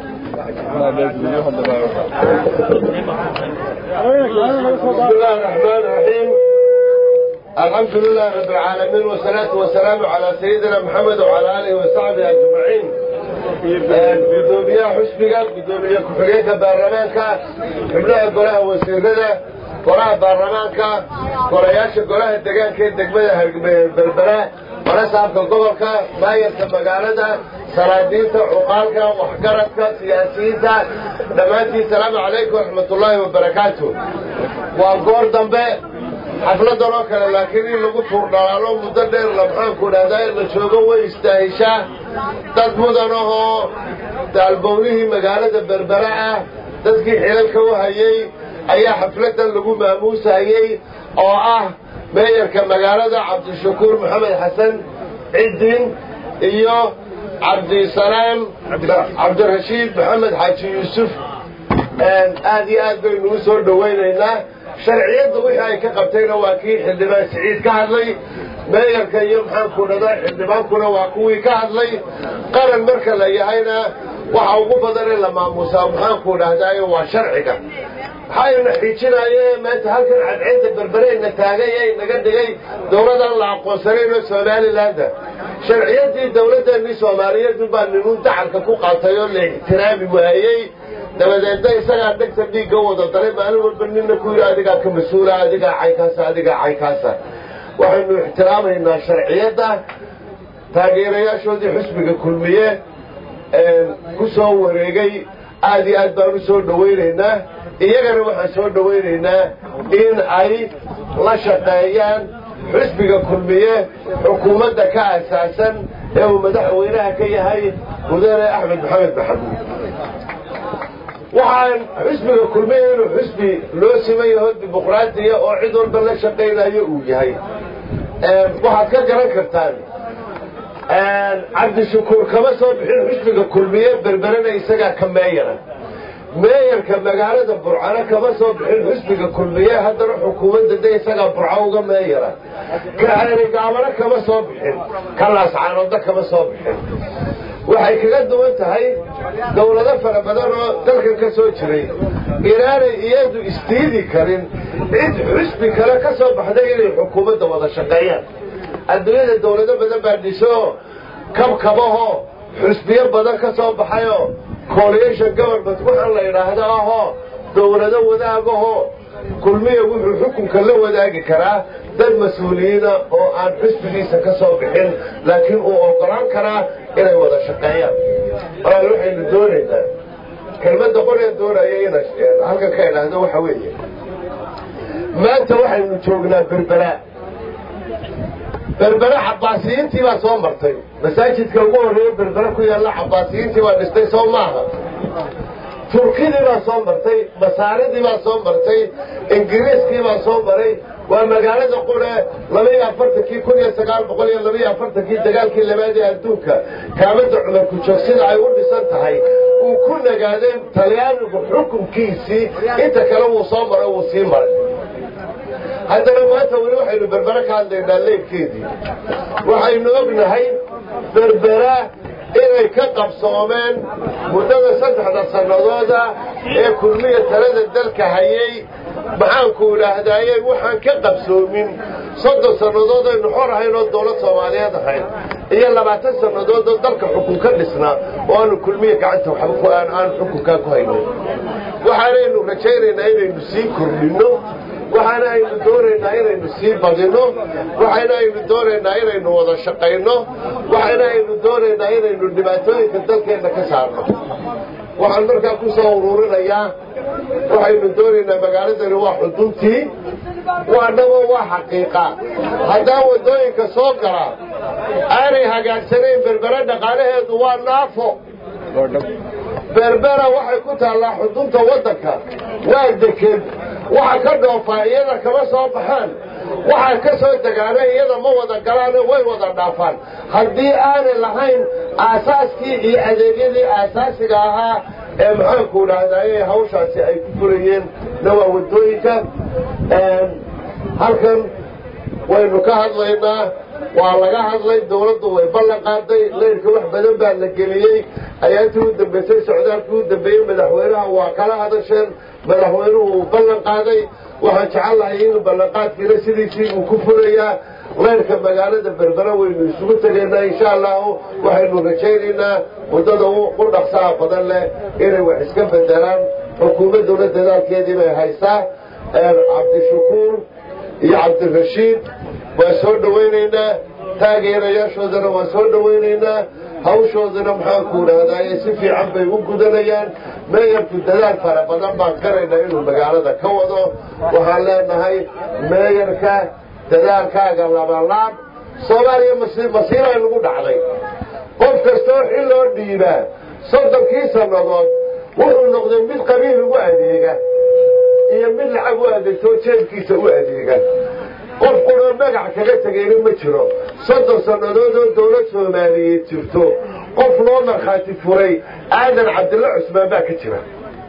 بسم الله الرحمن الرحيم الحمد لله رب العالمين والصلاة والسلام على سيدنا محمد وعلى آله وصحبه أجمعين gudoomiye xusbiga gudoomiye ku-xigeenka baarlamaanka xubnaha golaha wasiirada golaha baarlamaanka golayaasha golaha degaanka ee degmada berbera warasaabka gobolka maayarka magaalada salaadiinta cuqaalka waxgaradka siyaasiyiinta dhammaantiin salaamu calaykum waraxmatullaahi wabarakaatu waa goor dambe xafladan oo kale laakiin in lagu tuurdhalaalo muddo dheer la maxaanku dhahdaa in la joogo way istaahishaa dad mudan ahoo daalbownihii magaalada berbera ah dadkii xilalka u hayey ayaa xafladan lagu maamuusayey oo ah meeyarka magaalada cabdishakuur maxamed xasan ciddin iyo cabdisalaam cabdirashiid maxamed xaaji yuusuf aad iyo aad baynu u soo dhowaynaynaa sharciyadda wixii ay ka qabtayna waa kii xildhibaan siciid ka hadlay meeyarka iyo maxaanku dhada xildhibaankuna waa kuwii ka hadlay qaran marka la yahayna waxa ugu badan in la maamuusaa maxaanku dhahdayo waa sharciga waxayna xijinaaye maanta halkan cadceedda berbereyna taagay ee naga dhigay dowladan la aqoonsanayno somalilaanda sharciyaddii dowladdeenii soomaaliyeed baa ninuun dacalka ku qaatay oo la ixtiraami waayey dabadeedna isagaa dhegta dhiigga wada dalay maalin walba nina ku yidhi adigaa ka mas-uula adigaa caynkaasa adigaa caynkaasa waxaynu ixtiraamaynaa sharciyadda taageerayaashoodii xusbiga kulmiye ku soo wareegay aad iyo aad baan u soo dhowaynaynaa iyagana waxaan soo dhowaynaynaa in ay la shaqeeyaan xusbiga kulmiye xukuumadda ka asaasan ee uu madaxweynaha ka yahay mudane axmed maxamed maxamuud waxaan xusbiga kulmiye inuu xusbi loo siman yaho dimuqraadiya oo cid walba la shaqaynayo uu yahay waxaad ka garan kartaan cabdishakuur kama soo bixin xusbiga kulmiye berberena isagaa ka meeyara meeyarka magaalada burcano kama soo bixin xusbiga kulmiye haddana xukuumadda de isagaa burco uga meeyara kaanigaabana kama soo bixin kalaascaanoodna kama soo bixin waxay kaga duwan tahay dowlado fara badan oo dalkan ka soo jiray inaanay iyadu isdiidi karin cid xusbi kale ka soo baxday inay xukuumadda wada shaqeeyaan adduunyada dowlado badan baa dhisoo kabkabaho xusbiyo badan ka soo baxayoo coalition government waxaan la yidhaahdo ahoo dowlado wadaagahoo kulmiya wuxuu xukunka la wadaagi karaa dad mas-uuliyiina oo aan xusbigiisa ka soo bixin laakiin uu ogolaan karaa inay wada shaqeeyaan walaal waxaynu doonaynaa kelmadda qoree doonaya ina halkan ka idhaahdo waxa weeye maanta waxaynu joognaa berbera berbere cabaasiyiintii baa soo martay masaajidka ugu horreeya berbere ku yaalla cabaasiyiintii baa dhistay soo maaha turkidii baa soo martay masaaridii baa soo martay ingiriiskii baa soo maray waa magaalada qure labaiyo afartankii kun iyo sagaal boqol iyo labaiyo afartankii dagaalkii labaad ee adduunka kaamada cumar ku-joog sida ay u dhisan tahay uu ku nagaaday talyaanigu xukunkiisii inta kale wuu soo maray wuu sii maray haddana maanta weli waxaynu berbere ka hadlaynaa leebkeedii waxaynu ognahay berbera inay ka qabsoomeen muddada saddexda sannadooda ee kulmiya talada dalka hayay maxaanku idhaahdaaye waxaan ka qabsoomin soddon sannadood aynu xor ahayn oo dowlad soomaaliyeed ahayn iyo labaatan sannadood oo dalka xukun ka dhisnaa oo aanu kulmiya gacanta waxba aan xukunkaa ku haynin waxaanaynu rajaynaynaa inaynu sii kordhinno waxaana aynu doonaynaa inaynu sii badino waxayna aynu doonaynaa inaynu wada shaqayno waxayna aynu doonaynaa inaynu dhibaatooyinka dalkeenna ka saarno waxaan markaa ku soo ururinayaa waxaynu doonaynaa magaaladani waa xuduntii waannagoo waa xaqiiqa haddaan waddooyinka soo gala aanay hagaagsanayn berbere dhaqaalaheedu waa naafo berbera waxay ku taallaa xudunta waddanka waa deked waxa ka dhoofaa iyada kama soo baxaan waxaa ka soo degaana iyada ma wada galaane way wada dhaafaan haddii aanay lahayn aasaaskii iyo adeegyadii aasaasiga ahaa ee maxaanku dhahdaye hawshaasi ay ku furayeen na waa waddooyinka halkan waynu ka hadlaynaa waa laga hadlay dawladdu way ballan qaaday leyrka wax badan baa la geliyey ayaantii u dambaysay socdaalkii u dambeeyey madaxweynaha waa kala hadasheen madaxweynuhu uu ballan qaaday waxaan jecel lahay in ballanqaadkiina sidiisii uu ku fulayaa leyrka magaalada berbera waynu isugu tegaynaa insha allahu waxaynu rajaynaynaa muddada u dhaqsaha badan leh inay wax iska bedelaan xukuumadduna dadaalkeedii bay haysaa cabdishakuur iyo cabdirashiid waa soo dhawaynaynaa taageerayaashoodana waa soo dhawaynaynaa hawshoodana maxaanku dhahdaye si fiican bay u gudanayaan meeyarku dadaal fara badan baan garaynaa inuu magaalada ka wado waxaan leenahay meeyarka dadaalkaaga labalaab soomaaliya masiiray lagu dhacday qof kastoo xil loo dhiibaa soddonkii sannadood wuxuu noqday mid qabiil ugu adeega iyo mid lacag u adeegtoo jeebkiisa u adeega qof quroo magac kaga tegayna ma jiro soddon sannadood oo dawlad soomaaliyeed jirto qof loo markhaati furay aadan cabdilla cusmaan baa ka jira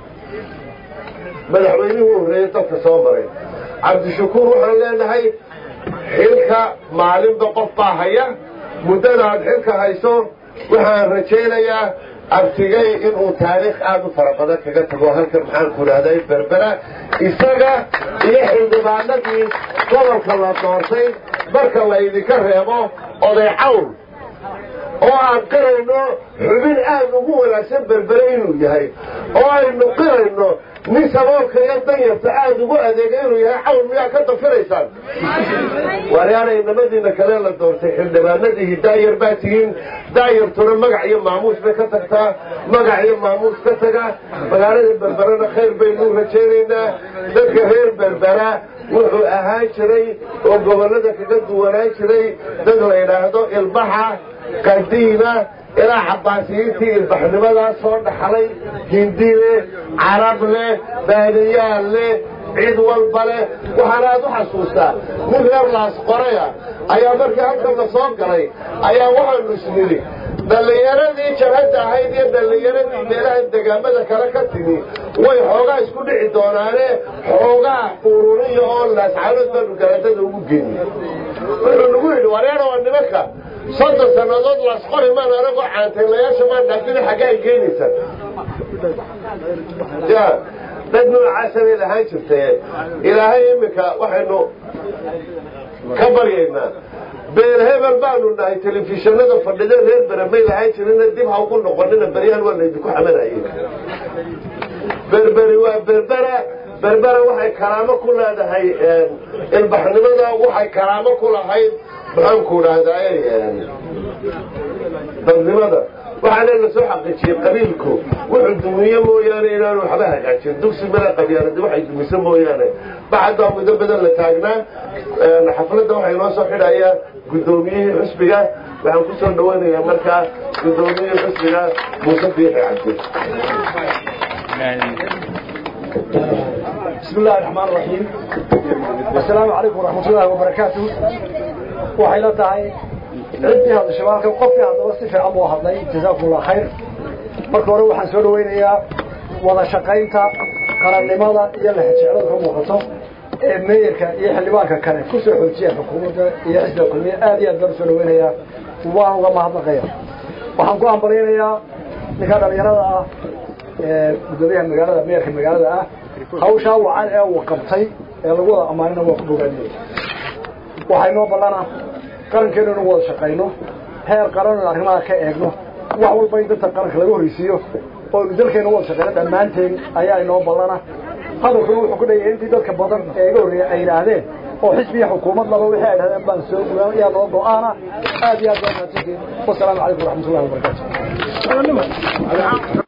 madaxweynihii u horreeyey dalka soo maray cabdishakuur waxaan leenahay xilka maalinba qof baa haya muddana aad xilka hayso waxaan rajaynayaa abtigay inuu taariikh aad u fara badan kaga tago halkan maxaanku dhahday berbera isaga iyo xildhibaanadii gobolka la doortay marka laydinka reebo oday cawl oo aan qirayno xubin aad ugu wanaagsan berbere inuu yahay oo aynu qirayno nin saboolka iyo danyarta aada ugu adeega inuu yahay cawl miyaa ka dafiraysaan waaryaanay nabadiina kale la doortay xildhibaanadiihi daayar baa tihiin daayartuna magac iyo maamuus bay ka tagtaa magac iyo maamuus ka taga magaalada berberana khayr baynu rajaynaynaa dadka reer berbera wuxuu ahaan jiray oo gobollada kaga duwanaan jiray dad la yidhaahdo ilbaxa qadiima ilaa xabaasiyiintii ilbaxnimadaa soo dhaxlay hindi leh carab leh baadiyaal leh cid walba leh waxaana aad u xasuustaa nin reer laas qoraya ayaa markii halkan la soo galay ayaa waxaanu isnidhi dhallinyaradii jabhadda ahayd iyo dhallinyaradii meelaha degaamada kale ka timi way xoogaa isku dhici doonaane xoogaa ururiya oo laascaanood baanu garaadada ugu geyni wuxuu nagu yidhi wareera waa nimanka soddon sannadood laasqori maan anagoo caantaylayaasha maan dhaafina xaggaa ay geenaysaa ya dad noocaasabay lahaan jirtay ilaahay iminka waxaynu ka baryaynaa beel hebel baanu nahay telefishinada fadhida reer bere may lahaan jirina dib ha ugu noqonina beryahan waa laydinku xamanayay berberi waa berbera berbera waxay karaamo ku leedahay ilbaxnimada waxay karaamo ku lahayd maxaanku dhahdaay dadnimada waxaana la soo xaqiijiyey qabiilku wuxuu dumiye mooyaane inaanu waxba hagaajin dugsi mala qabyaanadi waxay dumiso mooyaane bacaddaa muddo badan la taagnaa xafladda waxay noo soo xidhayaa guddoomiyihii xusbiga waxaan ku soo dhawaynayaa markaa guddoomiyihii xusbiga muuse biixi cabdi بسم الله الرحمن الرحيم والسلام عليكم ورحمة الله وبركاته waxay la tahay ciddii hadda shabaalka qofkii haddaba si fiican buu hadlay jazaakum allah khayr marka hore waxaan soo dhaweynayaa wada shaqaynta qarannimada iyo lexjeclada ka muuqato ee meeyarka iyo xildhibaanka kale ku soo xoojiya xukuumadda iyo xisbiga kulmiye aad iyo aad baan usoo dhaweynayaa waan uga mahadnaqaya waxaan ku ambalaynayaa ninka dhalinyarada ah ee guddoomiyaha magaalada meeyarka magaalada ah hawshaa wacan ee uu qabtay ee lagu wada ammaanina waa ku bogaadinaya waxay noo ballana qarankeenu inu wada shaqayno heer qaran inu arrimaha ka eegno wax walba in dadka qaranka laga horreysiiyo oo inu dalkeenu wada shaqayno dhammaanteen ayaa inoo ballana hadalkuna wuxuu ku dhayahay intii dadka badan ee iga horreeya ay yidhaahdeen oo xisbiya xukuumad laba wixii ay dhahdeen baan soo yaa noo go-aana aad iyo aad baa mahadsantihiin wasalaamu calaykum waraxmatullahi wabarakaatu